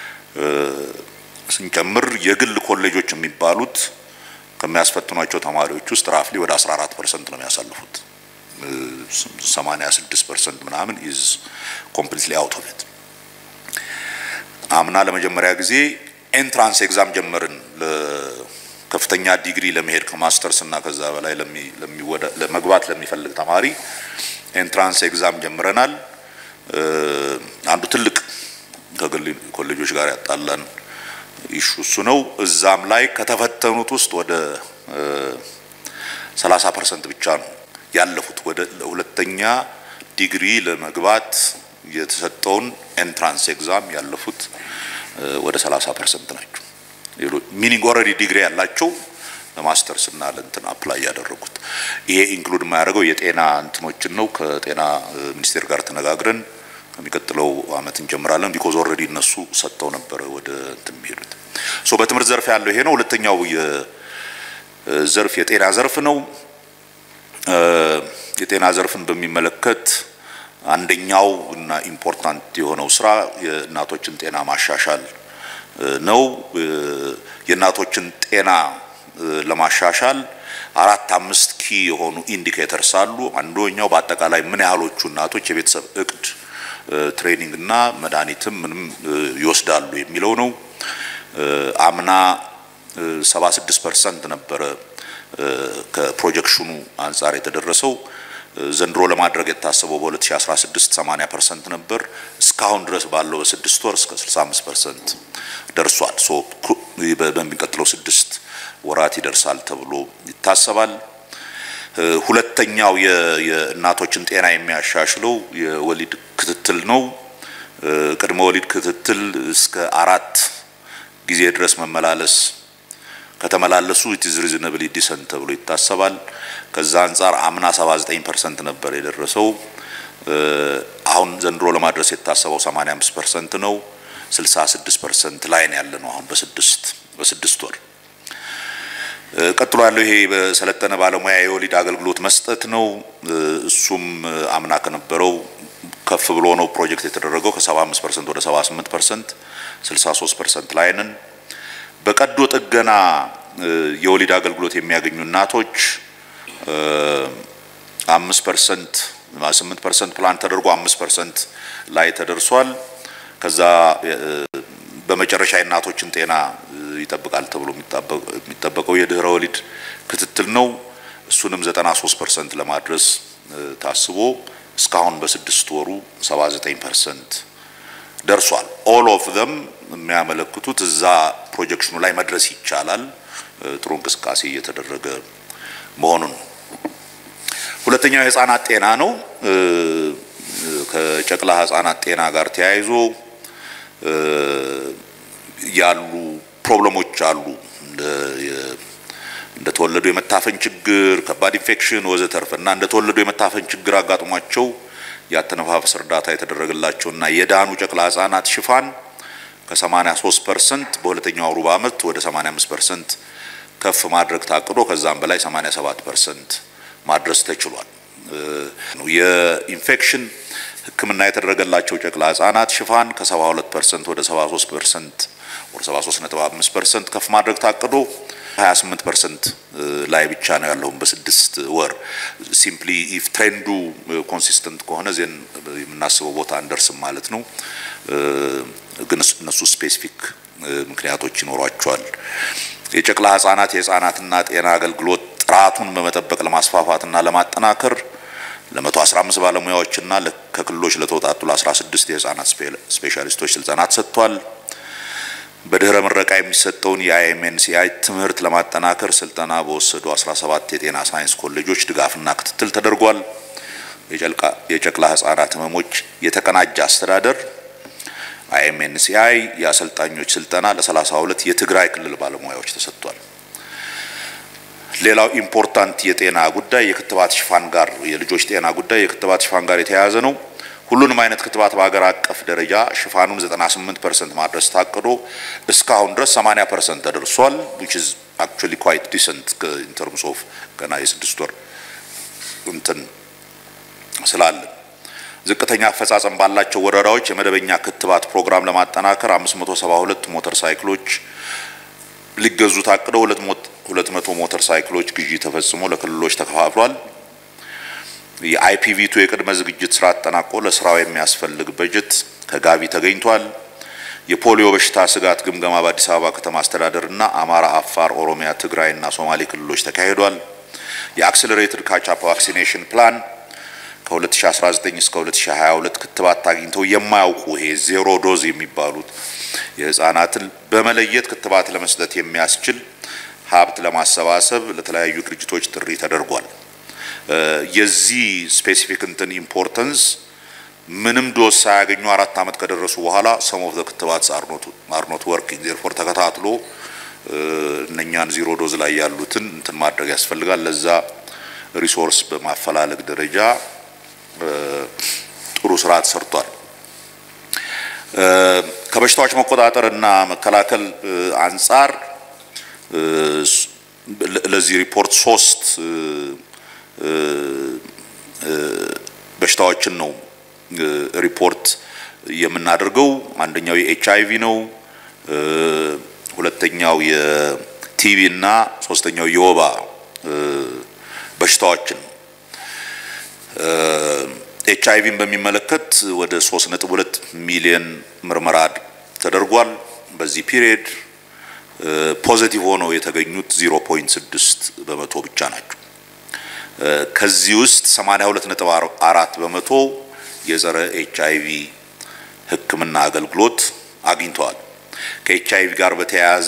ስንጨምር የግል ኮሌጆች የሚባሉት ከሚያስፈትኗቸው ተማሪዎች ውስጥ ራፍሊ ወደ 14 ፐርሰንት ነው የሚያሳልፉት። 86 ፐርሰንት ምናምን ኢዝ ኮምፕሊትሊ አውት ኦፍ ኢት። አምና ለመጀመሪያ ጊዜ ኤንትራንስ ኤግዛም ጀመርን። ለከፍተኛ ዲግሪ ለመሄድ ከማስተርስ እና ከዛ በላይ ለመግባት ለሚፈልግ ተማሪ ኤንትራንስ ኤግዛም ጀምረናል። አንዱ ትልቅ ከግል ኮሌጆች ጋር ያጣላን ኢሹ እሱ ነው። እዛም ላይ ከተፈተኑት ውስጥ ወደ 30 ፐርሰንት ብቻ ነው ያለፉት። ወደ ሁለተኛ ዲግሪ ለመግባት የተሰጠውን ኤንትራንስ ኤግዛም ያለፉት ወደ 30 ፐርሰንት ናቸው። ሚኒንግ ኦልሬዲ ዲግሪ ያላቸው ለማስተርስ እና ለእንትን አፕላይ ያደረጉት። ይሄ ኢንክሉድ የማያደርገው የጤና እንትኖችን ነው። ከጤና ሚኒስቴር ጋር ተነጋግረን ከሚቀጥለው አመት እንጀምራለን። ቢኮዝ ኦልሬዲ እነሱ ሰጥተው ነበረ ወደ እንትን የሚሄዱት። ሶ በትምህርት ዘርፍ ያለው ይሄ ነው። ሁለተኛው የዘርፍ የጤና ዘርፍ ነው። የጤና ዘርፍን በሚመለከት አንደኛው እና ኢምፖርታንት የሆነው ስራ የእናቶችን ጤና ማሻሻል ነው። የእናቶችን ጤና ለማሻሻል አራት አምስት ኪ የሆኑ ኢንዲኬተርስ አሉ። አንደኛው በአጠቃላይ ምን ያህሎቹ እናቶች የቤተሰብ እቅድ ትሬኒንግ እና መድኃኒትም ምንም ይወስዳሉ የሚለው ነው። አምና 76 ፐርሰንት ነበረ ከፕሮጀክሽኑ አንጻር የተደረሰው። ዘንድሮ ለማድረግ የታሰበው በ2016 80 ፐርሰንት ነበር። እስካሁን ድረስ ባለው በስድስት ወር እስከ 65 ፐርሰንት ደርሷል። ሶ በሚቀጥለው ስድስት ወራት ይደርሳል ተብሎ ይታሰባል። ሁለተኛው የእናቶችን ጤና የሚያሻሽለው የወሊድ ክትትል ነው። ቅድመ ወሊድ ክትትል እስከ አራት ጊዜ ድረስ መመላለስ ከተመላለሱ ኢት ኢዝ ሪዝነብሊ ዲሰንት ተብሎ ይታሰባል። ከዛ አንጻር አምና 79 ፐርሰንት ነበር የደረሰው። አሁን ዘንድሮ ለማድረስ የታሰበው 85 ፐርሰንት ነው። 66 ፐርሰንት ላይ ነው ያለ ነው አሁን በስድስት በስድስት ወር ቀጥሎ ያለው ይሄ በሰለጠነ ባለሙያ የወሊድ አገልግሎት መስጠት ነው። እሱም አምና ከነበረው ከፍ ብሎ ነው ፕሮጀክት የተደረገው ከ75 ፐርሰንት ወደ 78 ፐርሰንት 63 ፐርሰንት ላይ ነን። በቀዶ ጥገና የወሊድ አገልግሎት የሚያገኙ እናቶች አምስት ፐርሰንት ስምንት ፐርሰንት ፕላን ተደርጎ አምስት ፐርሰንት ላይ ተደርሷል። ከዛ በመጨረሻ የእናቶችን ጤና ይጠብቃል ተብሎ የሚጠበቀው የድህረ ወሊድ ክትትል ነው። እሱንም 93 ፐርሰንት ለማድረስ ታስቦ እስካሁን በስድስት ወሩ 79 ፐርሰንት ደርሷል። ኦል ኦፍ ዘም የሚያመለክቱት እዛ ፕሮጀክሽኑ ላይ መድረስ ይቻላል፣ ጥሩ እንቅስቃሴ እየተደረገ መሆኑን። ሁለተኛው የህፃናት ጤና ነው። ከጨቅላ ህፃናት ጤና ጋር ተያይዞ ያሉ ፕሮብለሞች አሉ። እንደተወለዱ የመታፈን ችግር፣ ከባድ ኢንፌክሽን ወዘተርፈ እና እንደተወለዱ የመታፈን ችግር አጋጥሟቸው የአተነፋፈስ እርዳታ የተደረገላቸውና የዳኑ ጨቅላ ህጻናት ሽፋን ከ83 ፐርሰንት በሁለተኛው ሩብ ዓመት ወደ 85 ፐርሰንት ከፍ ማድረግ ታቅዶ ከዛም በላይ 87 ፐርሰንት ማድረስ ተችሏል። የኢንፌክሽን ሕክምና የተደረገላቸው ጨቅላ ህጻናት ሽፋን ከ72 ፐርሰንት ወደ 73 ፐርሰንት ወደ 73.5 ፐርሰንት ከፍ ማድረግ ታቅዶ 28 ፐርሰንት ላይ ብቻ ነው ያለውን በስድስት ወር። ሲምፕሊ ኢፍ ትሬንዱ ኮንሲስተንት ከሆነ ዜን የምናስበው ቦታ እንደርስም ማለት ነው። ግን እነሱ ስፔሲፊክ ምክንያቶች ይኖሯቸዋል። የጨቅላ ህጻናት የህጻናትና ጤና አገልግሎት ጥራቱን በመጠበቅ ለማስፋፋትና ለማጠናከር ለ115 ባለሙያዎችና ከክልሎች ለተውጣጡ ለ16 የህጻናት ስፔሻሊስቶች ስልጠና ተሰጥቷል። በድህረ ምረቃ የሚሰጠውን የአይኤምኤንሲአይ ትምህርት ለማጠናከር ስልጠና በወሰዱ 17 የጤና ሳይንስ ኮሌጆች ድጋፍና ክትትል ተደርጓል። የጨቅላ ህጻናት ህመሞች የተቀናጀ አስተዳደር አይኤምኤንሲአይ የአሰልጣኞች ስልጠና ለ32 የትግራይ ክልል ባለሙያዎች ተሰጥቷል። ሌላው ኢምፖርታንት የጤና ጉዳይ የክትባት ሽፋን ጋር የልጆች ጤና ጉዳይ የክትባት ሽፋን ጋር የተያያዘ ነው። ሁሉንም አይነት ክትባት በሀገር አቀፍ ደረጃ ሽፋኑን 98 ፐርሰንት ማድረስ ታቅዶ እስካሁን ድረስ 80 ፐርሰንት ተደርሷል which is actually quite decent in terms of ገና የስድስት ወር እንትን ስላለን ዝቅተኛ አፈጻጸም ባላቸው ወረዳዎች የመደበኛ ክትባት ፕሮግራም ለማጠናከር 572 ሞተር ሳይክሎች ሊገዙ ታቅደው 200 ሞተር ሳይክሎች ግዢ ተፈጽሞ ለክልሎች ተከፋፍሏል። የአይፒቪቱ የቅድመ ዝግጅት ስራ አጠናቆ ለስራው የሚያስፈልግ በጀት ከጋቢ ተገኝቷል። የፖሊዮ በሽታ ስጋት ግምገማ በአዲስ አበባ ከተማ አስተዳደር እና አማራ፣ አፋር፣ ኦሮሚያ፣ ትግራይ እና ሶማሌ ክልሎች ተካሂዷል። የአክስለሬትድ ካቻፕ ቫክሲኔሽን ፕላን ከ2019 እስከ 2022 ክትባት አግኝተው የማያውቁ ይሄ ዜሮ ዶዝ የሚባሉት የህፃናትን በመለየት ክትባት ለመስጠት የሚያስችል ሀብት ለማሰባሰብ ለተለያዩ ድርጅቶች ጥሪ ተደርጓል። የዚህ ስፔሲፊክ እንትን ኢምፖርተንስ ምንም ዶዝ ሳያገኙ አራት ዓመት ከደረሱ በኋላ ሰም ኦፍ ዘ ክትባት አርኖት ወርኪንግ ዜርፎር ተከታትሎ እነኛን ዜሮ ዶዝ ላይ ያሉትን እንትን ማድረግ ያስፈልጋል። ለዛ ሪሶርስ በማፈላለግ ደረጃ ጥሩ ስራ ተሰርቷል። ከበሽታዎች መቆጣጠር እና መከላከል አንጻር ለዚህ ሪፖርት ሶስት በሽታዎችን ነው ሪፖርት የምናደርገው። አንደኛው የኤች አይቪ ነው። ሁለተኛው የቲቪ እና ሶስተኛው የወባ በሽታዎችን ነው። ኤች አይቪን በሚመለከት ወደ 3.2 ሚሊዮን ምርመራ ተደርጓል። በዚህ ፒሪየድ ፖዚቲቭ ሆነው የተገኙት 0.6 በመቶ ብቻ ናቸው። ከዚህ ውስጥ 82.4 በመቶ የጸረ ኤች አይቪ ሕክምና አገልግሎት አግኝተዋል። ከኤች አይቪ ጋር በተያያዘ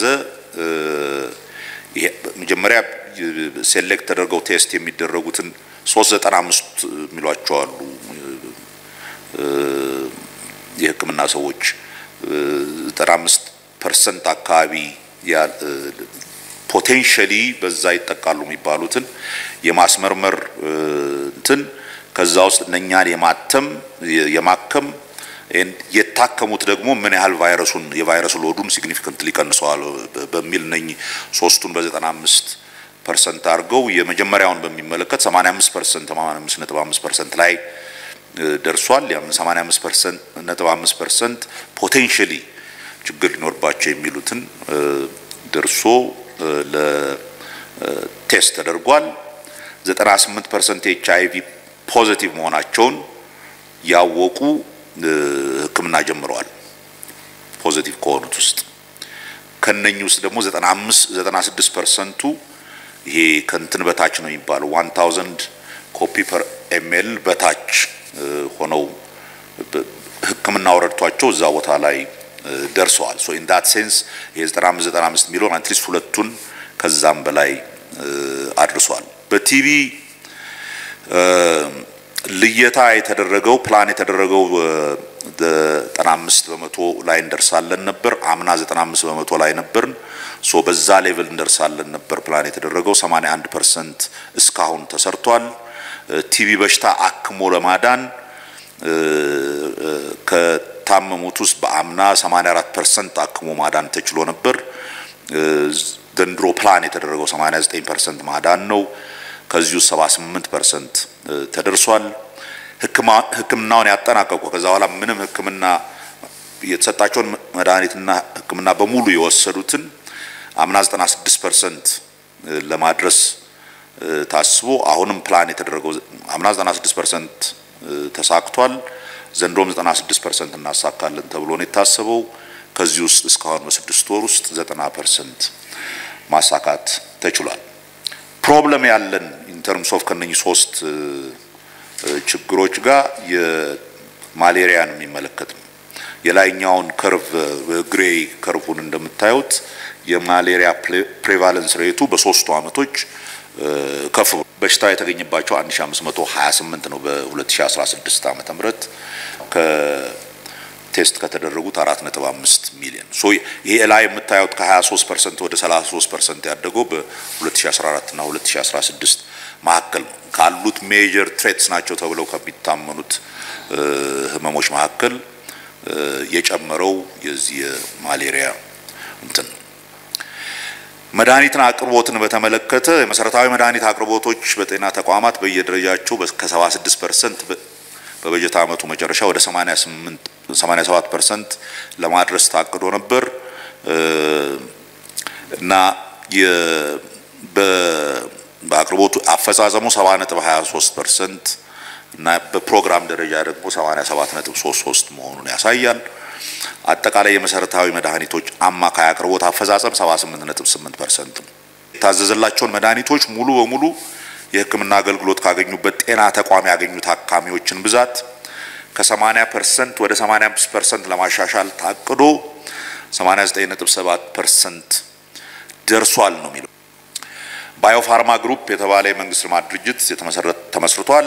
መጀመሪያ ሴሌክት ተደርገው ቴስት የሚደረጉትን 395 የሚሏቸው አሉ የሕክምና ሰዎች 95 ፐርሰንት አካባቢ ፖቴንሻሊ በዛ ይጠቃሉ የሚባሉትን የማስመርመር እንትን ከዛ ውስጥ እነኛን የማተም የማከም የታከሙት ደግሞ ምን ያህል ቫይረሱን የቫይረስ ሎዱን ሲግኒፊካንትሊ ቀንሰዋል በሚል እነኚህ ሶስቱን በ95 ፐርሰንት አድርገው የመጀመሪያውን በሚመለከት 85 ፐርሰንት 85 ነጥብ 5 ፐርሰንት ላይ ደርሷል። ያም 85 ፐርሰንት ነጥብ 5 ፐርሰንት ፖቴንሻሊ ችግር ሊኖርባቸው የሚሉትን ደርሶ ለቴስት ተደርጓል። 98 ፐርሰንት ኤች አይ ቪ ፖዚቲቭ መሆናቸውን ያወቁ ሕክምና ጀምረዋል። ፖዚቲቭ ከሆኑት ውስጥ ከነኚህ ውስጥ ደግሞ 95 96 ፐርሰንቱ ይሄ ከንትን በታች ነው የሚባለው 1000 ኮፒ ፐር ኤምኤል በታች ሆነው ሕክምናው ረድቷቸው እዛ ቦታ ላይ ደርሰዋል። ሶ ኢን ዳት ሴንስ የ95 95 ሚሊዮን አትሊስት ሁለቱን ከዛም በላይ አድርሷል። በቲቪ ልየታ የተደረገው ፕላን የተደረገው 95 በመቶ ላይ እንደርሳለን ነበር። አምና 95 በመቶ ላይ ነበርን። ሶ በዛ ሌቭል እንደርሳለን ነበር ፕላን የተደረገው 81 ፐርሰንት እስካሁን ተሰርቷል። ቲቪ በሽታ አክሞ ለማዳን ከታመሙት ውስጥ በአምና 84 ፐርሰንት አክሞ ማዳን ተችሎ ነበር። ዘንድሮ ፕላን የተደረገው 89 ፐርሰንት ማዳን ነው። ከዚህ ውስጥ 78 ፐርሰንት ተደርሷል። ሕክምናውን ያጠናቀቁ ከዛ በኋላ ምንም ሕክምና የተሰጣቸውን መድኃኒትና ሕክምና በሙሉ የወሰዱትን አምና 96 ፐርሰንት ለማድረስ ታስቦ አሁንም ፕላን የተደረገው አምና 96 ፐርሰንት ተሳክቷል። ዘንድሮም 96 ፐርሰንት እናሳካለን ተብሎ ነው የታሰበው። ከዚህ ውስጥ እስካሁን በስድስት ወር ውስጥ 90 ፐርሰንት ማሳካት ተችሏል። ፕሮብለም ያለን ኢንተርምስ ኦፍ ከነኚህ ሶስት ችግሮች ጋር የማሌሪያን የሚመለከት ነው። የላይኛውን ከርቭ ግሬይ ከርቡን እንደምታዩት የማሌሪያ ፕሬቫለንስ ሬቱ በሶስቱ አመቶች ከፍ በሽታ የተገኘባቸው 1528 ነው በ2016 ዓመተ ምህረት ከቴስት ከተደረጉት 4.5 ሚሊዮን ሶ ይሄ ላይ የምታዩት ከ23 ፐርሰንት ወደ 33 ፐርሰንት ያደገው በ2014 እና 2016 መካከል ነው። ካሉት ሜጀር ትሬትስ ናቸው ተብለው ከሚታመኑት ህመሞች መካከል የጨመረው የዚህ የማሌሪያ እንትን ነው። መድኃኒትን አቅርቦትን በተመለከተ የመሰረታዊ መድኃኒት አቅርቦቶች በጤና ተቋማት በየደረጃቸው ከ76 ፐርሰንት በበጀት ዓመቱ መጨረሻ ወደ 88 87 ፐርሰንት ለማድረስ ታቅዶ ነበር እና በአቅርቦቱ አፈጻጸሙ 70.23 ፐርሰንት እና በፕሮግራም ደረጃ ደግሞ 87.33 መሆኑን ያሳያል። አጠቃላይ የመሰረታዊ መድኃኒቶች አማካይ አቅርቦት አፈጻጸም 78.8 ፐርሰንት ነው። የታዘዘላቸውን መድኃኒቶች ሙሉ በሙሉ የሕክምና አገልግሎት ካገኙበት ጤና ተቋም ያገኙ ታካሚዎችን ብዛት ከ80 ፐርሰንት ወደ 85 ፐርሰንት ለማሻሻል ታቅዶ 89.7 ፐርሰንት ደርሷል ነው የሚለው። ባዮፋርማ ግሩፕ የተባለ የመንግስት ልማት ድርጅት ተመስርቷል።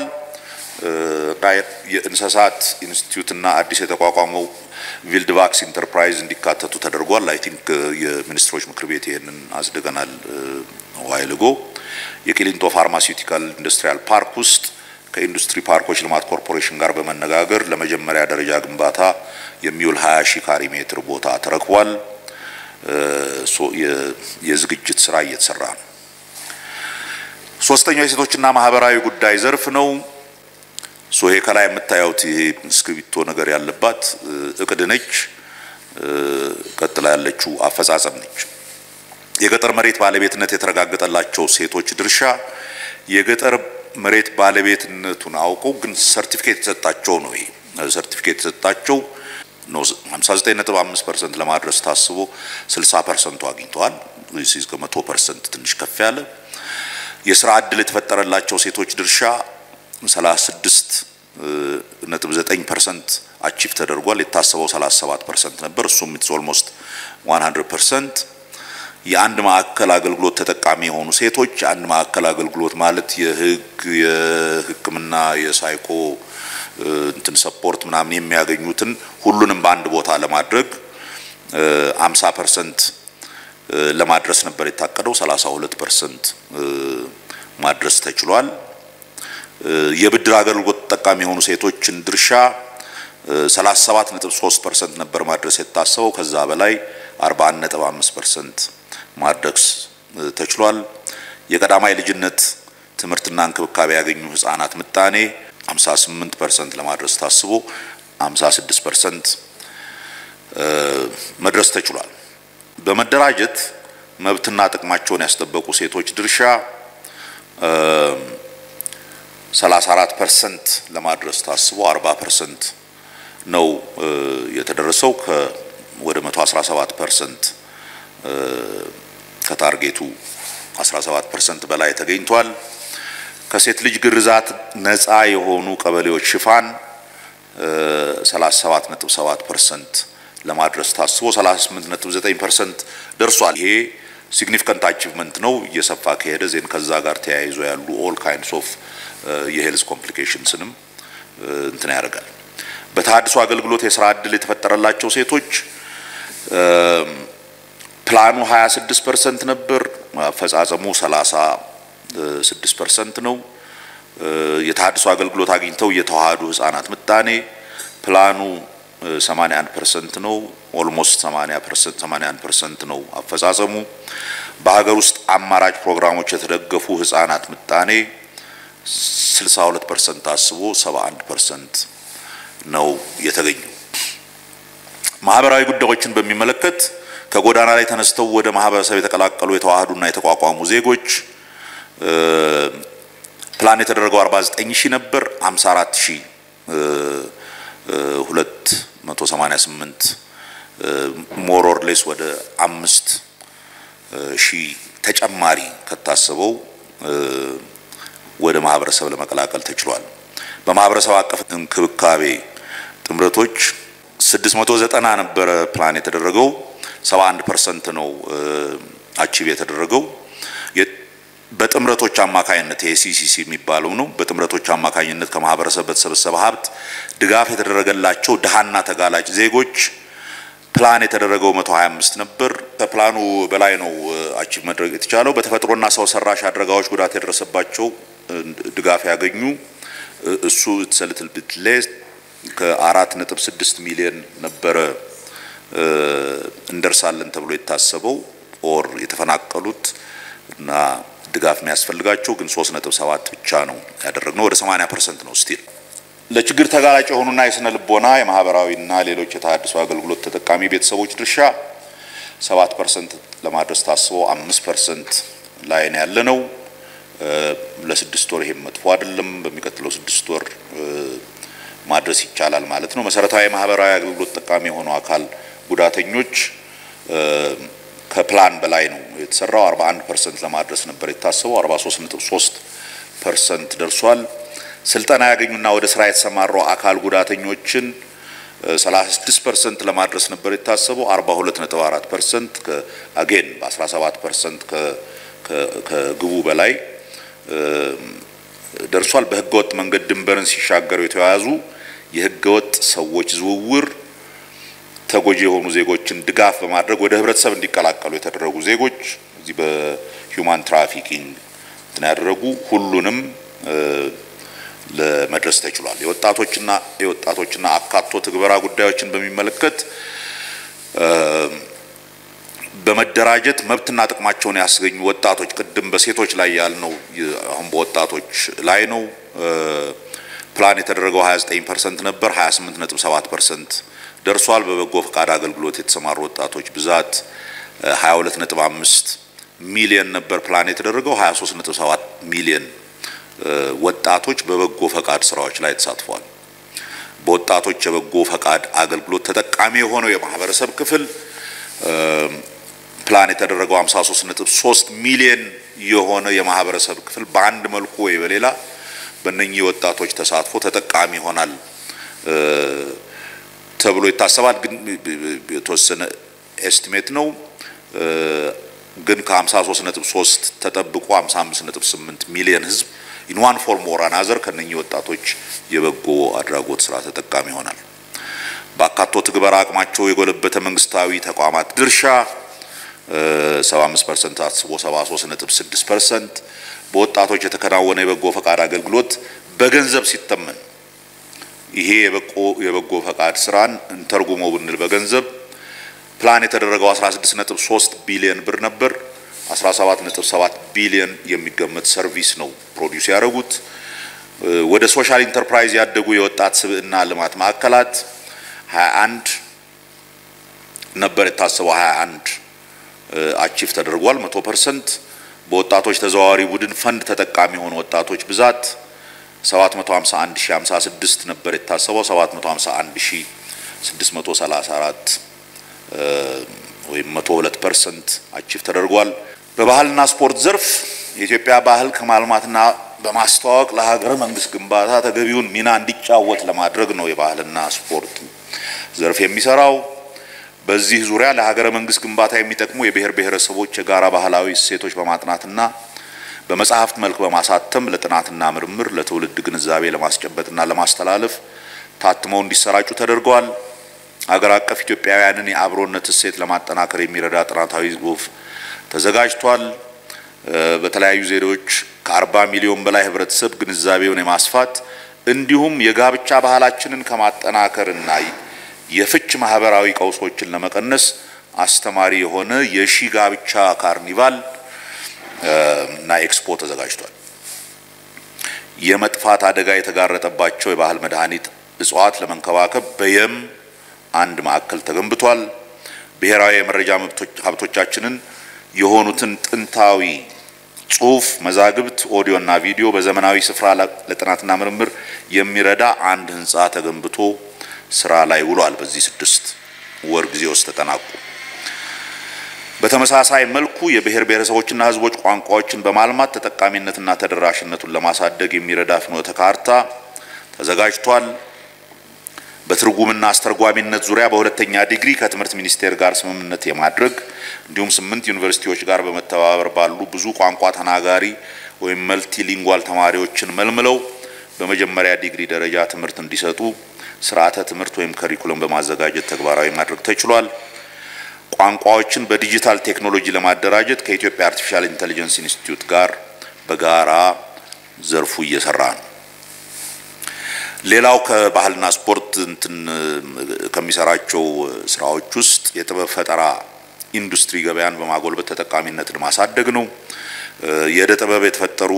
የእንስሳት ኢንስቲትዩትና አዲስ የተቋቋመው ቪልድ ቫክስ ኢንተርፕራይዝ እንዲካተቱ ተደርጓል። አይ ቲንክ የሚኒስትሮች ምክር ቤት ይህንን አጽድቀናል ዋይልጎ የቂሊንጦ ፋርማሲውቲካል ኢንዱስትሪያል ፓርክ ውስጥ ከኢንዱስትሪ ፓርኮች ልማት ኮርፖሬሽን ጋር በመነጋገር ለመጀመሪያ ደረጃ ግንባታ የሚውል 20 ሺህ ካሪ ሜትር ቦታ ተረክቧል። የዝግጅት ስራ እየተሰራ ነው። ሶስተኛው የሴቶችና ማህበራዊ ጉዳይ ዘርፍ ነው። ሶ ይሄ ከላይ የምታዩት ይሄ እስክሪብቶ ነገር ያለባት እቅድ ነች። ቀጥላ ያለችው አፈጻጸም ነች። የገጠር መሬት ባለቤትነት የተረጋገጠላቸው ሴቶች ድርሻ የገጠር መሬት ባለቤትነቱን አውቀው ግን ሰርቲፊኬት የተሰጣቸው ነው። ይሄ ሰርቲፊኬት የተሰጣቸው ነው 59.5% ለማድረስ ታስቦ 60 ፐርሰንቱ አግኝተዋል። እዚህ ከመቶ ፐርሰንት ትንሽ ከፍ ያለ የስራ እድል የተፈጠረላቸው ሴቶች ድርሻ 36 ነጥብ 9 ፐርሰንት አቺቭ ተደርጓል። የታሰበው 37 ፐርሰንት ነበር። እሱም ኢትስ ኦልሞስት 100 ፐርሰንት። የአንድ ማዕከል አገልግሎት ተጠቃሚ የሆኑ ሴቶች የአንድ ማዕከል አገልግሎት ማለት የህግ፣ የሕክምና፣ የሳይኮ እንትን ሰፖርት ምናምን የሚያገኙትን ሁሉንም በአንድ ቦታ ለማድረግ 50 ፐርሰንት ለማድረስ ነበር የታቀደው። 32 ፐርሰንት ማድረስ ተችሏል። የብድር አገልግሎት ተጠቃሚ የሆኑ ሴቶችን ድርሻ 37.3 ፐርሰንት ነበር ማድረስ የታሰበው። ከዛ በላይ 41.5 ፐርሰንት ማድረስ ተችሏል። የቀዳማይ ልጅነት ትምህርትና እንክብካቤ ያገኙ ህጻናት ምጣኔ 58 ፐርሰንት ለማድረስ ታስቦ 56 ፐርሰንት መድረስ ተችሏል። በመደራጀት መብትና ጥቅማቸውን ያስጠበቁ ሴቶች ድርሻ 34 ፐርሰንት ለማድረስ ታስቦ 40 ፐርሰንት ነው የተደረሰው። ወደ 117 ፐርሰንት ከታርጌቱ 17 ፐርሰንት በላይ ተገኝቷል። ከሴት ልጅ ግርዛት ነፃ የሆኑ ቀበሌዎች ሽፋን 37.7 ፐርሰንት ለማድረስ ታስቦ 38.9 ፐርሰንት ደርሷል። ይሄ ሲግኒፊካንት አቺቭመንት ነው። እየሰፋ ከሄደ ዜን ከዛ ጋር ተያይዞ ያሉ ኦል ካይንድስ ኦፍ የሄልዝ ኮምፕሊኬሽንስንም እንትን ያደርጋል። በተሃድሶ አገልግሎት የስራ እድል የተፈጠረላቸው ሴቶች ፕላኑ 26 ፐርሰንት ነበር፣ አፈጻጸሙ 36 ፐርሰንት ነው። የተሃድሶ አገልግሎት አግኝተው የተዋሃዱ ህጻናት ምጣኔ ፕላኑ 81 ፐርሰንት ነው። ኦልሞስት 80 ፐርሰንት 81 ፐርሰንት ነው አፈጻጸሙ። በሀገር ውስጥ አማራጭ ፕሮግራሞች የተደገፉ ህጻናት ምጣኔ 62 ፐርሰንት ታስቦ 71 ፐርሰንት ነው የተገኘው። ማህበራዊ ጉዳዮችን በሚመለከት ከጎዳና ላይ ተነስተው ወደ ማህበረሰብ የተቀላቀሉ የተዋሃዱና የተቋቋሙ ዜጎች ፕላን የተደረገው 49 ሺህ ነበር 54 ሺህ 288 ሞር ኦር ሌስ ወደ አምስት ሺህ ተጨማሪ ከታሰበው ወደ ማህበረሰብ ለመቀላቀል ተችሏል። በማህበረሰብ አቀፍ እንክብካቤ ጥምረቶች 690 ነበረ ፕላን የተደረገው 71 ፐርሰንት ነው አቺቭ የተደረገው። በጥምረቶች አማካኝነት የሲሲሲ የሚባለው ነው። በጥምረቶች አማካኝነት ከማህበረሰብ በተሰበሰበ ሀብት ድጋፍ የተደረገላቸው ድሃና ተጋላጭ ዜጎች ፕላን የተደረገው 125 ነበር። ከፕላኑ በላይ ነው አቺቭ መድረግ የተቻለው። በተፈጥሮና ሰው ሰራሽ አደጋዎች ጉዳት የደረሰባቸው ድጋፍ ያገኙ እሱ ሰልትል ብትሌስ ከአራት ነጥብ ስድስት ሚሊዮን ነበረ እንደርሳለን ተብሎ የታሰበው ኦር የተፈናቀሉት እና ድጋፍ የሚያስፈልጋቸው ግን 3.7 ብቻ ነው ያደረግነው። ወደ 80% ነው ስቲል ለችግር ተጋላጭ የሆኑና የስነ ልቦና የማህበራዊና ሌሎች የተሃድሶ አገልግሎት ተጠቃሚ ቤተሰቦች ድርሻ 7% ለማድረስ ታስቦ 5% ላይ ነው ያለ ነው። ለስድስት ወር ይሄም መጥፎ አይደለም። በሚቀጥለው ስድስት ወር ማድረስ ይቻላል ማለት ነው። መሰረታዊ ማህበራዊ አገልግሎት ጠቃሚ የሆኑ አካል ጉዳተኞች ከፕላን በላይ ነው የተሰራው። 41 ፐርሰንት ለማድረስ ነበር የታሰበው፣ 43.3 ፐርሰንት ደርሷል። ስልጠና ያገኙና ወደ ስራ የተሰማሩ አካል ጉዳተኞችን 36 ፐርሰንት ለማድረስ ነበር የታሰበው 42.4 ፐርሰንት አጌን በ17 ፐርሰንት ከግቡ በላይ ደርሷል። በህገወጥ መንገድ ድንበርን ሲሻገሩ የተያዙ የህገወጥ ሰዎች ዝውውር ተጎጂ የሆኑ ዜጎችን ድጋፍ በማድረግ ወደ ህብረተሰብ እንዲቀላቀሉ የተደረጉ ዜጎች እዚህ በሂውማን ትራፊኪንግ እንትን ያደረጉ ሁሉንም ለመድረስ ተችሏል። የወጣቶችና የወጣቶችና አካቶ ትግበራ ጉዳዮችን በሚመለከት በመደራጀት መብትና ጥቅማቸውን ያስገኙ ወጣቶች ቅድም በሴቶች ላይ ያልነው አሁን በወጣቶች ላይ ነው። ፕላን የተደረገው 29 ፐርሰንት ነበር፣ 28.7 ፐርሰንት ደርሷል። በበጎ ፈቃድ አገልግሎት የተሰማሩ ወጣቶች ብዛት 22.5 ሚሊየን ነበር ፕላን የተደረገው 23.7 ሚሊየን ወጣቶች በበጎ ፈቃድ ስራዎች ላይ ተሳትፈዋል። በወጣቶች የበጎ ፈቃድ አገልግሎት ተጠቃሚ የሆነው የማህበረሰብ ክፍል ፕላን የተደረገው 53.3 ሚሊዮን የሆነ የማህበረሰብ ክፍል በአንድ መልኩ ወይ በሌላ በእነኚህ ወጣቶች ተሳትፎ ተጠቃሚ ይሆናል ተብሎ ይታሰባል። ግን የተወሰነ ኤስቲሜት ነው። ግን ከ53.3 ተጠብቆ 55.8 ሚሊዮን ህዝብ ኢን ዋን ፎርም ኦር አናዘር ከነኚህ ወጣቶች የበጎ አድራጎት ስራ ተጠቃሚ ይሆናል። በአካቶ ትግበራ አቅማቸው የጎለበተ መንግስታዊ ተቋማት ድርሻ 75 ፐርሰንት አስቦ 73.6 ፐርሰንት በወጣቶች የተከናወነ የበጎ ፈቃድ አገልግሎት በገንዘብ ሲተመን ይሄ የበጎ ፈቃድ ስራን እንተርጉመው ብንል በገንዘብ ፕላን የተደረገው 16.3 ቢሊዮን ብር ነበር። 17.7 ቢሊዮን የሚገመት ሰርቪስ ነው ፕሮዲውስ ያደረጉት። ወደ ሶሻል ኢንተርፕራይዝ ያደጉ የወጣት ስብዕና ልማት ማዕከላት 21 ነበር የታሰበው 21 አቺቭ ተደርጓል 100 ፐርሰንት። በወጣቶች ተዘዋዋሪ ቡድን ፈንድ ተጠቃሚ የሆኑ ወጣቶች ብዛት 751056 ነበር የታሰበው 751634 ወይም 102 ፐርሰንት አቺቭ ተደርጓል። በባህልና ስፖርት ዘርፍ የኢትዮጵያ ባህል ከማልማትና በማስተዋወቅ ለሀገረ መንግስት ግንባታ ተገቢውን ሚና እንዲጫወት ለማድረግ ነው የባህልና ስፖርት ዘርፍ የሚሰራው። በዚህ ዙሪያ ለሀገረ መንግስት ግንባታ የሚጠቅሙ የብሔር ብሔረሰቦች የጋራ ባህላዊ እሴቶች በማጥናትና በመጽሐፍት መልክ በማሳተም ለጥናትና ምርምር ለትውልድ ግንዛቤ ለማስጨበጥና ለማስተላለፍ ታትመው እንዲሰራጩ ተደርገዋል። ሀገር አቀፍ ኢትዮጵያውያንን የአብሮነት እሴት ለማጠናከር የሚረዳ ጥናታዊ ጽሑፍ ተዘጋጅቷል። በተለያዩ ዘዴዎች ከአርባ ሚሊዮን በላይ ህብረተሰብ ግንዛቤውን የማስፋት እንዲሁም የጋብቻ ባህላችንን ከማጠናከርና የፍች ማህበራዊ ቀውሶችን ለመቀነስ አስተማሪ የሆነ የሺ ጋብቻ ካርኒቫል እና ኤክስፖ ተዘጋጅቷል። የመጥፋት አደጋ የተጋረጠባቸው የባህል መድኃኒት እጽዋት ለመንከባከብ በየም አንድ ማዕከል ተገንብቷል። ብሔራዊ የመረጃ ሀብቶቻችንን የሆኑትን ጥንታዊ ጽሁፍ፣ መዛግብት፣ ኦዲዮ እና ቪዲዮ በዘመናዊ ስፍራ ለጥናትና ምርምር የሚረዳ አንድ ህንፃ ተገንብቶ ስራ ላይ ውሏል። በዚህ ስድስት ወር ጊዜ ውስጥ ተጠናቁ። በተመሳሳይ መልኩ የብሔር ብሔረሰቦችና ህዝቦች ቋንቋዎችን በማልማት ተጠቃሚነትና ተደራሽነቱን ለማሳደግ የሚረዳ ፍኖተ ካርታ ተዘጋጅቷል። በትርጉምና አስተርጓሚነት ዙሪያ በሁለተኛ ዲግሪ ከትምህርት ሚኒስቴር ጋር ስምምነት የማድረግ እንዲሁም ስምንት ዩኒቨርሲቲዎች ጋር በመተባበር ባሉ ብዙ ቋንቋ ተናጋሪ ወይም መልቲሊንጓል ተማሪዎችን መልምለው በመጀመሪያ ዲግሪ ደረጃ ትምህርት እንዲሰጡ ስርዓተ ትምህርት ወይም ከሪኩለም በማዘጋጀት ተግባራዊ ማድረግ ተችሏል። ቋንቋዎችን በዲጂታል ቴክኖሎጂ ለማደራጀት ከኢትዮጵያ አርቲፊሻል ኢንቴሊጀንስ ኢንስቲትዩት ጋር በጋራ ዘርፉ እየሰራ ነው። ሌላው ከባህልና ስፖርት እንትን ከሚሰራቸው ስራዎች ውስጥ የጥበብ ፈጠራ ኢንዱስትሪ ገበያን በማጎልበት ተጠቃሚነትን ማሳደግ ነው። የእደ ጥበብ የተፈጠሩ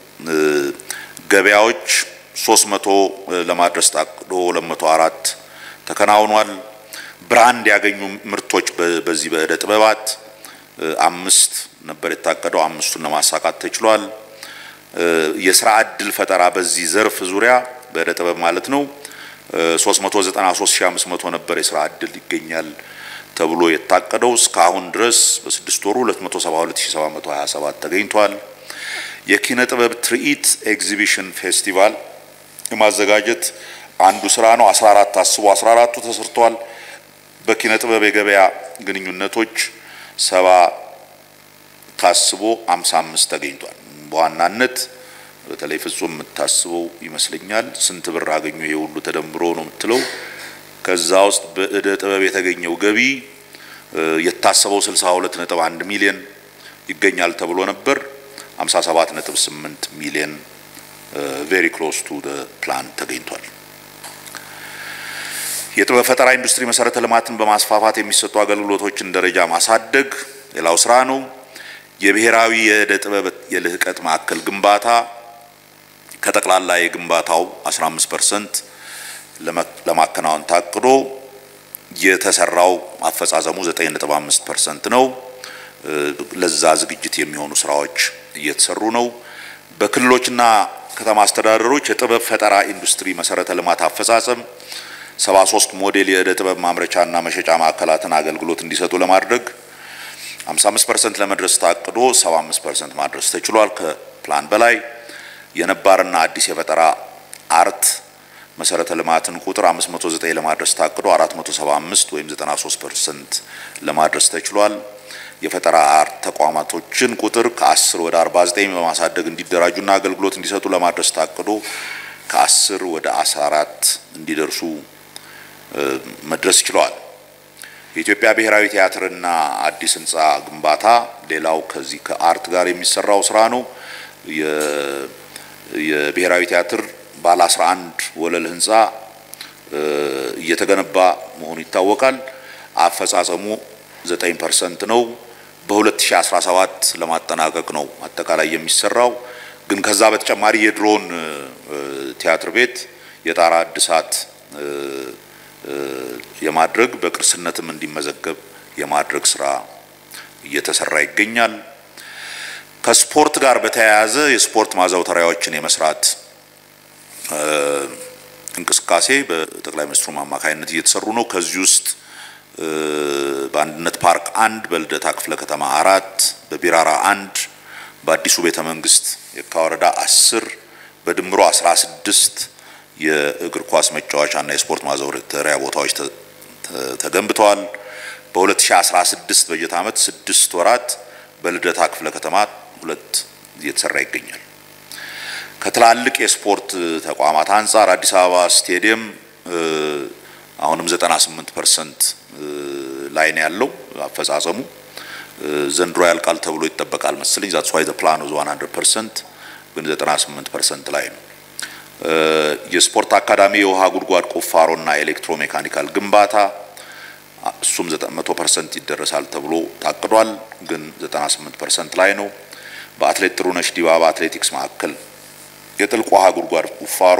ገበያዎች ሶስት መቶ ለማድረስ ታቅዶ ሁለት መቶ አራት ተከናውኗል። ብራንድ ያገኙ ምርቶች በዚህ በእደ ጥበባት አምስት ነበር የታቀደው፣ አምስቱን ለማሳካት ተችሏል። የስራ እድል ፈጠራ በዚህ ዘርፍ ዙሪያ በእደ ጥበብ ማለት ነው 393500 ነበር የስራ እድል ይገኛል ተብሎ የታቀደው እስካሁን ድረስ በስድስት ወሩ 272727 ተገኝቷል። የኪነ ጥበብ ትርኢት ኤግዚቢሽን ፌስቲቫል የማዘጋጀት አንዱ ስራ ነው። 14 ታስቦ 14ቱ ተሰርቷል። በኪነ ጥበብ የገበያ ግንኙነቶች ሰባ ታስቦ 55 ተገኝቷል። በዋናነት በተለይ ፍጹም የምታስበው ይመስለኛል ስንት ብር አገኙ ይሄ ሁሉ ተደምሮ ነው የምትለው። ከዛ ውስጥ በእደ ጥበብ የተገኘው ገቢ የታሰበው 62.1 ሚሊዮን ይገኛል ተብሎ ነበር። 57.8 ሚሊዮን ቬሪ ክሎስ ቱ ፕላን ተገኝቷል። የጥበብ ፈጠራ ኢንዱስትሪ መሰረተ ልማትን በማስፋፋት የሚሰጡ አገልግሎቶችን ደረጃ ማሳደግ ሌላው ስራ ነው። የብሔራዊ የእደ ጥበብ የልህቀት ማዕከል ግንባታ ከጠቅላላ የግንባታው 15% ለማከናወን ታቅዶ የተሰራው አፈጻጸሙ 9.5% ነው። ለዛ ዝግጅት የሚሆኑ ስራዎች እየተሰሩ ነው። በክልሎችና ከተማ አስተዳደሮች የጥበብ ፈጠራ ኢንዱስትሪ መሰረተ ልማት አፈጻጸም 73 ሞዴል የእደ ጥበብ ማምረቻና መሸጫ ማዕከላትን አገልግሎት እንዲሰጡ ለማድረግ 55% ለመድረስ ታቅዶ 75% ማድረስ ተችሏል። ከፕላን በላይ የነባርና አዲስ የፈጠራ አርት መሰረተ ልማትን ቁጥር 509 ለማድረስ ታቅዶ 475 ወይም 93% ለማድረስ ተችሏል። የፈጠራ አርት ተቋማቶችን ቁጥር ከ10 ወደ 49 በማሳደግ እንዲደራጁና አገልግሎት እንዲሰጡ ለማድረስ ታቅዶ ከ10 ወደ 14 እንዲደርሱ መድረስ ችለዋል። የኢትዮጵያ ብሔራዊ ቲያትርና አዲስ ህንፃ ግንባታ ሌላው ከዚህ ከአርት ጋር የሚሰራው ስራ ነው። የብሔራዊ ቲያትር ባለ 11 ወለል ህንፃ እየተገነባ መሆኑ ይታወቃል። አፈጻጸሙ 9% ነው። በ2017 ለማጠናቀቅ ነው አጠቃላይ የሚሰራው። ግን ከዛ በተጨማሪ የድሮን ቲያትር ቤት የጣራ እድሳት የማድረግ በቅርስነትም እንዲመዘገብ የማድረግ ስራ እየተሰራ ይገኛል። ከስፖርት ጋር በተያያዘ የስፖርት ማዘውተሪያዎችን የመስራት እንቅስቃሴ በጠቅላይ ሚኒስትሩም አማካኝነት እየተሰሩ ነው። ከዚህ ውስጥ በአንድነት ፓርክ አንድ፣ በልደታ ክፍለ ከተማ አራት፣ በቢራራ አንድ፣ በአዲሱ ቤተ መንግስት የካ ወረዳ አስር በድምሮ አስራ ስድስት የእግር ኳስ መጫወቻና የስፖርት ማዘውተሪያ ቦታዎች ተገንብተዋል። በ2016 በጀት ዓመት ስድስት ወራት በልደታ ክፍለ ከተማ ሁለት እየተሰራ ይገኛል። ከትላልቅ የስፖርት ተቋማት አንጻር አዲስ አበባ ስቴዲየም አሁንም 98 ፐርሰንት ላይ ነው ያለው አፈጻጸሙ። ዘንድሮ ያልቃል ተብሎ ይጠበቃል መሰለኝ። ዛትስ ዋይ ዘ ፕላን ዋዝ 100 ፐርሰንት ግን 98 ፐርሰንት ላይ ነው። የስፖርት አካዳሚ የውሃ ጉድጓድ ቁፋሮና ኤሌክትሮ ሜካኒካል ግንባታ እሱም 100 ፐርሰንት ይደረሳል ተብሎ ታቅዷል፣ ግን 98 ፐርሰንት ላይ ነው። በአትሌት ጥሩነሽ ዲባባ አትሌቲክስ ማዕከል የጥልቅ ውሃ ጉድጓድ ቁፋሮ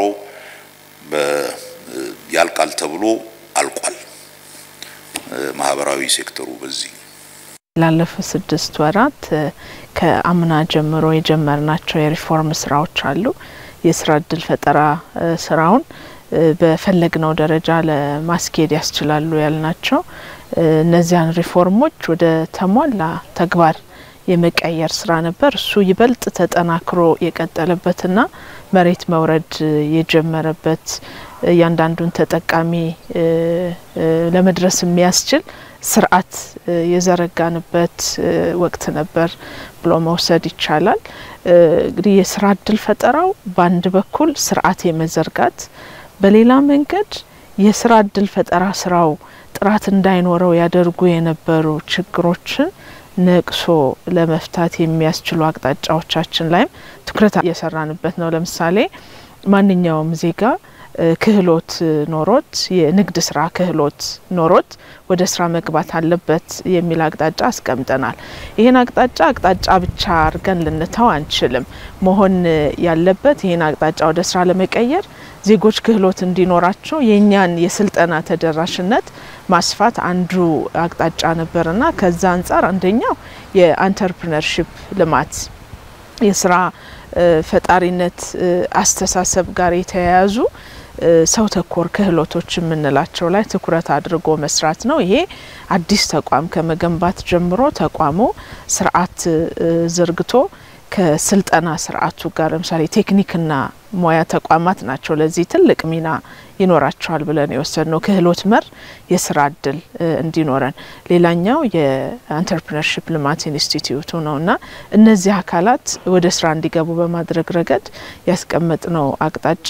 ያልቃል ተብሎ አልቋል። ማህበራዊ ሴክተሩ በዚህ ላለፉት ስድስት ወራት ከአምና ጀምሮ የጀመርናቸው የሪፎርም ስራዎች አሉ። የስራ እድል ፈጠራ ስራውን በፈለግነው ደረጃ ለማስኬድ ያስችላሉ ያልናቸው እነዚያን ሪፎርሞች ወደ ተሟላ ተግባር የመቀየር ስራ ነበር። እሱ ይበልጥ ተጠናክሮ የቀጠለበትና መሬት መውረድ የጀመረበት እያንዳንዱን ተጠቃሚ ለመድረስ የሚያስችል ስርዓት የዘረጋንበት ወቅት ነበር ብሎ መውሰድ ይቻላል። እንግዲህ የስራ እድል ፈጠራው በአንድ በኩል ስርዓት የመዘርጋት በሌላ መንገድ የስራ እድል ፈጠራ ስራው ጥራት እንዳይኖረው ያደርጉ የነበሩ ችግሮችን ነቅሶ ለመፍታት የሚያስችሉ አቅጣጫዎቻችን ላይም ትኩረት እየሰራንበት ነው። ለምሳሌ ማንኛውም ዜጋ ክህሎት ኖሮት የንግድ ስራ ክህሎት ኖሮት ወደ ስራ መግባት አለበት የሚል አቅጣጫ አስቀምጠናል። ይህን አቅጣጫ አቅጣጫ ብቻ አድርገን ልንተው አንችልም። መሆን ያለበት ይህን አቅጣጫ ወደ ስራ ለመቀየር ዜጎች ክህሎት እንዲኖራቸው የእኛን የስልጠና ተደራሽነት ማስፋት አንዱ አቅጣጫ ነበርና ከዛ አንጻር አንደኛው የአንተርፕርነርሽፕ ልማት የስራ ፈጣሪነት አስተሳሰብ ጋር የተያያዙ ሰው ተኮር ክህሎቶች የምንላቸው ላይ ትኩረት አድርጎ መስራት ነው። ይሄ አዲስ ተቋም ከመገንባት ጀምሮ ተቋሙ ስርዓት ዘርግቶ ከስልጠና ስርዓቱ ጋር ለምሳሌ ቴክኒክና ሙያ ተቋማት ናቸው ለዚህ ትልቅ ሚና ይኖራቸዋል ብለን የወሰድ ነው። ክህሎት መር የስራ እድል እንዲኖረን ሌላኛው የአንተርፕረነርሽፕ ልማት ኢንስቲትዩቱ ነው እና እነዚህ አካላት ወደ ስራ እንዲገቡ በማድረግ ረገድ ያስቀመጥነው አቅጣጫ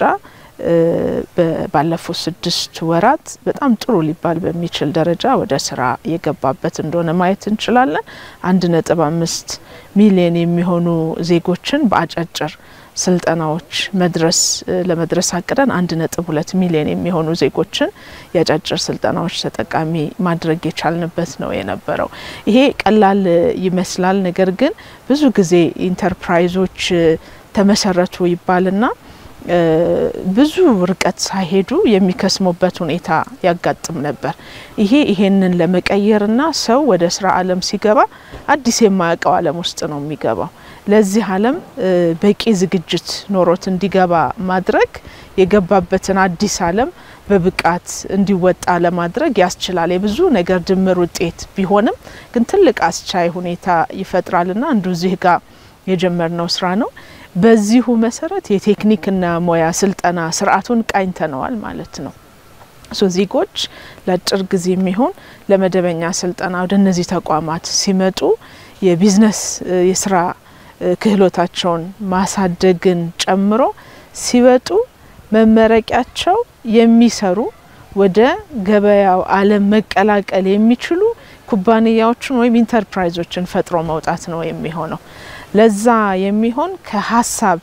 ባለፉት ስድስት ወራት በጣም ጥሩ ሊባል በሚችል ደረጃ ወደ ስራ የገባበት እንደሆነ ማየት እንችላለን። አንድ ነጥብ አምስት ሚሊዮን የሚሆኑ ዜጎችን በአጫጭር ስልጠናዎች መድረስ ለመድረስ አቅደን አንድ ነጥብ ሁለት ሚሊዮን የሚሆኑ ዜጎችን የአጫጭር ስልጠናዎች ተጠቃሚ ማድረግ የቻልንበት ነው የነበረው። ይሄ ቀላል ይመስላል። ነገር ግን ብዙ ጊዜ ኢንተርፕራይዞች ተመሰረቱ ይባልና ብዙ ርቀት ሳይሄዱ የሚከስሙበት ሁኔታ ያጋጥም ነበር። ይሄ ይሄንን ለመቀየርና ሰው ወደ ስራ ዓለም ሲገባ አዲስ የማያውቀው ዓለም ውስጥ ነው የሚገባው። ለዚህ ዓለም በቂ ዝግጅት ኖሮት እንዲገባ ማድረግ የገባበትን አዲስ ዓለም በብቃት እንዲወጣ ለማድረግ ያስችላል። የብዙ ነገር ድምር ውጤት ቢሆንም ግን ትልቅ አስቻይ ሁኔታ ይፈጥራልና አንዱ እዚህ ጋር የጀመርነው ስራ ነው። በዚሁ መሰረት የቴክኒክና ሙያ ስልጠና ስርዓቱን ቃኝተነዋል ማለት ነው። ሶ ዜጎች ለአጭር ጊዜ የሚሆን ለመደበኛ ስልጠና ወደ እነዚህ ተቋማት ሲመጡ የቢዝነስ የስራ ክህሎታቸውን ማሳደግን ጨምሮ ሲወጡ መመረቂያቸው የሚሰሩ ወደ ገበያው ዓለም መቀላቀል የሚችሉ ኩባንያዎችን ወይም ኢንተርፕራይዞችን ፈጥሮ መውጣት ነው የሚሆነው። ለዛ የሚሆን ከሀሳብ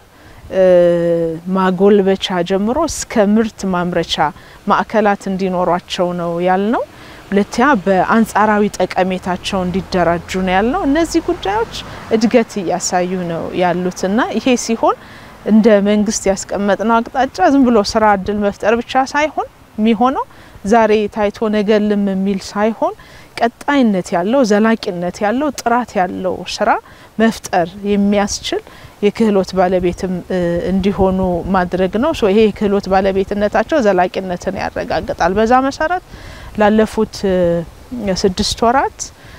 ማጎልበቻ ጀምሮ እስከ ምርት ማምረቻ ማዕከላት እንዲኖሯቸው ነው ያልነው። ሁለተኛ በአንጻራዊ ጠቀሜታቸው እንዲደራጁ ነው ያልነው። እነዚህ ጉዳዮች እድገት እያሳዩ ነው ያሉትና ይሄ ሲሆን እንደ መንግስት ያስቀመጥነው አቅጣጫ ዝም ብሎ ስራ እድል መፍጠር ብቻ ሳይሆን የሚሆነው ዛሬ ታይቶ ነገ ልም የሚል ሳይሆን ቀጣይነት ያለው ዘላቂነት ያለው ጥራት ያለው ስራ መፍጠር የሚያስችል የክህሎት ባለቤትም እንዲሆኑ ማድረግ ነው። ሶ ይሄ የክህሎት ባለቤትነታቸው ዘላቂነትን ያረጋግጣል። በዛ መሰረት ላለፉት ስድስት ወራት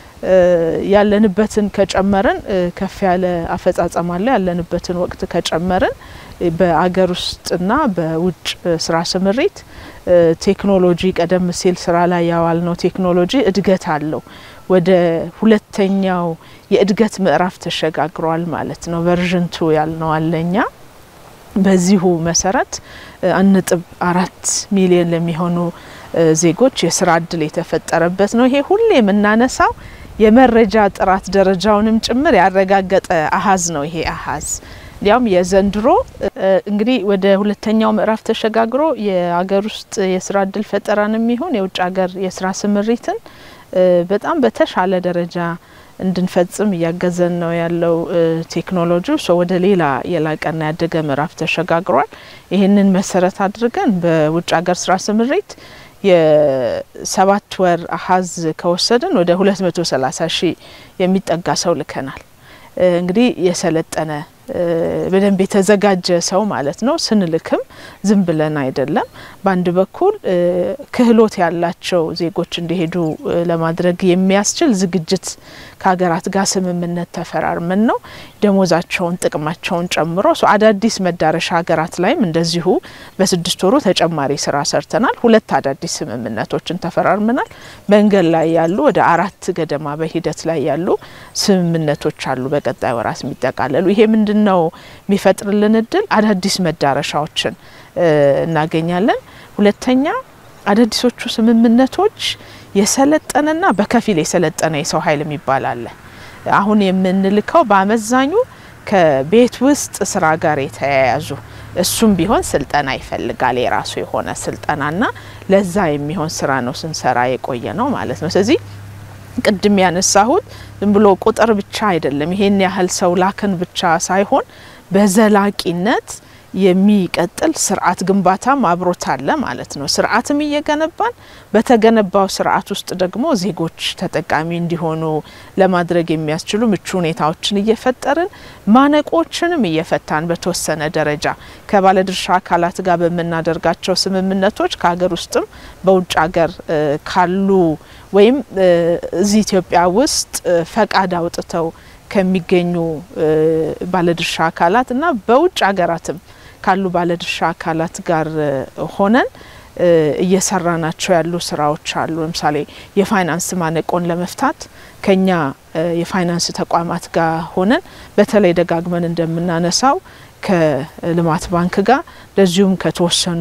ያለንበትን ከጨመርን ከፍ ያለ አፈጻጸም አለ። ያለንበትን ወቅት ከጨመርን በአገር ውስጥና በውጭ ስራ ስምሪት ቴክኖሎጂ ቀደም ሲል ስራ ላይ ያዋልነው ቴክኖሎጂ እድገት አለው። ወደ ሁለተኛው የእድገት ምዕራፍ ተሸጋግሯል ማለት ነው። ቨርዥን ቱ ያልነው አለኛ በዚሁ መሰረት አንድ ነጥብ አራት ሚሊዮን ለሚሆኑ ዜጎች የስራ እድል የተፈጠረበት ነው። ይሄ ሁሌ የምናነሳው የመረጃ ጥራት ደረጃውንም ጭምር ያረጋገጠ አሀዝ ነው። ይሄ አሀዝ እንዲያውም የዘንድሮ እንግዲህ ወደ ሁለተኛው ምዕራፍ ተሸጋግሮ የሀገር ውስጥ የስራ እድል ፈጠራን የሚሆን የውጭ ሀገር የስራ ስምሪትን በጣም በተሻለ ደረጃ እንድንፈጽም እያገዘን ነው ያለው ቴክኖሎጂ ሶ ወደ ሌላ የላቀና ያደገ ምዕራፍ ተሸጋግሯል። ይህንን መሰረት አድርገን በውጭ ሀገር ስራ ስምሪት የሰባት ወር አሀዝ ከወሰድን ወደ ሁለት መቶ ሰላሳ ሺህ የሚጠጋ ሰው ልከናል። እንግዲህ የሰለጠነ በደንብ የተዘጋጀ ሰው ማለት ነው። ስንልክም ዝም ብለን አይደለም። በአንድ በኩል ክህሎት ያላቸው ዜጎች እንዲሄዱ ለማድረግ የሚያስችል ዝግጅት ከሀገራት ጋር ስምምነት ተፈራርመን ነው ደሞዛቸውን፣ ጥቅማቸውን ጨምሮ አዳዲስ መዳረሻ ሀገራት ላይም እንደዚሁ በስድስት ወሩ ተጨማሪ ስራ ሰርተናል። ሁለት አዳዲስ ስምምነቶችን ተፈራርመናል። መንገድ ላይ ያሉ ወደ አራት ገደማ በሂደት ላይ ያሉ ስምምነቶች አሉ በቀጣይ ወራት የሚጠቃለሉ ይሄ ምንድን ነው የሚፈጥርልን እድል አዳዲስ መዳረሻዎችን እናገኛለን። ሁለተኛ አዳዲሶቹ ስምምነቶች የሰለጠነና በከፊል የሰለጠነ የሰው ኃይል የሚባል አለ። አሁን የምንልከው በአመዛኙ ከቤት ውስጥ ስራ ጋር የተያያዙ እሱም ቢሆን ስልጠና ይፈልጋል። የራሱ የሆነ ስልጠናና ለዛ የሚሆን ስራ ነው ስንሰራ የቆየ ነው ማለት ነው። ስለዚህ ቅድም ያነሳሁት ዝም ብሎ ቁጥር ብቻ አይደለም። ይሄን ያህል ሰው ላክን ብቻ ሳይሆን በዘላቂነት የሚቀጥል ስርዓት ግንባታም አብሮት አለ ማለት ነው። ስርዓትም እየገነባን በተገነባው ስርዓት ውስጥ ደግሞ ዜጎች ተጠቃሚ እንዲሆኑ ለማድረግ የሚያስችሉ ምቹ ሁኔታዎችን እየፈጠርን ማነቆችንም እየፈታን በተወሰነ ደረጃ ከባለድርሻ አካላት ጋር በምናደርጋቸው ስምምነቶች ከሀገር ውስጥም በውጭ ሀገር ካሉ ወይም እዚህ ኢትዮጵያ ውስጥ ፈቃድ አውጥተው ከሚገኙ ባለድርሻ አካላት እና በውጭ ሀገራትም ካሉ ባለድርሻ አካላት ጋር ሆነን እየሰራ ናቸው ያሉ ስራዎች አሉ። ለምሳሌ የፋይናንስ ማነቆን ለመፍታት ከኛ የፋይናንስ ተቋማት ጋር ሆነን በተለይ ደጋግመን እንደምናነሳው ከልማት ባንክ ጋር እንደዚሁም ከተወሰኑ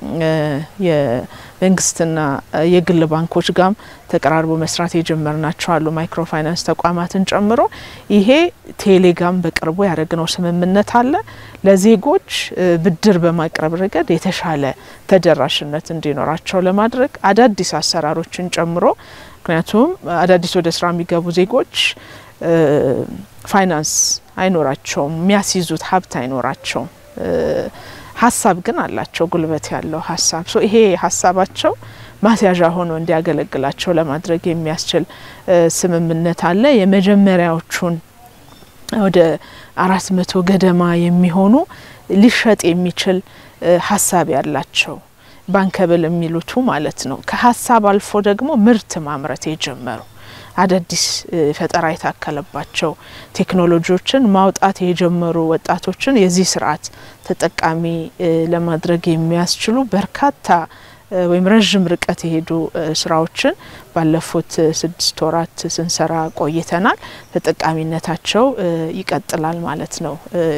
የመንግስትና የግል ባንኮች ጋም ተቀራርቦ መስራት የጀመርናቸው አሉ። ማይክሮ ፋይናንስ ተቋማትን ጨምሮ ይሄ ቴሌጋም በቅርቡ ያደረግነው ስምምነት አለ። ለዜጎች ብድር በማቅረብ ረገድ የተሻለ ተደራሽነት እንዲኖራቸው ለማድረግ አዳዲስ አሰራሮችን ጨምሮ ምክንያቱም አዳዲስ ወደ ስራ የሚገቡ ዜጎች ፋይናንስ አይኖራቸውም፣ የሚያስይዙት ሀብት አይኖራቸውም። ሀሳብ ግን አላቸው፣ ጉልበት ያለው ሀሳብ። ሶ ይሄ ሀሳባቸው ማስያዣ ሆኖ እንዲያገለግላቸው ለማድረግ የሚያስችል ስምምነት አለ። የመጀመሪያዎቹን ወደ አራት መቶ ገደማ የሚሆኑ ሊሸጥ የሚችል ሀሳብ ያላቸው ባንከብል የሚሉቱ ማለት ነው። ከሀሳብ አልፎ ደግሞ ምርት ማምረት የጀመሩ አዳዲስ ፈጠራ የታከለባቸው ቴክኖሎጂዎችን ማውጣት የጀመሩ ወጣቶችን የዚህ ስርዓት ተጠቃሚ ለማድረግ የሚያስችሉ በርካታ ወይም ረዥም ርቀት የሄዱ ስራዎችን ባለፉት ስድስት ወራት ስንሰራ ቆይተናል። ተጠቃሚነታቸው ይቀጥላል ማለት ነው።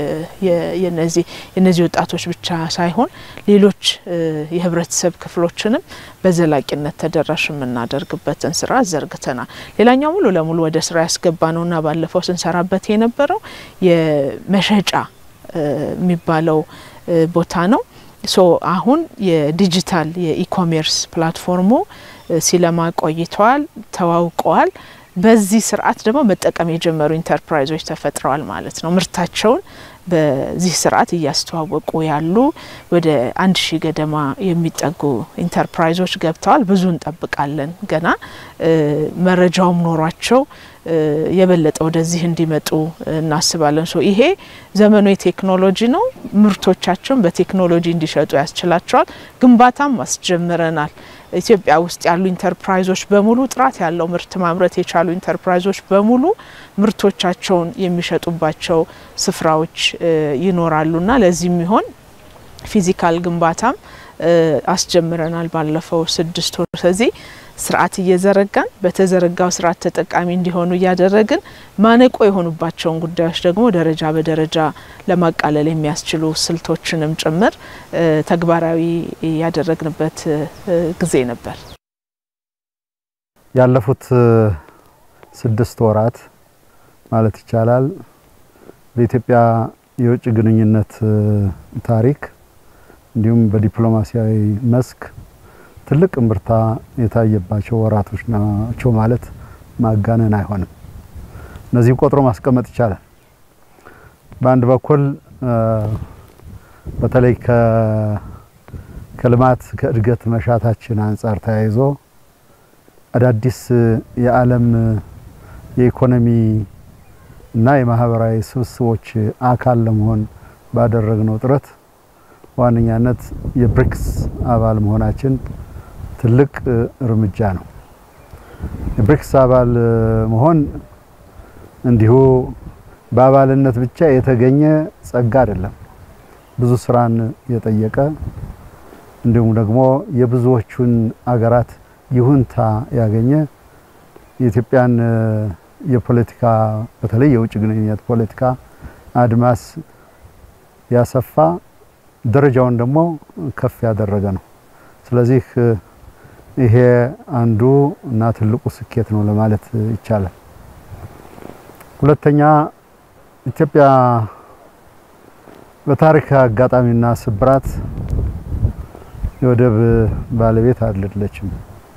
የነዚህ ወጣቶች ብቻ ሳይሆን ሌሎች የህብረተሰብ ክፍሎችንም በዘላቂነት ተደራሽ የምናደርግበትን ስራ ዘርግተናል። ሌላኛው ሙሉ ለሙሉ ወደ ስራ ያስገባ ነውና ባለፈው ስንሰራበት የነበረው የመሸጫ የሚባለው ቦታ ነው። ሶ አሁን የዲጂታል የኢኮሜርስ ፕላትፎርሙ ሲለማ ቆይተዋል፣ ተዋውቀዋል። በዚህ ስርዓት ደግሞ መጠቀም የጀመሩ ኢንተርፕራይዞች ተፈጥረዋል ማለት ነው። ምርታቸውን በዚህ ስርዓት እያስተዋወቁ ያሉ ወደ አንድ ሺህ ገደማ የሚጠጉ ኢንተርፕራይዞች ገብተዋል። ብዙ እንጠብቃለን ገና መረጃውም ኖሯቸው የበለጠ ወደዚህ እንዲመጡ እናስባለን። ሶ ይሄ ዘመኑ የቴክኖሎጂ ነው። ምርቶቻቸውን በቴክኖሎጂ እንዲሸጡ ያስችላቸዋል። ግንባታም አስጀምረናል። ኢትዮጵያ ውስጥ ያሉ ኢንተርፕራይዞች በሙሉ ጥራት ያለው ምርት ማምረት የቻሉ ኢንተርፕራይዞች በሙሉ ምርቶቻቸውን የሚሸጡባቸው ስፍራዎች ይኖራሉና ለዚህ የሚሆን ፊዚካል ግንባታም አስጀምረናል ባለፈው ስድስት ወር። ስለዚህ ስርዓት እየዘረጋን በተዘረጋው ስርዓት ተጠቃሚ እንዲሆኑ እያደረግን ማነቆ የሆኑባቸውን ጉዳዮች ደግሞ ደረጃ በደረጃ ለማቃለል የሚያስችሉ ስልቶችንም ጭምር ተግባራዊ ያደረግንበት ጊዜ ነበር። ያለፉት ስድስት ወራት ማለት ይቻላል በኢትዮጵያ የውጭ ግንኙነት ታሪክ እንዲሁም በዲፕሎማሲያዊ መስክ ትልቅ እምብርታ የታየባቸው ወራቶች ናቸው ማለት ማጋነን አይሆንም። እነዚህም ቆጥሮ ማስቀመጥ ይቻላል። በአንድ በኩል በተለይ ከልማት ከእድገት መሻታችን አንጻር ተያይዞ አዳዲስ የዓለም የኢኮኖሚ እና የማህበራዊ ስብስቦች አካል ለመሆን ባደረግነው ጥረት በዋነኛነት የብሪክስ አባል መሆናችን ትልቅ እርምጃ ነው። የብሪክስ አባል መሆን እንዲሁ በአባልነት ብቻ የተገኘ ጸጋ አይደለም። ብዙ ስራን የጠየቀ እንዲሁም ደግሞ የብዙዎቹን አገራት ይሁንታ ያገኘ የኢትዮጵያን የፖለቲካ በተለይ የውጭ ግንኙነት ፖለቲካ አድማስ ያሰፋ ደረጃውን ደግሞ ከፍ ያደረገ ነው። ስለዚህ ይሄ አንዱ እና ትልቁ ስኬት ነው ለማለት ይቻላል። ሁለተኛ ኢትዮጵያ በታሪክ አጋጣሚና ስብራት የወደብ ባለቤት አይደለችም።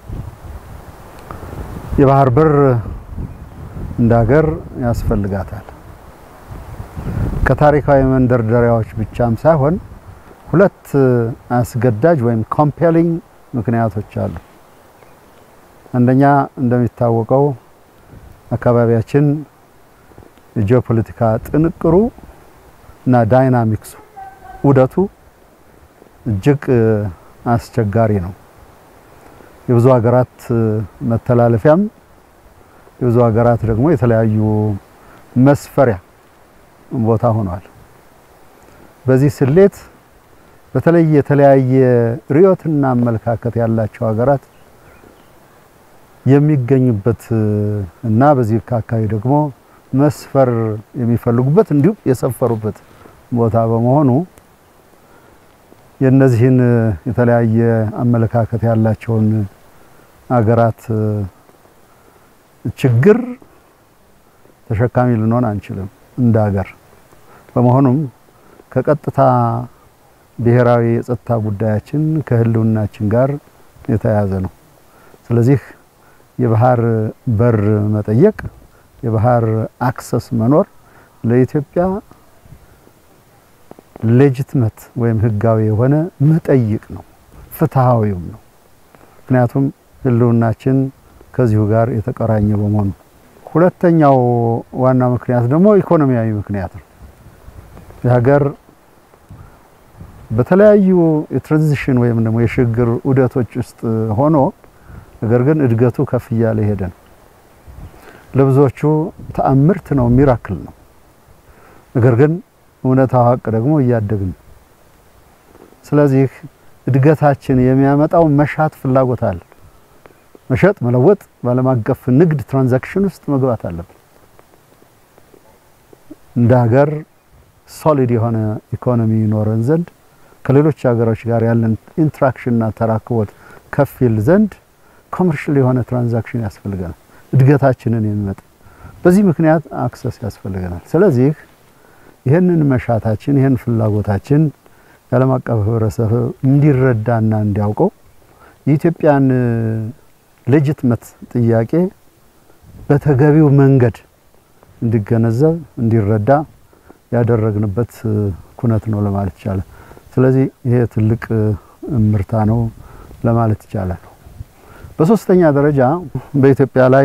የባህር በር እንደ ሀገር ያስፈልጋታል። ከታሪካዊ መንደርደሪያዎች ብቻም ሳይሆን ሁለት አስገዳጅ ወይም ኮምፔሊንግ ምክንያቶች አሉ። አንደኛ እንደሚታወቀው አካባቢያችን የጂኦፖለቲካ ጥንቅሩ እና ዳይናሚክሱ ውደቱ እጅግ አስቸጋሪ ነው። የብዙ ሀገራት መተላለፊያም የብዙ ሀገራት ደግሞ የተለያዩ መስፈሪያ ቦታ ሆኗል። በዚህ ስሌት በተለይ የተለያየ ርዕዮትና አመለካከት ያላቸው ሀገራት የሚገኙበት እና በዚህ አካባቢ ደግሞ መስፈር የሚፈልጉበት እንዲሁም የሰፈሩበት ቦታ በመሆኑ የእነዚህን የተለያየ አመለካከት ያላቸውን ሀገራት ችግር ተሸካሚ ልንሆን አንችልም እንደ ሀገር። በመሆኑም ከቀጥታ ብሔራዊ የጸጥታ ጉዳያችን ከህልውናችን ጋር የተያያዘ ነው። ስለዚህ የባህር በር መጠየቅ፣ የባህር አክሰስ መኖር ለኢትዮጵያ ሌጂትመት ወይም ህጋዊ የሆነ መጠይቅ ነው፣ ፍትሃዊም ነው። ምክንያቱም ህልውናችን ከዚሁ ጋር የተቆራኘ በመሆኑ። ሁለተኛው ዋና ምክንያት ደግሞ ኢኮኖሚያዊ ምክንያት ነው። የሀገር በተለያዩ የትራንዚሽን ወይም ደግሞ የሽግግር ዑደቶች ውስጥ ሆኖ ነገር ግን እድገቱ ከፍ እያለ ሄደ ነው። ለብዙዎቹ ተአምርት ነው፣ ሚራክል ነው። ነገር ግን እውነታው ሀቅ ደግሞ እያደግን ነው። ስለዚህ እድገታችን የሚያመጣው መሻት ፍላጎት አለ። መሸጥ፣ መለወጥ፣ በዓለም አቀፍ ንግድ ትራንዛክሽን ውስጥ መግባት አለብን። እንደ ሀገር ሶሊድ የሆነ ኢኮኖሚ ይኖረን ዘንድ ከሌሎች ሀገሮች ጋር ያለን ኢንትራክሽንና ተራክቦት ከፍ ይል ዘንድ ኮመርሻል የሆነ ትራንዛክሽን ያስፈልገናል። እድገታችንን የሚመጣ በዚህ ምክንያት አክሰስ ያስፈልገናል። ስለዚህ ይህንን መሻታችን ይህን ፍላጎታችን የዓለም አቀፍ ህብረተሰብ እንዲረዳና እንዲያውቀው የኢትዮጵያን ሌጅትመት ጥያቄ በተገቢው መንገድ እንዲገነዘብ እንዲረዳ ያደረግንበት ኩነት ነው ለማለት ይቻላል። ስለዚህ ይሄ ትልቅ እምርታ ነው ለማለት ይቻላል። በሶስተኛ ደረጃ በኢትዮጵያ ላይ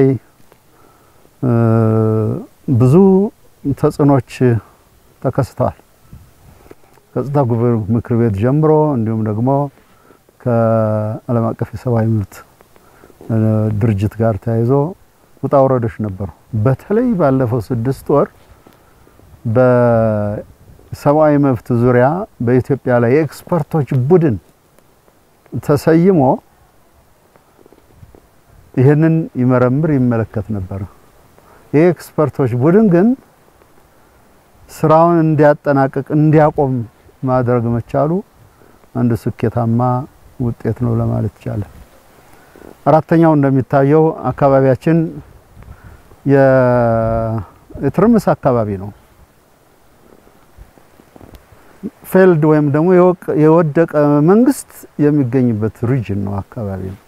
ብዙ ተጽዕኖች ተከስተዋል። ከጸጥታ ምክር ቤት ጀምሮ እንዲሁም ደግሞ ከዓለም አቀፍ የሰብአዊ መብት ድርጅት ጋር ተያይዞ ውጣ ውረዶች ነበሩ። በተለይ ባለፈው ስድስት ወር በሰብአዊ መብት ዙሪያ በኢትዮጵያ ላይ የኤክስፐርቶች ቡድን ተሰይሞ ይህንን ይመረምር ይመለከት ነበር። ይህ ኤክስፐርቶች ቡድን ግን ስራውን እንዲያጠናቅቅ እንዲያቆም ማድረግ መቻሉ አንድ ስኬታማ ውጤት ነው ለማለት ይቻላል። አራተኛው እንደሚታየው አካባቢያችን የትርምስ አካባቢ ነው። ፌልድ ወይም ደግሞ የወደቀ መንግስት የሚገኝበት ሪጅን ነው አካባቢ ነው።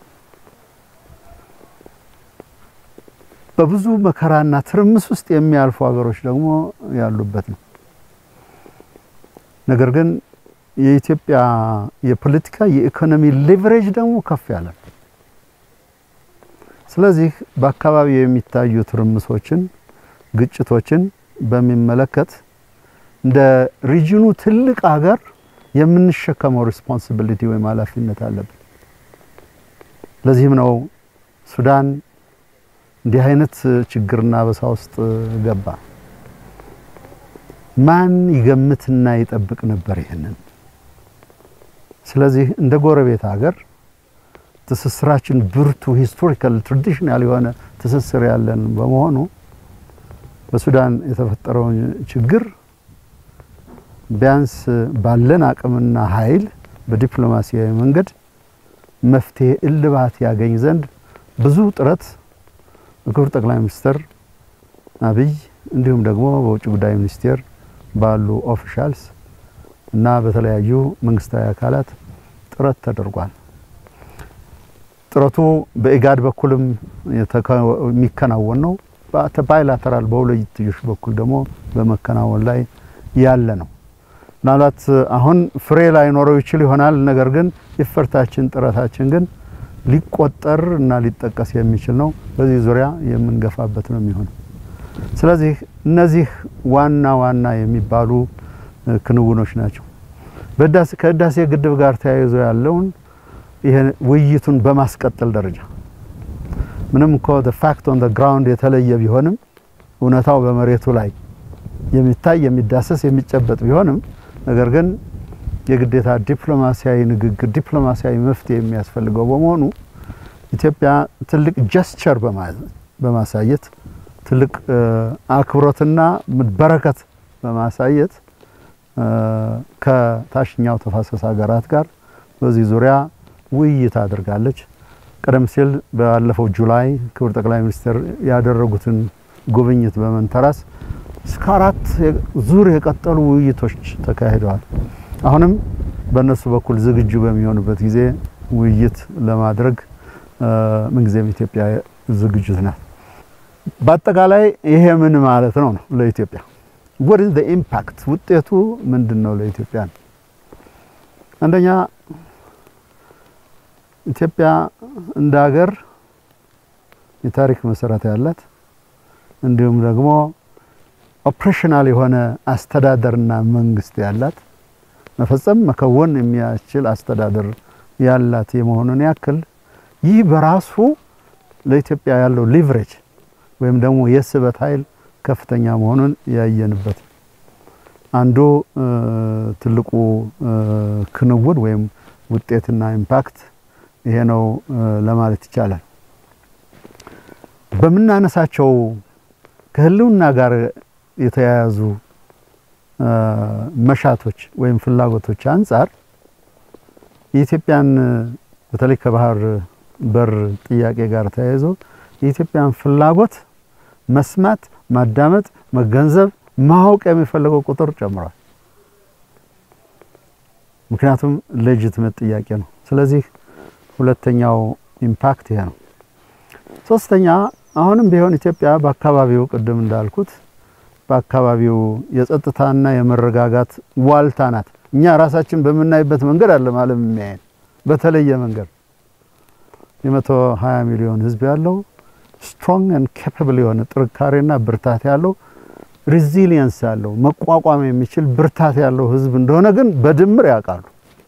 በብዙ መከራና ትርምስ ውስጥ የሚያልፉ ሀገሮች ደግሞ ያሉበት ነው። ነገር ግን የኢትዮጵያ የፖለቲካ የኢኮኖሚ ሌቨሬጅ ደግሞ ከፍ ያለ ነው። ስለዚህ በአካባቢው የሚታዩ ትርምሶችን፣ ግጭቶችን በሚመለከት እንደ ሪጅኑ ትልቅ ሀገር የምንሸከመው ሪስፖንሲቢሊቲ ወይም ኃላፊነት አለብን። ለዚህም ነው ሱዳን እንዲህ አይነት ችግርና በሳ ውስጥ ገባ። ማን ይገምትና ይጠብቅ ነበር ይህንን? ስለዚህ እንደ ጎረቤት ሀገር ትስስራችን ብርቱ ሂስቶሪካል ትራዲሽናል የሆነ ትስስር ያለን በመሆኑ በሱዳን የተፈጠረውን ችግር ቢያንስ ባለን አቅምና ኃይል በዲፕሎማሲያዊ መንገድ መፍትሄ እልባት ያገኝ ዘንድ ብዙ ጥረት በክቡር ጠቅላይ ሚኒስትር አብይ እንዲሁም ደግሞ በውጭ ጉዳይ ሚኒስቴር ባሉ ኦፊሻልስ እና በተለያዩ መንግስታዊ አካላት ጥረት ተደርጓል። ጥረቱ በኢጋድ በኩልም የሚከናወን ነው። ባይላተራል በሁለትዮሽ በኩል ደግሞ በመከናወን ላይ ያለ ነው። ምናልባት አሁን ፍሬ ላይኖረው ይችል ይሆናል። ነገር ግን ኢፈርታችን ጥረታችን ግን ሊቆጠር እና ሊጠቀስ የሚችል ነው። በዚህ ዙሪያ የምንገፋበት ነው የሚሆነው። ስለዚህ እነዚህ ዋና ዋና የሚባሉ ክንውኖች ናቸው። ከህዳሴ ግድብ ጋር ተያይዞ ያለውን ይሄ ውይይቱን በማስቀጠል ደረጃ ምንም እኮ ፋክት ኦን ግራውንድ የተለየ ቢሆንም እውነታው በመሬቱ ላይ የሚታይ የሚዳሰስ የሚጨበጥ ቢሆንም ነገር ግን የግዴታ ዲፕሎማሲያዊ ንግግር ዲፕሎማሲያዊ መፍትሄ የሚያስፈልገው በመሆኑ ኢትዮጵያ ትልቅ ጀስቸር በማሳየት ትልቅ አክብሮትና በረከት በማሳየት ከታችኛው ተፋሰስ ሀገራት ጋር በዚህ ዙሪያ ውይይት አድርጋለች። ቀደም ሲል ባለፈው ጁላይ ክቡር ጠቅላይ ሚኒስትር ያደረጉትን ጉብኝት በመንተራስ እስከ አራት ዙር የቀጠሉ ውይይቶች ተካሂደዋል። አሁንም በእነሱ በኩል ዝግጁ በሚሆኑበት ጊዜ ውይይት ለማድረግ ምንጊዜም ኢትዮጵያ ዝግጁት ናት። በአጠቃላይ ይሄ ምን ማለት ነው ነው ለኢትዮጵያ what is the impact ውጤቱ ምንድን ነው ለኢትዮጵያ ነው? አንደኛ ኢትዮጵያ እንደ ሀገር የታሪክ መሰረት ያላት እንዲሁም ደግሞ ኦፕሬሽናል የሆነ አስተዳደርና መንግስት ያላት መፈጸም መከወን የሚያስችል አስተዳደር ያላት የመሆኑን ያክል ይህ በራሱ ለኢትዮጵያ ያለው ሊቨሬጅ ወይም ደግሞ የስበት ኃይል ከፍተኛ መሆኑን ያየንበት አንዱ ትልቁ ክንውን ወይም ውጤትና ኢምፓክት ይሄ ነው ለማለት ይቻላል። በምናነሳቸው ከህልውና ጋር የተያያዙ መሻቶች ወይም ፍላጎቶች አንጻር የኢትዮጵያን በተለይ ከባህር በር ጥያቄ ጋር ተያይዞ የኢትዮጵያን ፍላጎት መስማት፣ ማዳመጥ፣ መገንዘብ፣ ማወቅ የሚፈልገው ቁጥር ጨምሯል። ምክንያቱም ሌጂትመት ጥያቄ ነው። ስለዚህ ሁለተኛው ኢምፓክት ይሄ ነው። ሶስተኛ አሁንም ቢሆን ኢትዮጵያ በአካባቢው ቅድም እንዳልኩት በአካባቢው የጸጥታና የመረጋጋት ዋልታ ናት። እኛ ራሳችን በምናይበት መንገድ አለ ዓለም የሚያየን በተለየ መንገድ የመቶ ሀያ ሚሊዮን ህዝብ ያለው ስትሮንግ ኤንድ ኬፓብል የሆነ ጥንካሬና ብርታት ያለው ሪዚሊየንስ ያለው መቋቋም የሚችል ብርታት ያለው ህዝብ እንደሆነ ግን በድምር ያውቃሉ።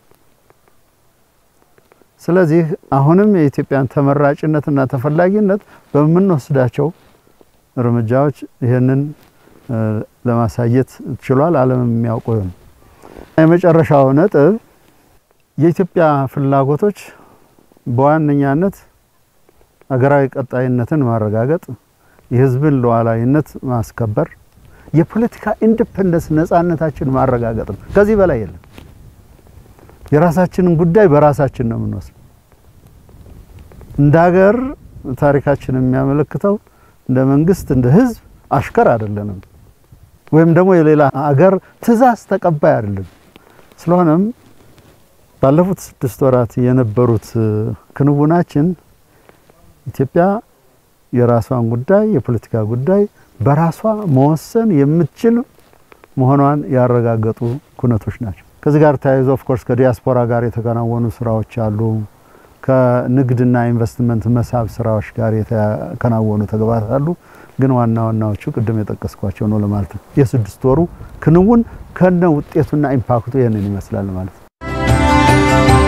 ስለዚህ አሁንም የኢትዮጵያን ተመራጭነትና ተፈላጊነት በምንወስዳቸው እርምጃዎች ይህንን ለማሳየት ችሏል። ዓለም የሚያውቀው ነው። የመጨረሻው ነጥብ የኢትዮጵያ ፍላጎቶች በዋነኛነት ሀገራዊ ቀጣይነትን ማረጋገጥ፣ የህዝብን ሉዓላዊነት ማስከበር፣ የፖለቲካ ኢንዲፔንደንስ ነጻነታችን ማረጋገጥ ነው። ከዚህ በላይ የለም። የራሳችንን ጉዳይ በራሳችን ነው የምንወስድ። እንደ ሀገር ታሪካችን የሚያመለክተው እንደ መንግስት እንደ ህዝብ አሽከር አይደለንም፣ ወይም ደግሞ የሌላ ሀገር ትዕዛዝ ተቀባይ አይደለም። ስለሆነም ባለፉት ስድስት ወራት የነበሩት ክንውናችን ኢትዮጵያ የራሷን ጉዳይ የፖለቲካ ጉዳይ በራሷ መወሰን የምትችል መሆኗን ያረጋገጡ ኩነቶች ናቸው። ከዚህ ጋር ተያይዞ ኦፍኮርስ ከዲያስፖራ ጋር የተከናወኑ ስራዎች አሉ። ከንግድና ኢንቨስትመንት መሳብ ስራዎች ጋር የተከናወኑ ተግባራት አሉ። ግን ዋና ዋናዎቹ ቅድም የጠቀስኳቸው ነው ለማለት ነው። የስድስት ወሩ ክንውን ከነ ውጤቱና ኢምፓክቱ ይህንን ይመስላል ማለት ነው።